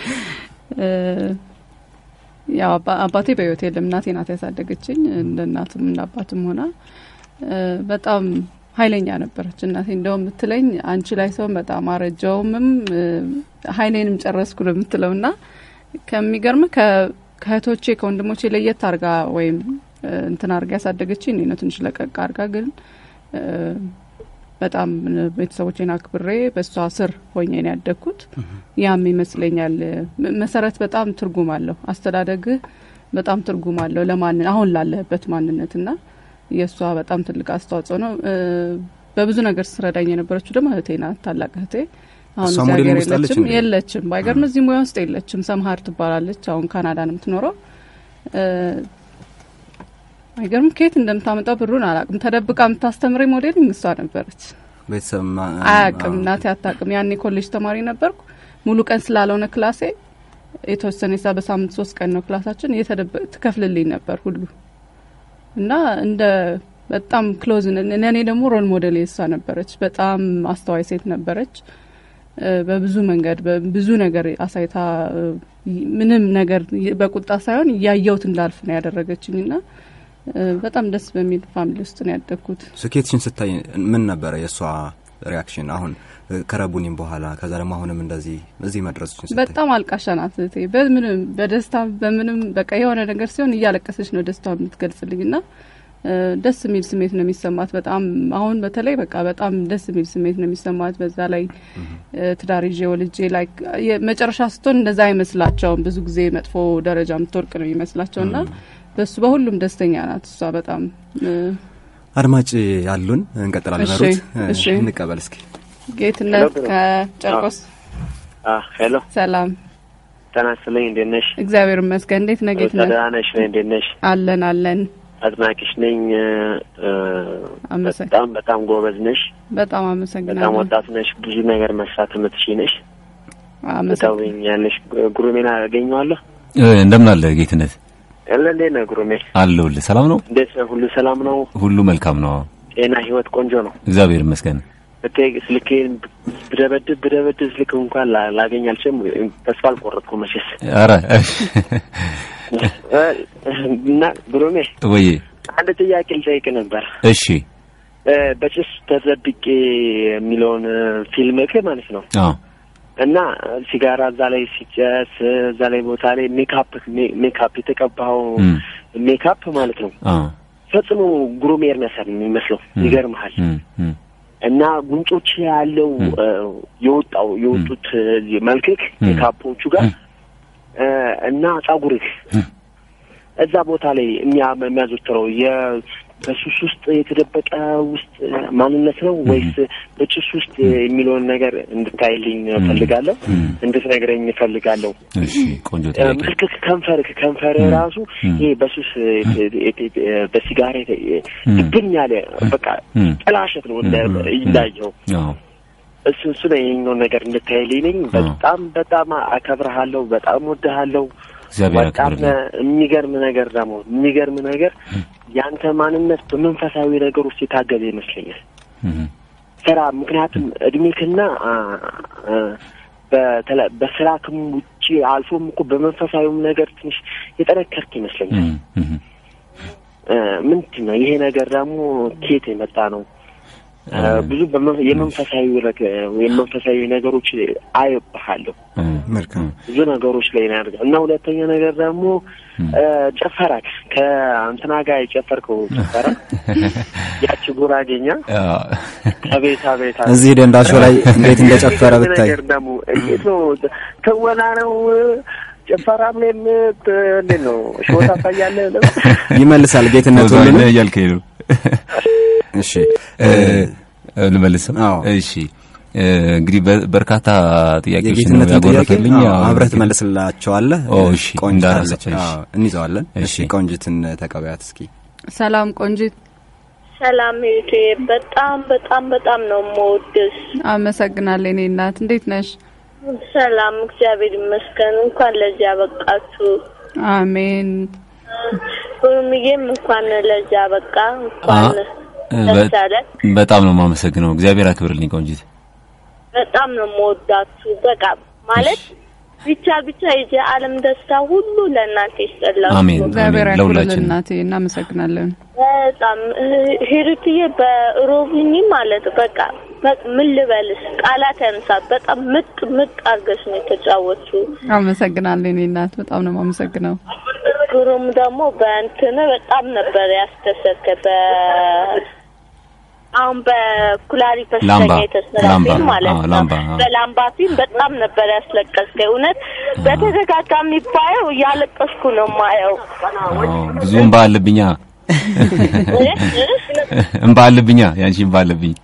S4: ያው አባቴ በህይወት የለም። እናቴ ናት ያሳደገችኝ። እንደ እናትም እንደ አባትም ሆና በጣም ኃይለኛ ነበረች እናቴ። እንደው የምትለኝ አንቺ ላይ ሰውን በጣም አረጃውምም ኃይሌንም ጨረስኩ ነው የምትለው እና ከሚገርም ከእህቶቼ ከወንድሞቼ ለየት አርጋ ወይም እንትን አርጋ ያሳደገችኝ እኔ ነው ትንሽ ለቀቅ አርጋ ግን በጣም ቤተሰቦቼን አክብሬ በእሷ ስር ሆኜ ነው ያደግኩት። ያም ይመስለኛል መሰረት በጣም ትርጉም አለው። አስተዳደግህ በጣም ትርጉም አለው ለማንን አሁን ላለህበት ማንነት እና የእሷ በጣም ትልቅ አስተዋጽኦ ነው። በብዙ ነገር ስረዳኝ የነበረችው ደግሞ እህቴ ናት፣ ታላቅ እህቴ። አሁን እዚህ ሀገር የለችም የለችም። ባይገርም እዚህ ሙያ ውስጥ የለችም። ሰምሀር ትባላለች። አሁን ካናዳ ነው የምትኖረው። አይገርም ከየት እንደምታመጣው ብሩን አላቅም። ተደብቃ የምታስተምረኝ ሞዴሊንግ እሷ ነበረች።
S2: ቤተሰብ
S4: አያቅም፣ እናቴ አታቅም። ያኔ ኮሌጅ ተማሪ ነበርኩ። ሙሉ ቀን ስላልሆነ ክላሴ የተወሰነ ሳ በሳምንት ሶስት ቀን ነው ክላሳችን እየተደበቅ ትከፍልልኝ ነበር ሁሉ እና እንደ በጣም ክሎዝ እኔ ደግሞ ሮል ሞዴል የሷ ነበረች። በጣም አስተዋይ ሴት ነበረች። በብዙ መንገድ በብዙ ነገር አሳይታ ምንም ነገር በቁጣ ሳይሆን እያየሁት እንዳልፍ ነው ያደረገችኝ ና በጣም ደስ በሚል ፋሚሊ ውስጥ ነው ያደግኩት።
S2: ስኬትሽን ስታይ ምን ነበረ የእሷ ሪያክሽን? አሁን ከረቡኒም በኋላ ከዛ ደግሞ አሁንም እንደዚህ እዚህ መድረስሽን ስታይ
S4: በጣም አልቃሻ ናት እህቴ። በምንም በደስታ በምንም በቃ የሆነ ነገር ሲሆን እያለቀሰች ነው ደስታ የምትገልጽልኝ ና ደስ የሚል ስሜት ነው የሚሰማት። በጣም አሁን በተለይ በቃ በጣም ደስ የሚል ስሜት ነው የሚሰማት። በዛ ላይ ትዳር ይዤ ወልጄ ላይ መጨረሻ ስትሆን እንደዛ አይመስላቸውም። ብዙ ጊዜ መጥፎ ደረጃ የምትወርቅ ነው የሚመስላቸው ና በሱ በሁሉም ደስተኛ ናት እሷ በጣም
S2: አድማጭ ያሉን እንቀጥላለን። ሩት እንቀበል እስኪ።
S4: ጌትነት ከጨርቆስ
S12: ሄሎ፣
S4: ሰላም
S12: ጤና ይስጥልኝ። እንዴት ነሽ?
S4: እግዚአብሔር ይመስገን። እንዴት ነህ ጌትነት?
S12: ደህና ነሽ? እንዴት ነሽ?
S4: አለን አለን።
S12: አድናቂሽ ነኝ። በጣም በጣም ጎበዝ ነሽ።
S4: በጣም አመሰግናለሁ።
S12: በጣም ወጣት ነሽ። ብዙ ነገር መስራት የምትችይ ነሽ። ትተውኛለሽ። ጉሩሜን አገኘዋለሁ።
S3: እንደምን አለ ጌትነት?
S12: ያለ እንዴት ነህ ጉሩሜ?
S3: አለሁልህ። ሰላም ነው?
S12: እንዴት ነህ? ሁሉ ሰላም ነው?
S3: ሁሉ መልካም ነው።
S12: ጤና፣ ህይወት ቆንጆ ነው።
S3: እግዚአብሔር ይመስገን።
S12: ብታይ ስልኬን ብደበድብ ብደበድብ ስልክ እንኳን ላገኝ አልችልም። ተስፋ አልቆረጥኩም መቼስ።
S3: ኧረ
S12: እና ጉሩሜ
S3: ወይ
S12: አንድ ጥያቄ ልጠይቅ ነበር።
S3: እሺ።
S12: በጭስ ተዘብቄ የሚለውን ፊልም ማለት ነው
S3: አዎ
S12: እና ሲጋራ እዛ ላይ ሲጨስ እዛ ላይ ቦታ ላይ ሜካፕ ሜካፕ የተቀባው ሜካፕ ማለት ነው ፈጽሞ ግሩም ኤርሚያስን የሚመስለው ይገርምሃል። እና ጉንጮች ያለው የወጣው የወጡት መልክክ ሜካፖቹ ጋር እና ጸጉርህ እዛ ቦታ ላይ የሚያዘወትረው በሱስ ውስጥ የተደበቀ ውስጥ ማንነት ነው ወይስ በጭስ ውስጥ የሚለውን ነገር እንድታይልኝ እፈልጋለሁ፣ እንድትነግረኝ እፈልጋለሁ።
S3: እሺ፣ ቆንጆ ጥያቄ።
S12: ምልክት ከንፈር ከንፈር ራሱ ይሄ በሱስ በሲጋራ ድብን ያለ በቃ ጥላሸት ነው እንዳየው እሱ እሱ ነው ይሄኛውን ነገር እንድታይልኝ ነኝ። በጣም በጣም አከብረሃለሁ፣ በጣም ወድሃለሁ።
S3: እግዚአብሔር
S12: በጣም የሚገርም ነገር ደግሞ የሚገርም ነገር ያንተ ማንነት በመንፈሳዊ ነገር ውስጥ የታገዘ ይመስለኛል። ስራ ምክንያቱም እድሜክና በስራ ክም ውጭ አልፎም እኮ በመንፈሳዊም ነገር ትንሽ የጠነከርክ ይመስለኛል። ምንድን ነው ይሄ ነገር ደግሞ ኬት የመጣ ነው? ብዙ የመንፈሳዊ የመንፈሳዊ ነገሮች አይብሃለሁ
S2: መልካም
S12: ብዙ ነገሮች ላይ ነው ያደርጋል እና ሁለተኛ ነገር ደግሞ ጨፈራክ ከእንትና ጋር የጨፈርከው ጨፈራ ያቺ ጉራጌኛ ከቤታ ቤታ
S2: እዚህ ደንዳሾ ላይ እንዴት እንደጨፈረ ብታይ
S12: ነገር ደግሞ እንዴት ነው ትወና ነው ጭፈራም ላይ እንዴት ነው ሾ ታሳያለህ
S2: ይመልሳል ጌትነት ሁሉ
S3: እያልከኝ ነው እሺ ልመልስም እሺ እንግዲህ በርካታ ጥያቄዎች ነው ያጎረፈልኝ
S2: አብረህ ትመልስላቸዋለህ
S3: እሺ ቆንጅት
S2: እንይዘዋለን እሺ ቆንጅትን ተቀበያት እስኪ
S4: ሰላም ቆንጅት
S13: ሰላም እህቴ በጣም በጣም በጣም ነው የምወድሽ
S4: አመሰግናለሁ እኔ እናት እንዴት ነሽ
S13: ሰላም እግዚአብሔር ይመስገን እንኳን ለዚህ ያበቃችሁ
S4: አሜን
S13: ሁሉምዬም እንኳን ለዚህ ያበቃ እንኳን
S3: በጣም ነው የማመሰግነው። እግዚአብሔር አክብርልኝ ቆንጂት።
S13: በጣም ነው የምወዳችሁ። በቃ ማለት ቢቻል ብቻ የዚህ ዓለም ደስታ ሁሉ ለእናንተ ይስጠላችሁ።
S3: አሜን።
S4: እግዚአብሔር ያክብርልን እናቴ፣ እናመሰግናለን።
S13: በጣም ሂሩትዬ በሮቢኒ ማለት በቃ ምን ልበልሽ ቃላት ያንሳል። በጣም ምጥ ምጥ አድርገሽ ነው የተጫወችው።
S4: አመሰግናለሁ እኔ እናት፣ በጣም ነው የማመሰግነው።
S13: ግሩም ደግሞ በእንትን በጣም ነበር ያስደሰተ በ አሁን በኩላሊት በሽተኛ የተሰራ ፊልም ማለት ነው። በላምባ ፊልም በጣም ነበር ያስለቀስከኝ። እውነት በተደጋጋሚ ባየው እያለቀስኩ ነው ማየው።
S3: ብዙ እምባ አለብኛ እምባ አለብኛ ያንቺ እምባ አለብኝ።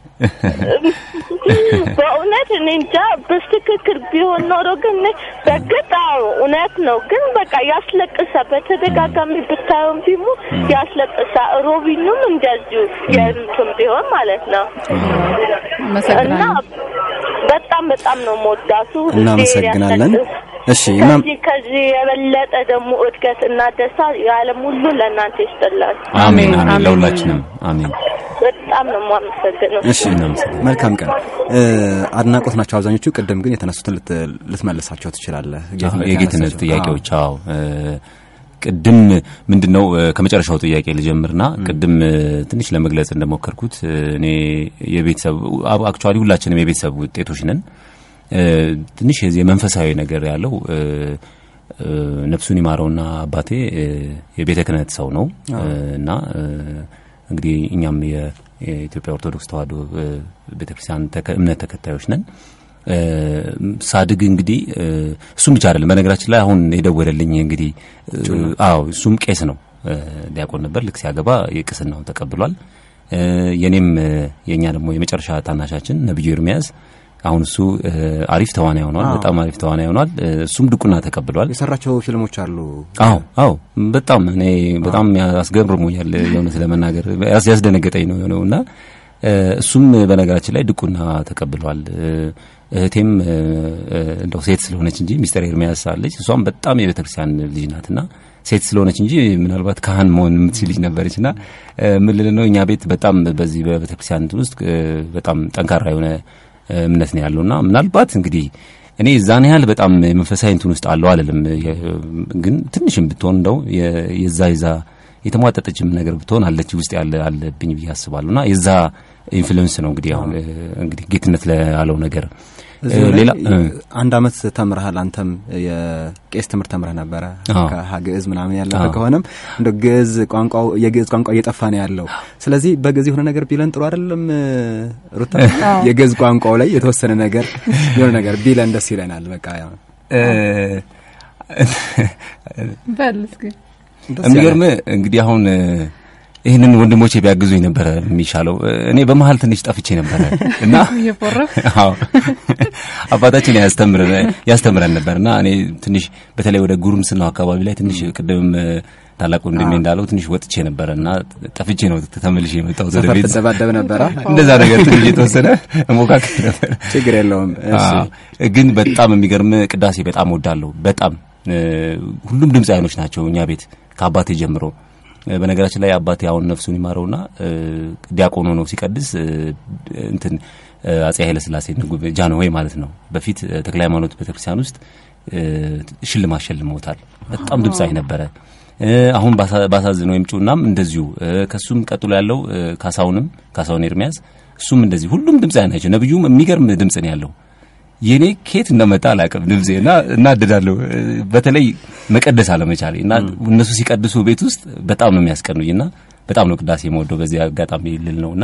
S13: በእውነት እኔ እንጃ በትክክል ቢሆን ኖሮ ግን በግጥ አዎ እውነት ነው። ግን በቃ ያስለቅሳ በተደጋጋሚ ብታየውን ፊልሙ ያስለቅሳ። ሮቢኑም እንደዚሁ የእንትን ቢሆን ማለት ነው እና በጣም በጣም ነው መወዳቱ።
S2: እናመሰግናለን። እሺ
S13: ከዚህ ከዚህ የበለጠ ደግሞ እድገት እና ደስታ የዓለም ሁሉ ለእናንተ ይስጥላል።
S3: አሜን አሜን፣ ለሁላችንም አሜን።
S13: በጣም ነው የማመሰግነው።
S2: እሺ መልካም ቀን። አድናቆት ናቸው አብዛኞቹ። ቅድም ግን የተነሱትን ልትመልሳቸው ትችላለህ።
S3: የጌትነት ጥያቄዎች አዎ ቅድም ምንድን ነው ከመጨረሻው ጥያቄ ልጀምርና ቅድም ትንሽ ለመግለጽ እንደሞከርኩት እኔ የቤተሰብ አክቹዋሊ ሁላችንም የቤተሰብ ውጤቶች ነን። ትንሽ የዚህ የመንፈሳዊ ነገር ያለው ነፍሱን ይማረውና አባቴ የቤተ ክህነት ሰው ነው እና እንግዲህ እኛም የኢትዮጵያ ኦርቶዶክስ ተዋሕዶ ቤተክርስቲያን እምነት ተከታዮች ነን። ሳድግ እንግዲህ እሱም ብቻ አይደለም። በነገራችን ላይ አሁን የደወለልኝ እንግዲህ አዎ እሱም ቄስ ነው፣ ዲያቆን ነበር። ልክ ሲያገባ የቅስናውን ተቀብሏል። የኔም የእኛ ደግሞ የመጨረሻ ታናሻችን ነብዩ ኤርሚያስ አሁን እሱ አሪፍ ተዋናይ ሆኗል። በጣም አሪፍ ተዋናይ ሆኗል። እሱም ድቁና ተቀብሏል።
S2: የሰራቸው ፊልሞች አሉ።
S3: አዎ አዎ፣ በጣም እኔ በጣም ያስገርሞኛል። የእውነት ለመናገር ያስደነገጠኝ ነው የሆነው እና እሱም በነገራችን ላይ ድቁና ተቀብሏል። እህቴም እንደው ሴት ስለሆነች እንጂ ሚስተር ኤርሚያስ አለች። እሷም በጣም የቤተ ክርስቲያን ልጅ ናትና ሴት ስለሆነች እንጂ ምናልባት ካህን መሆን የምትችል ልጅ ነበረች እና ምን ልል ነው እኛ ቤት በጣም በዚህ በቤተ ክርስቲያን እንትን ውስጥ በጣም ጠንካራ የሆነ እምነት ነው ያለውና ምናልባት እንግዲህ እኔ እዛን ያህል በጣም መንፈሳዊ እንትን ውስጥ አለው አልልም፣ ግን ትንሽም ብትሆን እንደው የዛ የዛ የተሟጠጠችም ነገር ብትሆን አለች ውስጥ ያለ አለብኝ ብዬ አስባለሁና የዛ ኢንፍሉዌንስ ነው እንግዲህ አሁን እንግዲህ ጌትነት ላለው ነገር
S2: ሌላ አንድ አመት ተምረሃል። አንተም የቄስ ትምህርት ተምረህ ነበረ ከግዕዝ ምናምን ያለፈ ከሆነም እንደ ግዕዝ ቋንቋው የግዕዝ ቋንቋ እየጠፋ ነው ያለው። ስለዚህ በግዕዝ የሆነ ነገር ቢለን ጥሩ አይደለም ሩታ? የግዕዝ ቋንቋው ላይ የተወሰነ ነገር የሆነ ነገር ቢለን ደስ ይለናል። በቃ
S4: በል እስኪ
S3: የሚገርም እንግዲህ አሁን ይህንን ወንድሞቼ ቢያግዙኝ ነበረ የሚሻለው። እኔ በመሀል ትንሽ ጠፍቼ ነበረ እና አዎ አባታችን ያስተምረን ነበር እና እኔ ትንሽ በተለይ ወደ ጉርምስናው አካባቢ ላይ ትንሽ ቅድምም ታላቅ ወንድሜ እንዳለው ትንሽ ወጥቼ ነበረ እና ጠፍቼ ነው ተመልሼ የመጣሁት ወደ ቤት።
S2: ተደባደብ ነበረ
S3: እንደዛ ነገር ትንሽ የተወሰነ ሞካከል ነበር።
S2: ችግር የለውም።
S3: ግን በጣም የሚገርም ቅዳሴ በጣም ወዳለሁ። በጣም ሁሉም ድምፃውያኖች ናቸው እኛ ቤት ከአባቴ ጀምሮ በነገራችን ላይ አባቴ አሁን ነፍሱን ይማረውና ዲያቆን ሆኖ ሲቀድስ እንትን አጼ ኃይለ ሥላሴ ጃንሆይ ማለት ነው። በፊት ተክለ ሃይማኖት ቤተክርስቲያን ውስጥ ሽልማት ሸልመውታል። በጣም ድምፃዊ ነበረ። አሁን ባሳዝነው ወይም ጩናም እንደዚሁ ከሱም ቀጥሎ ያለው ካሳውንም ካሳውን ኤርሚያስ እሱም እንደዚህ ሁሉም ድምፃዊ ናቸው። ነብዩም የሚገርም ድምፅ ነው ያለው። የኔ ኬት እንደመጣ አላውቅም ድምጼ እና እናድዳለሁ። በተለይ መቀደስ አለመቻሌ እና እነሱ ሲቀድሱ ቤት ውስጥ በጣም ነው የሚያስቀኑኝ እና በጣም ነው ቅዳሴ የምወደው በዚህ አጋጣሚ ልል ነው እና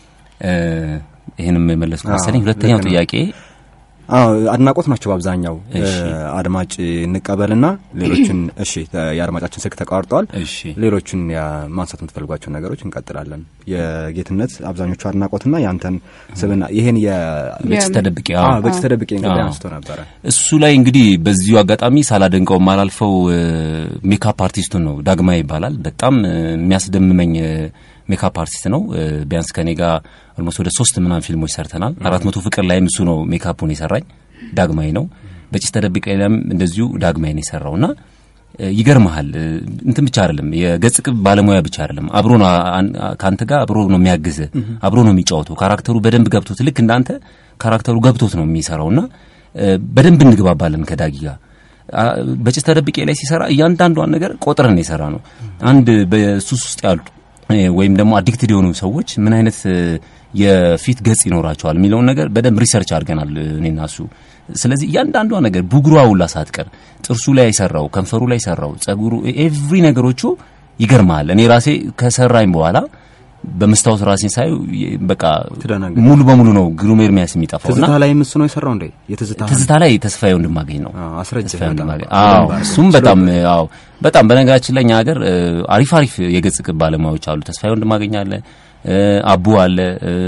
S3: ይህንም የመለስኩ መሰለኝ። ሁለተኛው ጥያቄ
S2: አዎ አድናቆት ናቸው በአብዛኛው። አድማጭ እንቀበልና ሌሎችን እሺ፣ የአድማጫችን ስልክ ተቋርጧል።
S3: እሺ፣
S2: ሌሎችን ማንሳት የምትፈልጓቸው ነገሮች እንቀጥላለን። የጌትነት አብዛኞቹ አድናቆትና ያንተን ስብና ይሄን
S3: በጭስ ተደብቄ
S2: በጭስ ተደብቄ እንግዲህ አንስቶ ነበረ።
S3: እሱ ላይ እንግዲህ በዚሁ አጋጣሚ ሳላደንቀው ማላልፈው ሜካፕ አርቲስቱን ነው። ዳግማ ይባላል። በጣም የሚያስደምመኝ ሜካፕ አርቲስት ነው። ቢያንስ ከኔ ጋር ኦልሞስት ወደ ሶስት ምናምን ፊልሞች ሰርተናል። አራት መቶ ፍቅር ላይም እሱ ነው ሜካፑን የሰራኝ ዳግማዊ ነው። በጭስ ተደብቄ ላይም እንደዚሁ ዳግማዊ ነው የሰራው እና ይገርመሃል እንትን ብቻ አይደለም የገጽ ቅብ ባለሙያ ብቻ አይደለም። አብሮ ነው ከአንተ ጋር አብሮ ነው የሚያግዝ አብሮ ነው የሚጫወተው። ካራክተሩ በደንብ ገብቶት ልክ እንዳንተ ካራክተሩ ገብቶት ነው የሚሰራው እና በደንብ እንግባባለን ከዳጊ ጋር በጭስ ተደብቄ ላይ ሲሰራ እያንዳንዷን ነገር ቆጥረን የሰራ ነው። አንድ በሱስ ውስጥ ያሉ ወይም ደግሞ አዲክትድ የሆኑ ሰዎች ምን አይነት የፊት ገጽ ይኖራቸዋል የሚለውን ነገር በደንብ ሪሰርች አድርገናል እኔና እሱ። ስለዚህ እያንዳንዷ ነገር ብጉሯ ሁላ ሳትቀር ጥርሱ ላይ የሰራው ከንፈሩ ላይ የሰራው ጸጉሩ፣ ኤቭሪ ነገሮቹ ይገርማል። እኔ ራሴ ከሰራኝ በኋላ በመስታወት ራሴን ሳይ በቃ ሙሉ በሙሉ ነው ግሩም ኤርሚያስ የሚጠፋው።
S2: ትዝታ ላይ እሱ ነው የሰራው እንዴ? የትዝታ
S3: ትዝታ ላይ ተስፋዬ ወንድማገኝ ነው
S2: አስረጅ።
S3: አዎ እሱም በጣም አዎ በጣም በነገራችን ላይ እኛ ሀገር አሪፍ አሪፍ የገጽ ቅብ ባለሙያዎች አሉ። ተስፋዬ ወንድማገኝ አለ፣ አቡ አለ፣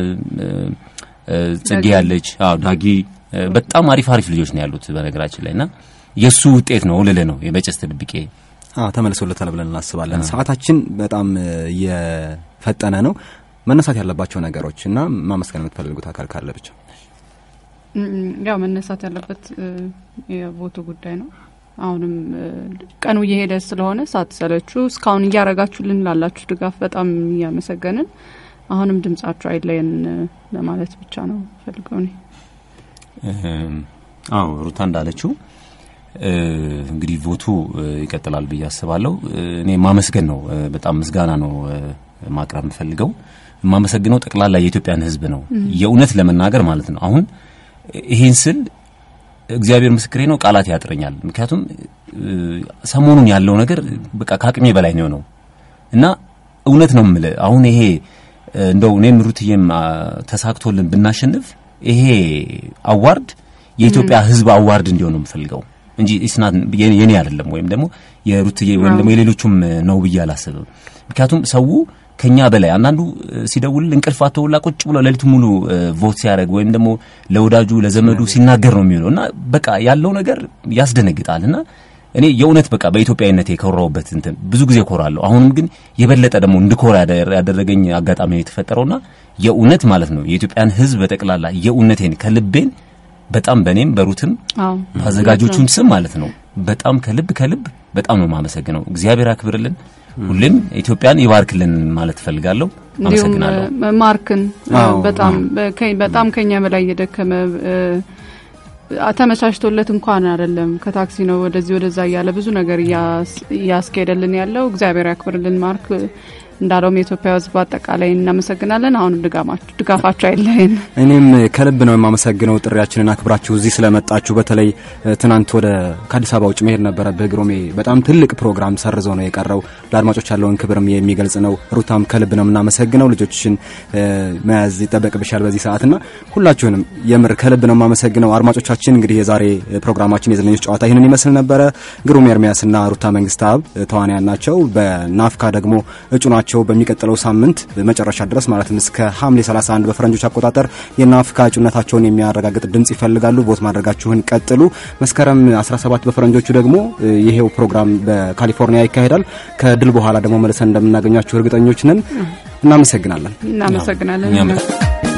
S3: ጽጌ ያለች፣ አዎ ዳጊ፣ በጣም አሪፍ አሪፍ ልጆች ነው ያሉት በነገራችን ላይ እና የእሱ ውጤት ነው ልልህ ነው በጭስ ተደብቄ
S2: ተመልሶለታል ብለን እናስባለን። ሰዓታችን በጣም የፈጠነ ነው። መነሳት ያለባቸው ነገሮች እና ማመስገን የምትፈልጉት አካል ካለ ብቻ።
S4: ያው መነሳት ያለበት የቦቱ ጉዳይ ነው። አሁንም ቀኑ እየሄደ ስለሆነ ሳትሰለችሁ እስካሁን እያረጋችሁልን ላላችሁ ድጋፍ በጣም እያመሰገንን አሁንም ድምጻችሁ አይለየን ለማለት ብቻ ነው ፈልገው እኔ
S3: አዎ ሩታ እንዳለችው እንግዲህ ቮቱ ይቀጥላል ብዬ አስባለሁ። እኔ ማመስገን ነው፣ በጣም ምስጋና ነው ማቅረብ የምፈልገው። የማመሰግነው ጠቅላላ የኢትዮጵያን ሕዝብ ነው የእውነት ለመናገር ማለት ነው። አሁን ይሄን ስል እግዚአብሔር ምስክሬ ነው፣ ቃላት ያጥረኛል። ምክንያቱም ሰሞኑን ያለው ነገር በቃ ከአቅሜ በላይ ነው የሆነው እና እውነት ነው የምልህ አሁን ይሄ እንደው እኔም ሩትዬም ተሳክቶልን ብናሸንፍ ይሄ አዋርድ የኢትዮጵያ ሕዝብ አዋርድ እንዲሆን ነው የምፈልገው እንጂ ኢስናት የኔ አይደለም ወይም ደግሞ የሩትዬ ወይም ደግሞ የሌሎቹም ነው ብዬ አላስብም። ምክንያቱም ሰው ከኛ በላይ አንዳንዱ ሲደውል እንቅልፍ አተውላ ቁጭ ብሎ ሌሊቱ ሙሉ ቮት ሲያደርግ ወይም ደግሞ ለወዳጁ ለዘመዱ ሲናገር ነው የሚውለው እና በቃ ያለው ነገር ያስደነግጣል እና እኔ የእውነት በቃ በኢትዮጵያዊነት የኮራውበት እንትን ብዙ ጊዜ ኮራለሁ። አሁንም ግን የበለጠ ደግሞ እንድኮራ ያደረገኝ አጋጣሚ ነው የተፈጠረውና የእውነት ማለት ነው የኢትዮጵያን ሕዝብ በጠቅላላ የእውነቴን ከልቤን በጣም በእኔም በሩትም በአዘጋጆቹም ስም ማለት ነው በጣም ከልብ ከልብ በጣም ነው የማመሰግነው። እግዚአብሔር አክብርልን፣ ሁሌም ኢትዮጵያን ይባርክልን ማለት እፈልጋለሁ። አመሰግናለሁ።
S4: ማርክን በጣም በጣም ከኛ በላይ እየደከመ ተመቻችቶለት እንኳን አይደለም ከታክሲ ነው ወደዚህ ወደዛ እያለ ብዙ ነገር እያስኬደልን ያለው እግዚአብሔር ያክብርልን ማርክ እንዳለውም የኢትዮጵያ ሕዝብ አጠቃላይ እናመሰግናለን። አሁንም ድጋፋችሁ አይለየን።
S2: እኔም ከልብ ነው የማመሰግነው ጥሪያችንን አክብራችሁ እዚህ ስለመጣችሁ። በተለይ ትናንት ወደ ከአዲስ አበባ ውጭ መሄድ ነበረብህ ግሩሜ። በጣም ትልቅ ፕሮግራም ሰርዘው ነው የቀረው። ለአድማጮች ያለውን ክብርም የሚገልጽ ነው። ሩታም ከልብ ነው የምናመሰግነው። ልጆችሽን መያዝ ይጠበቅብሻል በዚህ ሰዓትና ሁላችሁንም የምር ከልብ ነው የማመሰግነው። አድማጮቻችን እንግዲህ የዛሬ ፕሮግራማችን የዘለኞች ጨዋታ ይህንን ይመስል ነበረ። ግሩም ኤርሚያስና ሩታ መንግስት አብ ተዋንያን ናቸው። በናፍካ ደግሞ እጩ ናቸው ፓርቲያቸው በሚቀጥለው ሳምንት መጨረሻ ድረስ ማለትም እስከ ሐምሌ 31 በፈረንጆች አቆጣጠር የናፍካ እጩነታቸውን የሚያረጋግጥ ድምጽ ይፈልጋሉ። ቮት ማድረጋችሁን ቀጥሉ። መስከረም 17 በፈረንጆቹ ደግሞ ይሄው ፕሮግራም በካሊፎርኒያ ይካሄዳል። ከድል በኋላ ደግሞ መልሰን እንደምናገኛችሁ እርግጠኞች ነን። እናመሰግናለን።
S4: እናመሰግናለን።